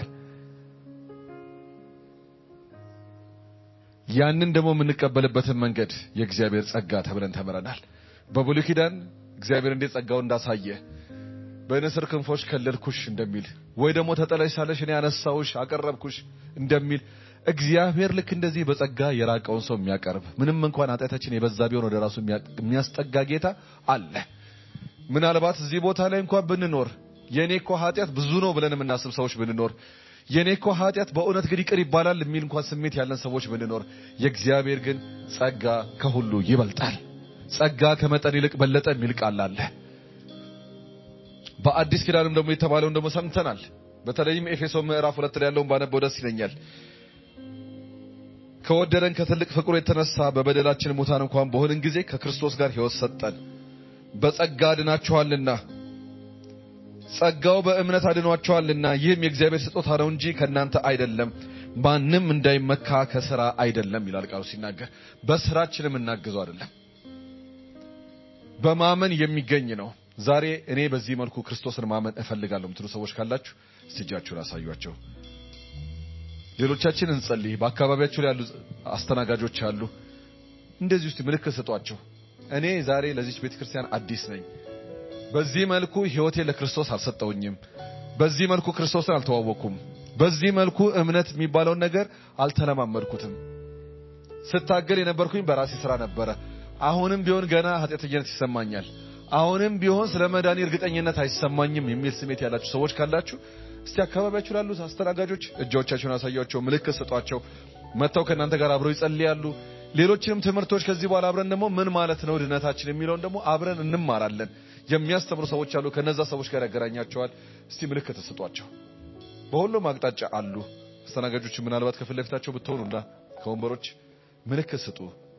ያንን ደግሞ የምንቀበልበትን መንገድ የእግዚአብሔር ጸጋ ተብለን ተምረናል። በብሉይ ኪዳን እግዚአብሔር እንዴት ጸጋውን እንዳሳየ በንስር ክንፎች ከለልኩሽ እንደሚል ወይ ደግሞ ተጠለሽ ሳለሽ እኔ አነሳውሽ አቀረብኩሽ እንደሚል እግዚአብሔር ልክ እንደዚህ በጸጋ የራቀውን ሰው የሚያቀርብ ምንም እንኳን ኃጢአታችን የበዛ ቢሆን ወደ ራሱ የሚያስጠጋ ጌታ አለ። ምናልባት እዚህ ቦታ ላይ እንኳን ብንኖር የኔ እኮ ኃጢአት ብዙ ነው ብለን የምናስብ ሰዎች ብንኖር የኔ እኮ ኃጢአት በእውነት ግን ይቅር ይባላል የሚል እንኳን ስሜት ያለን ሰዎች ብንኖር የእግዚአብሔር ግን ጸጋ ከሁሉ ይበልጣል። ጸጋ ከመጠን ይልቅ በለጠ የሚል ቃል አለ። በአዲስ ኪዳንም ደግሞ የተባለውን ደግሞ ሰምተናል። በተለይም ኤፌሶ ምዕራፍ ሁለት ላይ ያለውን ባነበው ደስ ይለኛል። ከወደደን ከትልቅ ፍቅሩ የተነሳ በበደላችን ሙታን እንኳን በሆንን ጊዜ ከክርስቶስ ጋር ሕይወት ሰጠን። በጸጋ አድናችኋልና ጸጋው በእምነት አድኗችኋልና ይህም የእግዚአብሔር ስጦታ ነው እንጂ ከእናንተ አይደለም፣ ማንም እንዳይመካ ከስራ አይደለም ይላል ቃሉ ሲናገር። በስራችን የምናግዘው አይደለም፣ በማመን የሚገኝ ነው። ዛሬ እኔ በዚህ መልኩ ክርስቶስን ማመን እፈልጋለሁ የምትሉ ሰዎች ካላችሁ እስቲ እጃችሁን አሳዩአቸው። ሌሎቻችን እንጸልይ። በአካባቢያችሁ ላይ ያሉ አስተናጋጆች አሉ። እንደዚህ ውስጥ ምልክት ስጧቸው። እኔ ዛሬ ለዚች ቤተክርስቲያን አዲስ ነኝ። በዚህ መልኩ ህይወቴ ለክርስቶስ አልሰጠውኝም። በዚህ መልኩ ክርስቶስን አልተዋወቅኩም። በዚህ መልኩ እምነት የሚባለውን ነገር አልተለማመድኩትም። ስታገል የነበርኩኝ በራሴ ስራ ነበረ። አሁንም ቢሆን ገና ኃጢአተኝነት ይሰማኛል። አሁንም ቢሆን ስለ መዳኔ እርግጠኝነት አይሰማኝም የሚል ስሜት ያላችሁ ሰዎች ካላችሁ እስቲ አካባቢያችሁ ላሉት አስተናጋጆች እጆቻችሁን አሳያቸው፣ ምልክት ስጧቸው። መጥተው ከእናንተ ጋር አብረው ይጸልያሉ። ሌሎችንም ትምህርቶች ከዚህ በኋላ አብረን ደግሞ ምን ማለት ነው ድነታችን የሚለውን ደግሞ አብረን እንማራለን። የሚያስተምሩ ሰዎች አሉ። ከነዛ ሰዎች ጋር ያገናኛቸዋል። እስቲ ምልክት ስጧቸው። በሁሉም አቅጣጫ አሉ አስተናጋጆች። ምናልባት ከፊት ለፊታቸው ብትሆኑና ከወንበሮች ምልክት ስጡ።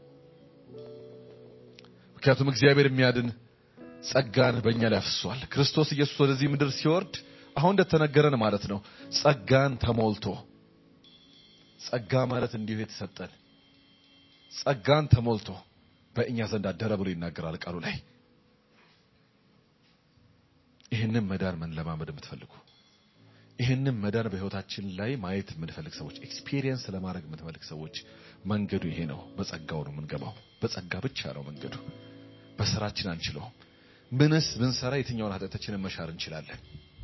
ምክንያቱም እግዚአብሔር የሚያድን ጸጋን በእኛ ላይ አፍሷል። ክርስቶስ ኢየሱስ ወደዚህ ምድር ሲወርድ አሁን እንደተነገረን ማለት ነው ጸጋን ተሞልቶ ጸጋ ማለት እንዲሁ የተሰጠን ጸጋን ተሞልቶ በእኛ ዘንድ አደረ ብሎ ይናገራል ቃሉ ላይ። ይህንን መዳን መለማመድ የምትፈልጉ ይህንን መዳን በህይወታችን ላይ ማየት የምንፈልግ ሰዎች ኤክስፒሪየንስ ለማድረግ የምትፈልግ ሰዎች መንገዱ ይሄ ነው። በጸጋው ነው የምንገባው። በጸጋ ብቻ ነው መንገዱ። በስራችን አንችለውም። ምንስ ብንሰራ የትኛውን ኃጢአታችንን መሻር እንችላለን?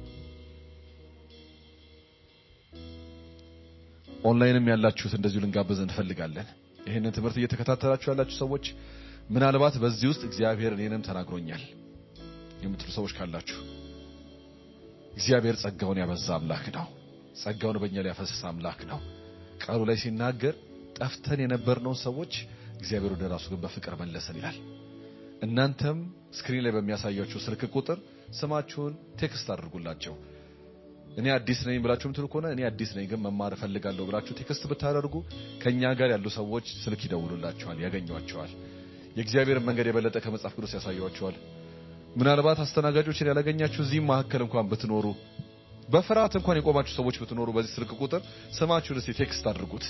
ኦንላይንም ያላችሁት እንደዚሁ ልንጋብዝ እንፈልጋለን። ይህንን ትምህርት እየተከታተላችሁ ያላችሁ ሰዎች ምናልባት በዚህ ውስጥ እግዚአብሔር እኔንም ተናግሮኛል የምትሉ ሰዎች ካላችሁ እግዚአብሔር ጸጋውን ያበዛ አምላክ ነው። ጸጋውን በእኛ ላይ ያፈሰሰ አምላክ ነው። ቃሉ ላይ ሲናገር ጠፍተን የነበርነውን ሰዎች እግዚአብሔር ወደ ራሱ ግን በፍቅር መለሰን ይላል። እናንተም ስክሪን ላይ በሚያሳያችሁ ስልክ ቁጥር ስማችሁን ቴክስት አድርጉላቸው። እኔ አዲስ ነኝ ብላችሁ ምትሉ ከሆነ እኔ አዲስ ነኝ ግን መማር እፈልጋለሁ ብላችሁ ቴክስት ብታደርጉ ከኛ ጋር ያሉ ሰዎች ስልክ ይደውሉላችኋል፣ ያገኟቸዋል። የእግዚአብሔርን መንገድ የበለጠ ከመጽሐፍ ቅዱስ ያሳያችኋል። ምናልባት አስተናጋጆችን ያላገኛችሁ እዚህም መካከል እንኳን ብትኖሩ በፍርሃት እንኳን የቆማችሁ ሰዎች ብትኖሩ በዚህ ስልክ ቁጥር ስማችሁን እስቲ ቴክስት አድርጉት።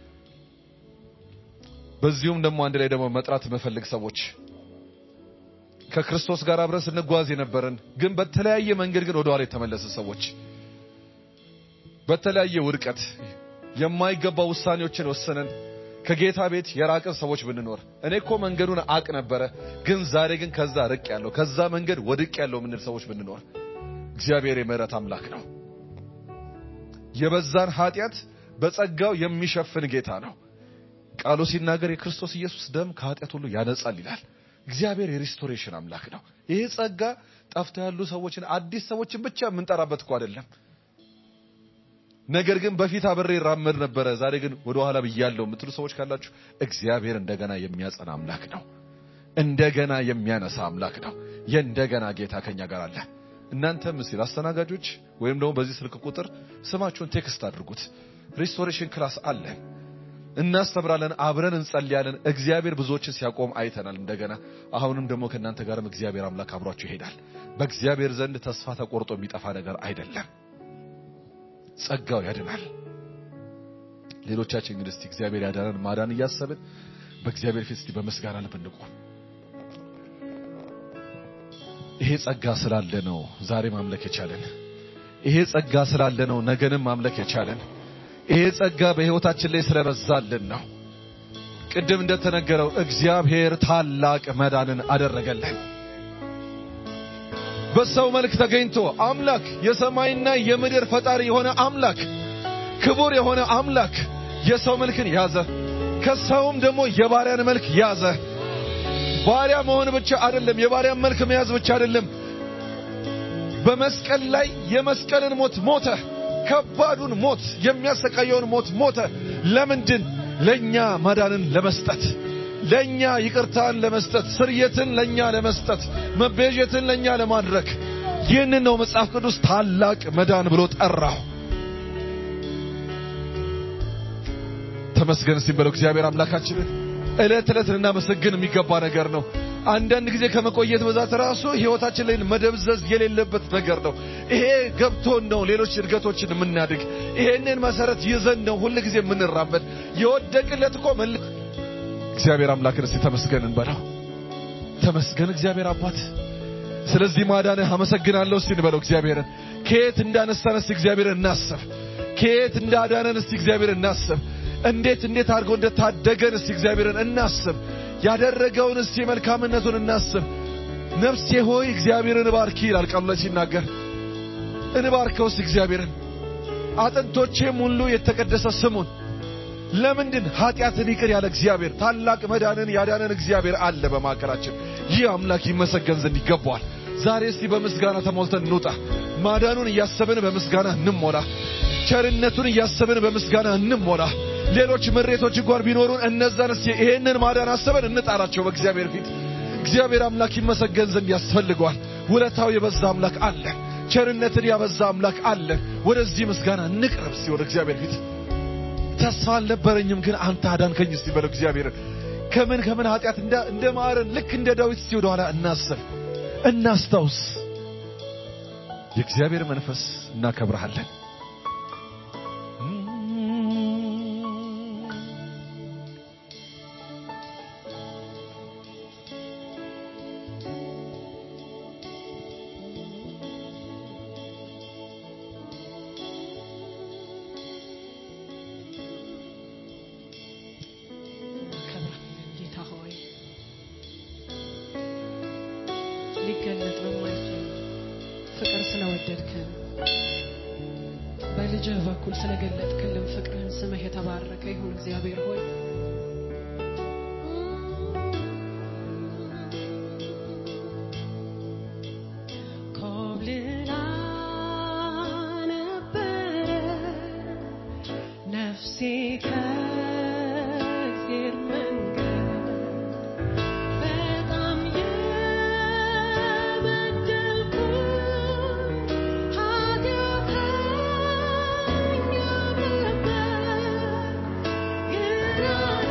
በዚሁም ደግሞ አንድ ላይ ደግሞ መጥራት የምፈልግ ሰዎች ከክርስቶስ ጋር አብረን ስንጓዝ የነበረን ግን በተለያየ መንገድ ግን ወደ ኋላ የተመለሰ ሰዎች በተለያየ ውድቀት የማይገባ ውሳኔዎችን ወሰነን ከጌታ ቤት የራቅን ሰዎች ብንኖር እኔ እኮ መንገዱን አቅ ነበረ፣ ግን ዛሬ ግን ከዛ ርቅ ያለው ከዛ መንገድ ወድቅ ያለው ምንል ሰዎች ብንኖር እግዚአብሔር የምህረት አምላክ ነው። የበዛን ኃጢአት በጸጋው የሚሸፍን ጌታ ነው። ቃሉ ሲናገር የክርስቶስ ኢየሱስ ደም ከኃጢአት ሁሉ ያነጻል ይላል። እግዚአብሔር የሪስቶሬሽን አምላክ ነው። ይሄ ጸጋ ጠፍተው ያሉ ሰዎችን አዲስ ሰዎችን ብቻ የምንጠራበት እኮ አይደለም። ነገር ግን በፊት አብሬ ይራመድ ነበረ፣ ዛሬ ግን ወደ ኋላ ብያለሁ የምትሉ ሰዎች ካላችሁ እግዚአብሔር እንደገና የሚያጸና አምላክ ነው። እንደገና የሚያነሳ አምላክ ነው። የእንደገና ጌታ ከኛ ጋር አለ። እናንተም እስቲ አስተናጋጆች ወይም ደግሞ በዚህ ስልክ ቁጥር ስማችሁን ቴክስት አድርጉት። ሪስቶሬሽን ክላስ አለን፣ እናስተምራለን፣ አብረን እንጸልያለን። እግዚአብሔር ብዙዎችን ሲያቆም አይተናል። እንደገና አሁንም ደግሞ ከእናንተ ጋርም እግዚአብሔር አምላክ አብሯችሁ ይሄዳል። በእግዚአብሔር ዘንድ ተስፋ ተቆርጦ የሚጠፋ ነገር አይደለም። ጸጋው ያድናል። ሌሎቻችን እንግዲህ እስቲ እግዚአብሔር ያዳነን ማዳን እያሰብን በእግዚአብሔር ፊት እስቲ በምስጋና ልብ እንቁም። ይሄ ጸጋ ስላለ ነው ዛሬ ማምለክ የቻለን። ይሄ ጸጋ ስላለ ነው ነገንም ማምለክ የቻለን። ይሄ ጸጋ በሕይወታችን ላይ ስለበዛልን ነው። ቅድም እንደተነገረው እግዚአብሔር ታላቅ መዳንን አደረገልን። በሰው መልክ ተገኝቶ አምላክ የሰማይና የምድር ፈጣሪ የሆነ አምላክ ክቡር የሆነ አምላክ የሰው መልክን ያዘ። ከሰውም ደግሞ የባሪያን መልክ ያዘ። ባሪያ መሆን ብቻ አይደለም፣ የባሪያን መልክ መያዝ ብቻ አይደለም። በመስቀል ላይ የመስቀልን ሞት ሞተ። ከባዱን ሞት፣ የሚያሰቃየውን ሞት ሞተ። ለምንድን? ለኛ ማዳንን ለመስጠት ለኛ ይቅርታን ለመስጠት ስርየትን ለኛ ለመስጠት መቤዠትን ለኛ ለማድረግ ይህንን ነው መጽሐፍ ቅዱስ ታላቅ መዳን ብሎ ጠራው። ተመስገን እስቲ በለው እግዚአብሔር አምላካችንን ዕለት ዕለት ልናመሰግን የሚገባ ነገር ነው። አንዳንድ ጊዜ ከመቆየት ብዛት ራሱ ሕይወታችን ላይ መደብዘዝ የሌለበት ነገር ነው። ይሄ ገብቶን ነው ሌሎች እድገቶችን የምናድግ። ይሄንን መሰረት ይዘን ነው ሁል ጊዜ የምንራመድ። የወደቅለት እኮ መል እግዚአብሔር አምላክን እስቲ ተመስገን እንበለው። ተመስገን እግዚአብሔር አባት፣ ስለዚህ ማዳንህ አመሰግናለሁ እስቲ እንበለው እግዚአብሔርን። ከየት እንዳነሳን እስቲ እግዚአብሔርን እናስብ። ከየት እንዳዳነን እስቲ እግዚአብሔርን እናስብ። እንዴት እንዴት አድርጎ እንደታደገን እስቲ እግዚአብሔርን እናስብ። ያደረገውን እስቲ መልካምነቱን እናስብ። ነፍሴ ሆይ እግዚአብሔርን እባርኪ ይላል ቃሉ ላይ ሲናገር። እንባርከው እስቲ እግዚአብሔርን። አጥንቶቼም ሁሉ የተቀደሰ ስሙን ለምንድን ኃጢአትን ይቅር ያለ እግዚአብሔር ታላቅ መዳንን ያዳነን እግዚአብሔር አለ በማዕከላችን። ይህ አምላክ ይመሰገን ዘንድ ይገባዋል። ዛሬ እስቲ በምስጋና ተሞልተን እንውጣ። ማዳኑን እያሰብን በምስጋና እንሞላ። ቸርነቱን እያሰብን በምስጋና እንሞላ። ሌሎች ምሬቶች እንኳን ቢኖሩን እነዛን እስቲ ይሄንን ማዳን አስበን እንጣራቸው በእግዚአብሔር ፊት። እግዚአብሔር አምላክ ይመሰገን ዘንድ ያስፈልገዋል። ውለታው የበዛ አምላክ አለ። ቸርነትን ያበዛ አምላክ አለ። ወደዚህ ምስጋና እንቅረብ እስቲ ወደ እግዚአብሔር ፊት። ተስፋ አልነበረኝም ግን አንተ አዳንከኝ እስቲ በለው እግዚአብሔርን። ከምን ከምን ኃጢአት እንደ ማረን ልክ እንደ ዳዊት እስቲ ወደኋላ እናስብ፣ እናስታውስ። የእግዚአብሔር መንፈስ እናከብረሃለን። ጌታ ሆይ ሊገለጥ በማይችል ፍቅር ስለወደድከን በልጅህ በኩል ስለገለጥክልን ፍቅርህን ስምህ የተባረከ ይሁን እግዚአብሔር ሆይ ኮብልላ ነበረ ነፍሴ ከእግዚአብሔር መንገድ በጣም የበደልኩ ኃጢአተኛ ነበር፣ ግን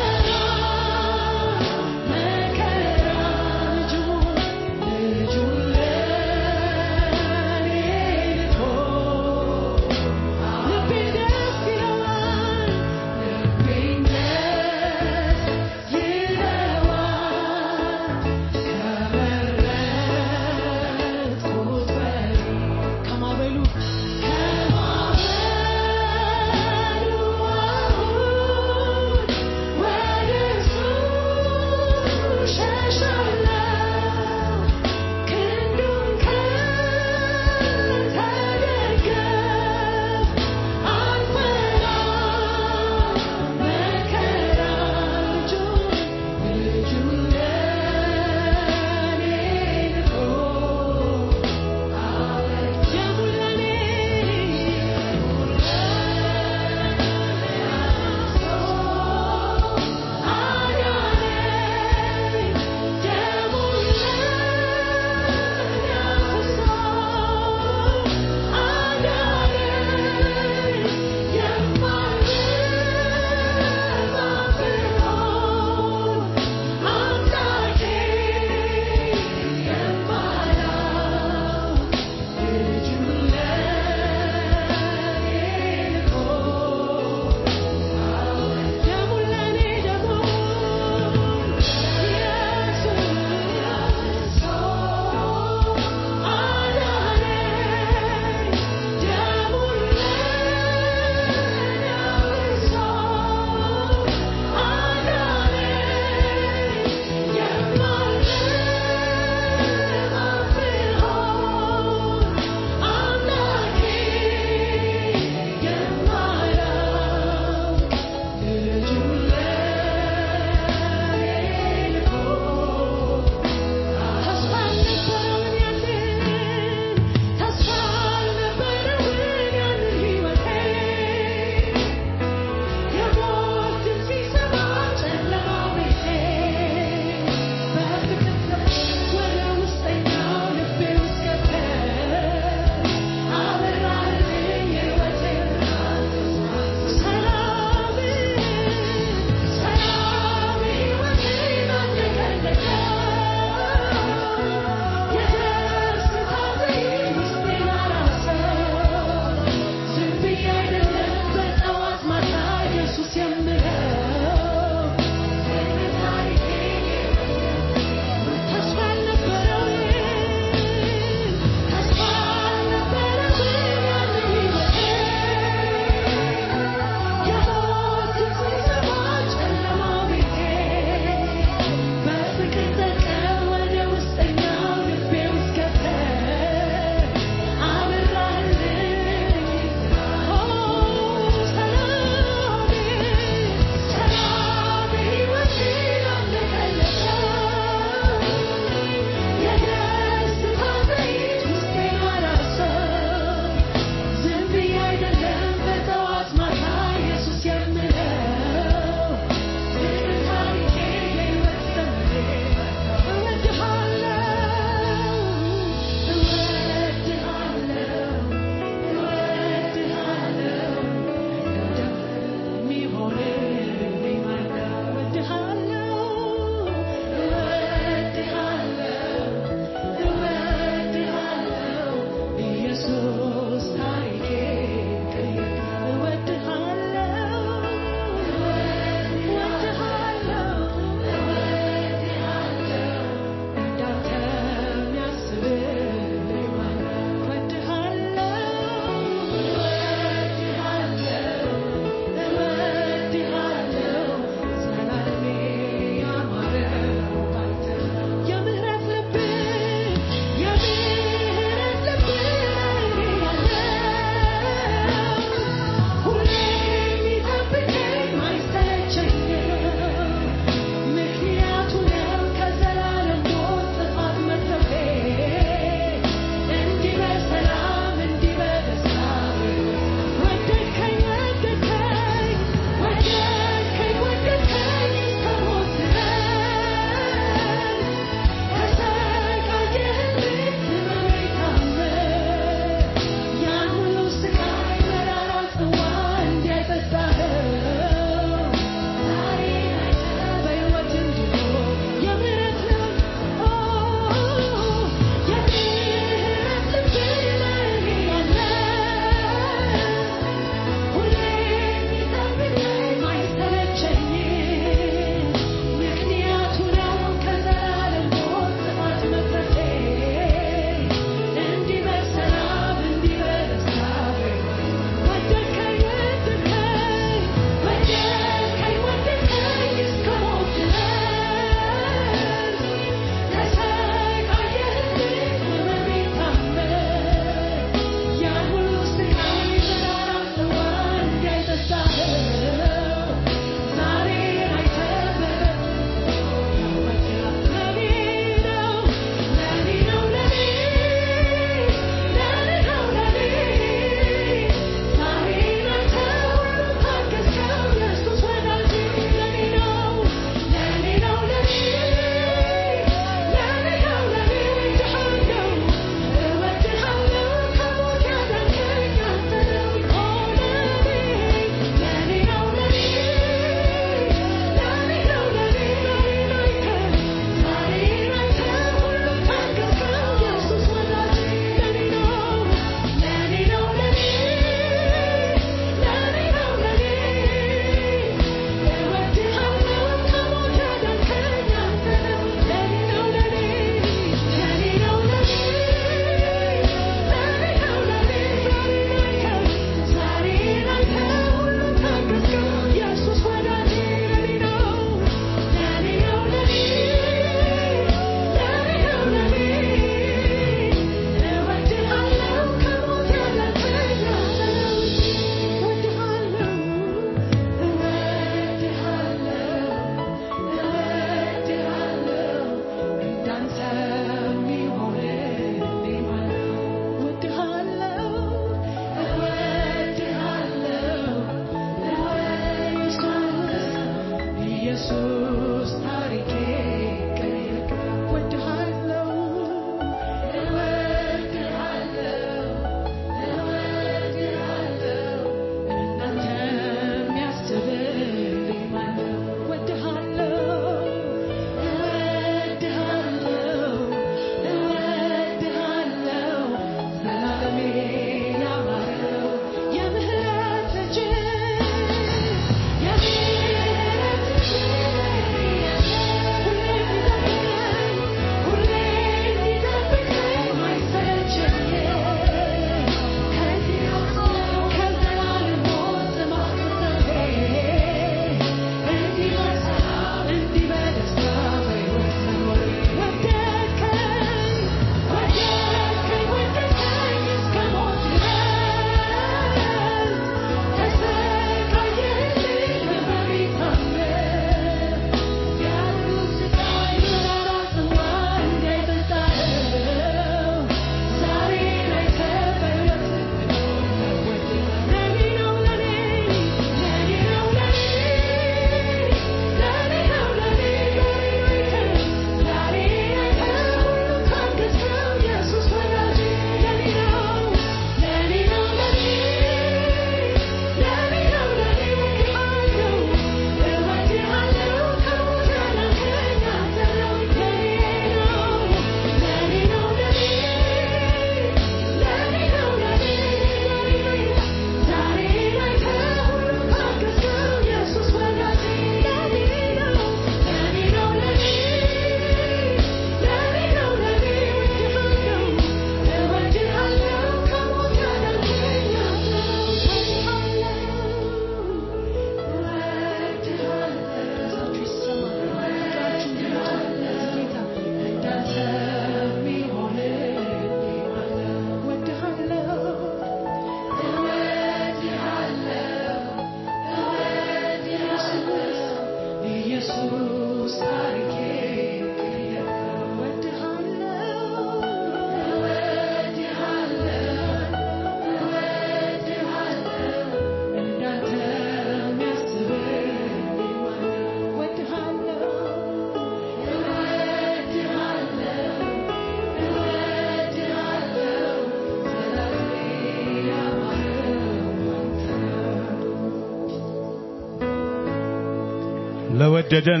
ለወደደን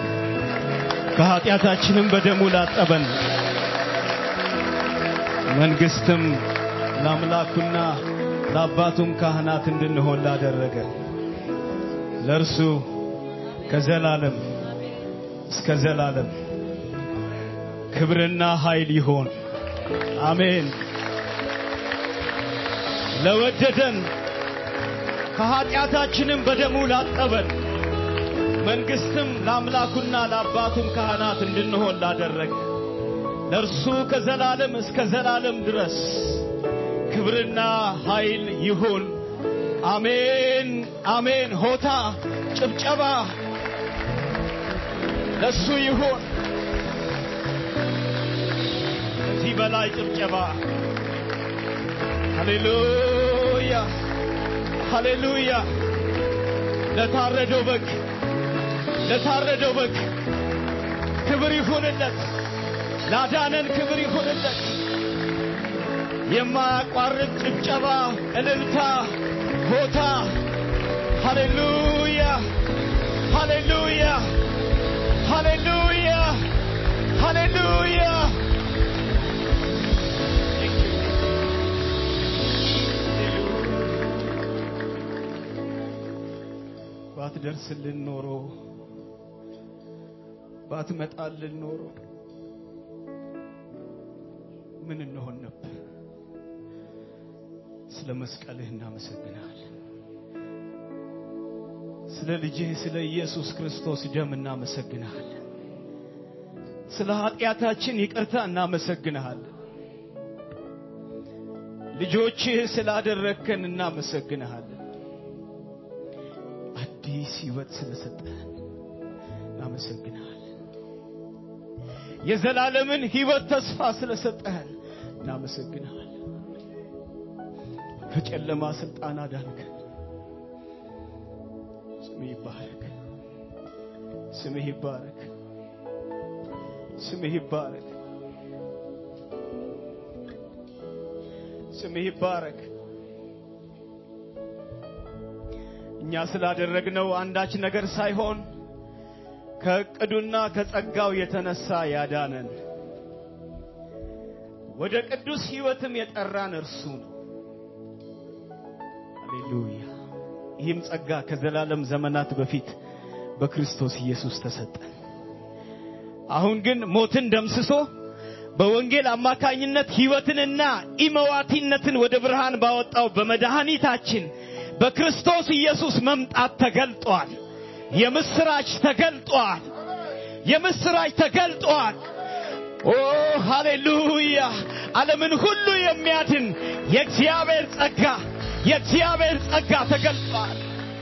ከኃጢአታችንም በደሙ ላጠበን መንግስትም ለአምላኩና ለአባቱም ካህናት እንድንሆን ላደረገ ለእርሱ ከዘላለም እስከ ዘላለም ክብርና ኃይል ይሆን። አሜን። ለወደደን ከኃጢአታችንም በደሙ ላጠበን መንግስትም ለአምላኩና ለአባቱም ካህናት እንድንሆን ላደረገ ለእርሱ ከዘላለም እስከ ዘላለም ድረስ ክብርና ኃይል ይሁን። አሜን አሜን። ሆታ ጭብጨባ ለሱ ይሁን። ከዚህ በላይ ጭብጨባ። ሃሌሉያ ሃሌሉያ። ለታረደው በግ ለታረደው በግ ክብር ይሁንለት። ላዳነን ክብር ይሁንለት። የማያቋርጥ ጭብጨባ፣ እልልታ፣ ሆታ። ሃሌሉያ ሃሌሉያ ሃሌሉያ ሃሌሉያ። ባትደርስልን ኖሮ ባትመጣልን ኖሮ ምን እንሆን ነበር? ስለ መስቀልህ እናመሰግናለን። ስለ ልጅህ ስለ ኢየሱስ ክርስቶስ ደም እናመሰግንሃለን። ስለ ኃጢአታችን ይቅርታ እናመሰግንሃለን። ልጆችህ ስላደረግከን እናመሰግንሃለን። አዲስ ሕይወት ስለሰጠህን እናመሰግንሃለን። የዘላለምን ሕይወት ተስፋ ስለሰጠህን እናመሰግንሃለን። ከጨለማ ስልጣን አዳንከን። ስምህ ይባረክ፣ ስምህ ይባረክ፣ ስምህ ይባረክ፣ ስምህ ይባረክ። እኛ ስላደረግነው አንዳች ነገር ሳይሆን ከእቅዱና ከጸጋው የተነሳ ያዳነን ወደ ቅዱስ ሕይወትም የጠራን እርሱ ነው። ሃሌሉያ። ይህም ጸጋ ከዘላለም ዘመናት በፊት በክርስቶስ ኢየሱስ ተሰጠን። አሁን ግን ሞትን ደምስሶ በወንጌል አማካኝነት ሕይወትንና ኢመዋቲነትን ወደ ብርሃን ባወጣው በመድኃኒታችን በክርስቶስ ኢየሱስ መምጣት ተገልጧል። የምስራች ተገልጧል። የምስራች ተገልጧል። ኦ ሃሌሉያ! ዓለምን ሁሉ የሚያድን የእግዚአብሔር ጸጋ የእግዚአብሔር ጸጋ ተገልጧል።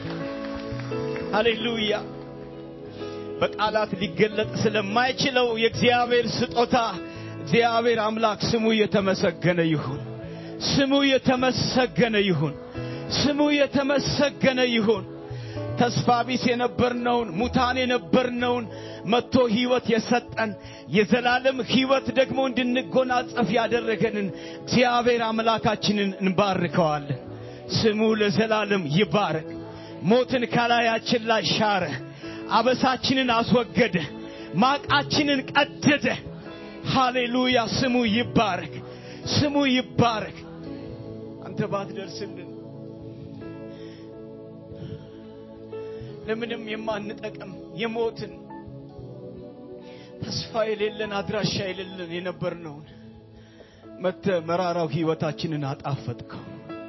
ሃሌሉያ! በቃላት ሊገለጥ ስለማይችለው የእግዚአብሔር ስጦታ እግዚአብሔር አምላክ ስሙ የተመሰገነ ይሁን። ስሙ የተመሰገነ ይሁን። ስሙ የተመሰገነ ይሁን። ተስፋ ቢስ የነበርነውን ሙታን የነበርነውን መጥቶ ሕይወት የሰጠን የዘላለም ሕይወት ደግሞ እንድንጎናጸፍ ያደረገንን እግዚአብሔር አምላካችንን እንባርከዋለን። ስሙ ለዘላለም ይባረክ። ሞትን ከላያችን ላይ ሻረ፣ አበሳችንን አስወገደ፣ ማቃችንን ቀደደ። ሃሌሉያ! ስሙ ይባረክ፣ ስሙ ይባረክ። አንተ ባትደርስልን ለምንም የማንጠቅም የሞትን ተስፋ የሌለን አድራሻ የሌለን የነበርነውን መተ መራራው ሕይወታችንን አጣፈጥከው።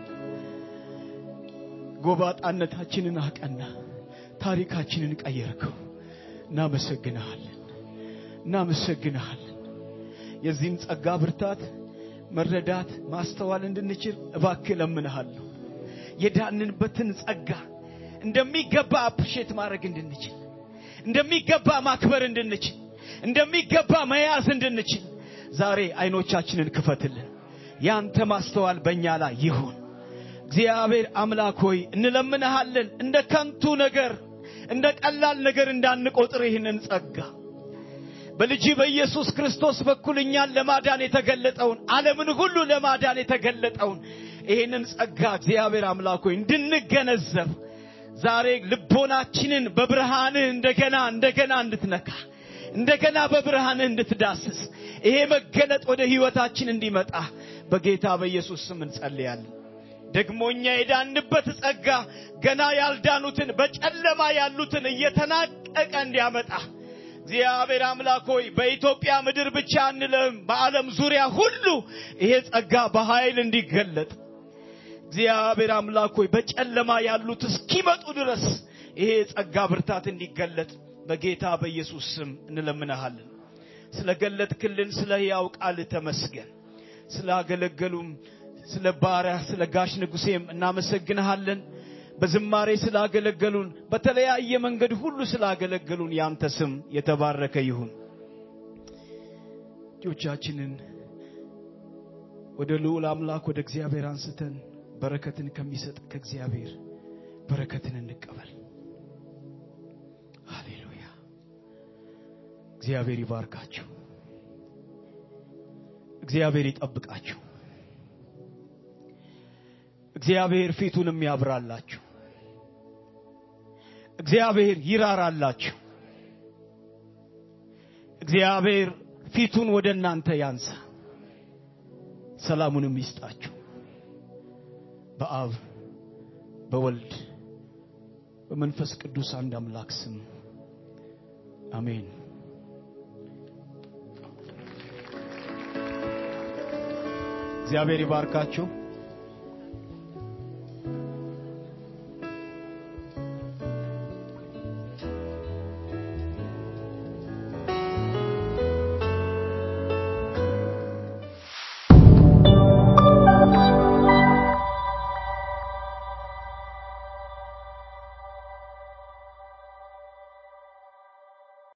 ጎባጣነታችንን አቀና፣ ታሪካችንን ቀየርከው። እናመሰግንሃለን፣ እናመሰግንሃለን። የዚህም ጸጋ ብርታት፣ መረዳት፣ ማስተዋል እንድንችል እባክህ እለምንሃለሁ። የዳንንበትን ጸጋ እንደሚገባ አፕሪሼት ማድረግ እንድንችል፣ እንደሚገባ ማክበር እንድንችል፣ እንደሚገባ መያዝ እንድንችል ዛሬ አይኖቻችንን ክፈትልን። ያንተ ማስተዋል በእኛ ላይ ይሁን። እግዚአብሔር አምላክ ሆይ እንለምንሃለን። እንደ ከንቱ ነገር እንደ ቀላል ነገር እንዳንቆጥር ይህንን ጸጋ በልጅ በኢየሱስ ክርስቶስ በኩል እኛን ለማዳን የተገለጠውን ዓለምን ሁሉ ለማዳን የተገለጠውን ይህንን ጸጋ እግዚአብሔር አምላክ ሆይ እንድንገነዘብ ዛሬ ልቦናችንን በብርሃንህ እንደገና እንደገና እንድትነካ እንደገና በብርሃንህ እንድትዳስስ ይሄ መገለጥ ወደ ህይወታችን እንዲመጣ በጌታ በኢየሱስ ስም እንጸልያለን። ደግሞ እኛ የዳንበት ጸጋ ገና ያልዳኑትን በጨለማ ያሉትን እየተናቀቀ እንዲያመጣ እግዚአብሔር አምላክ ሆይ በኢትዮጵያ ምድር ብቻ አንልም፣ በዓለም ዙሪያ ሁሉ ይሄ ጸጋ በኃይል እንዲገለጥ እግዚአብሔር አምላክ ሆይ በጨለማ ያሉት እስኪመጡ ድረስ ይሄ ጸጋ ብርታት እንዲገለጥ በጌታ በኢየሱስ ስም እንለምንሃለን። ስለገለጥክልን ስለ ሕያው ቃል ተመስገን። ስላገለገሉም ስለ ባሪያ ስለ ጋሽ ንጉሴም እናመሰግንሃለን። በዝማሬ ስላገለገሉን በተለያየ መንገድ ሁሉ ስላገለገሉን ያንተ ስም የተባረከ ይሁን። እጆቻችንን ወደ ልዑል አምላክ ወደ እግዚአብሔር አንስተን በረከትን ከሚሰጥ ከእግዚአብሔር በረከትን እንቀበል። ሃሌሉያ። እግዚአብሔር ይባርካችሁ። እግዚአብሔር ይጠብቃችሁ። እግዚአብሔር ፊቱንም ያብራላችሁ። እግዚአብሔር ይራራላችሁ። እግዚአብሔር ፊቱን ወደ እናንተ ያንሳ፣ ሰላሙንም ይስጣችሁ። በአብ በወልድ በመንፈስ ቅዱስ አንድ አምላክ ስም አሜን። እግዚአብሔር ይባርካችሁ።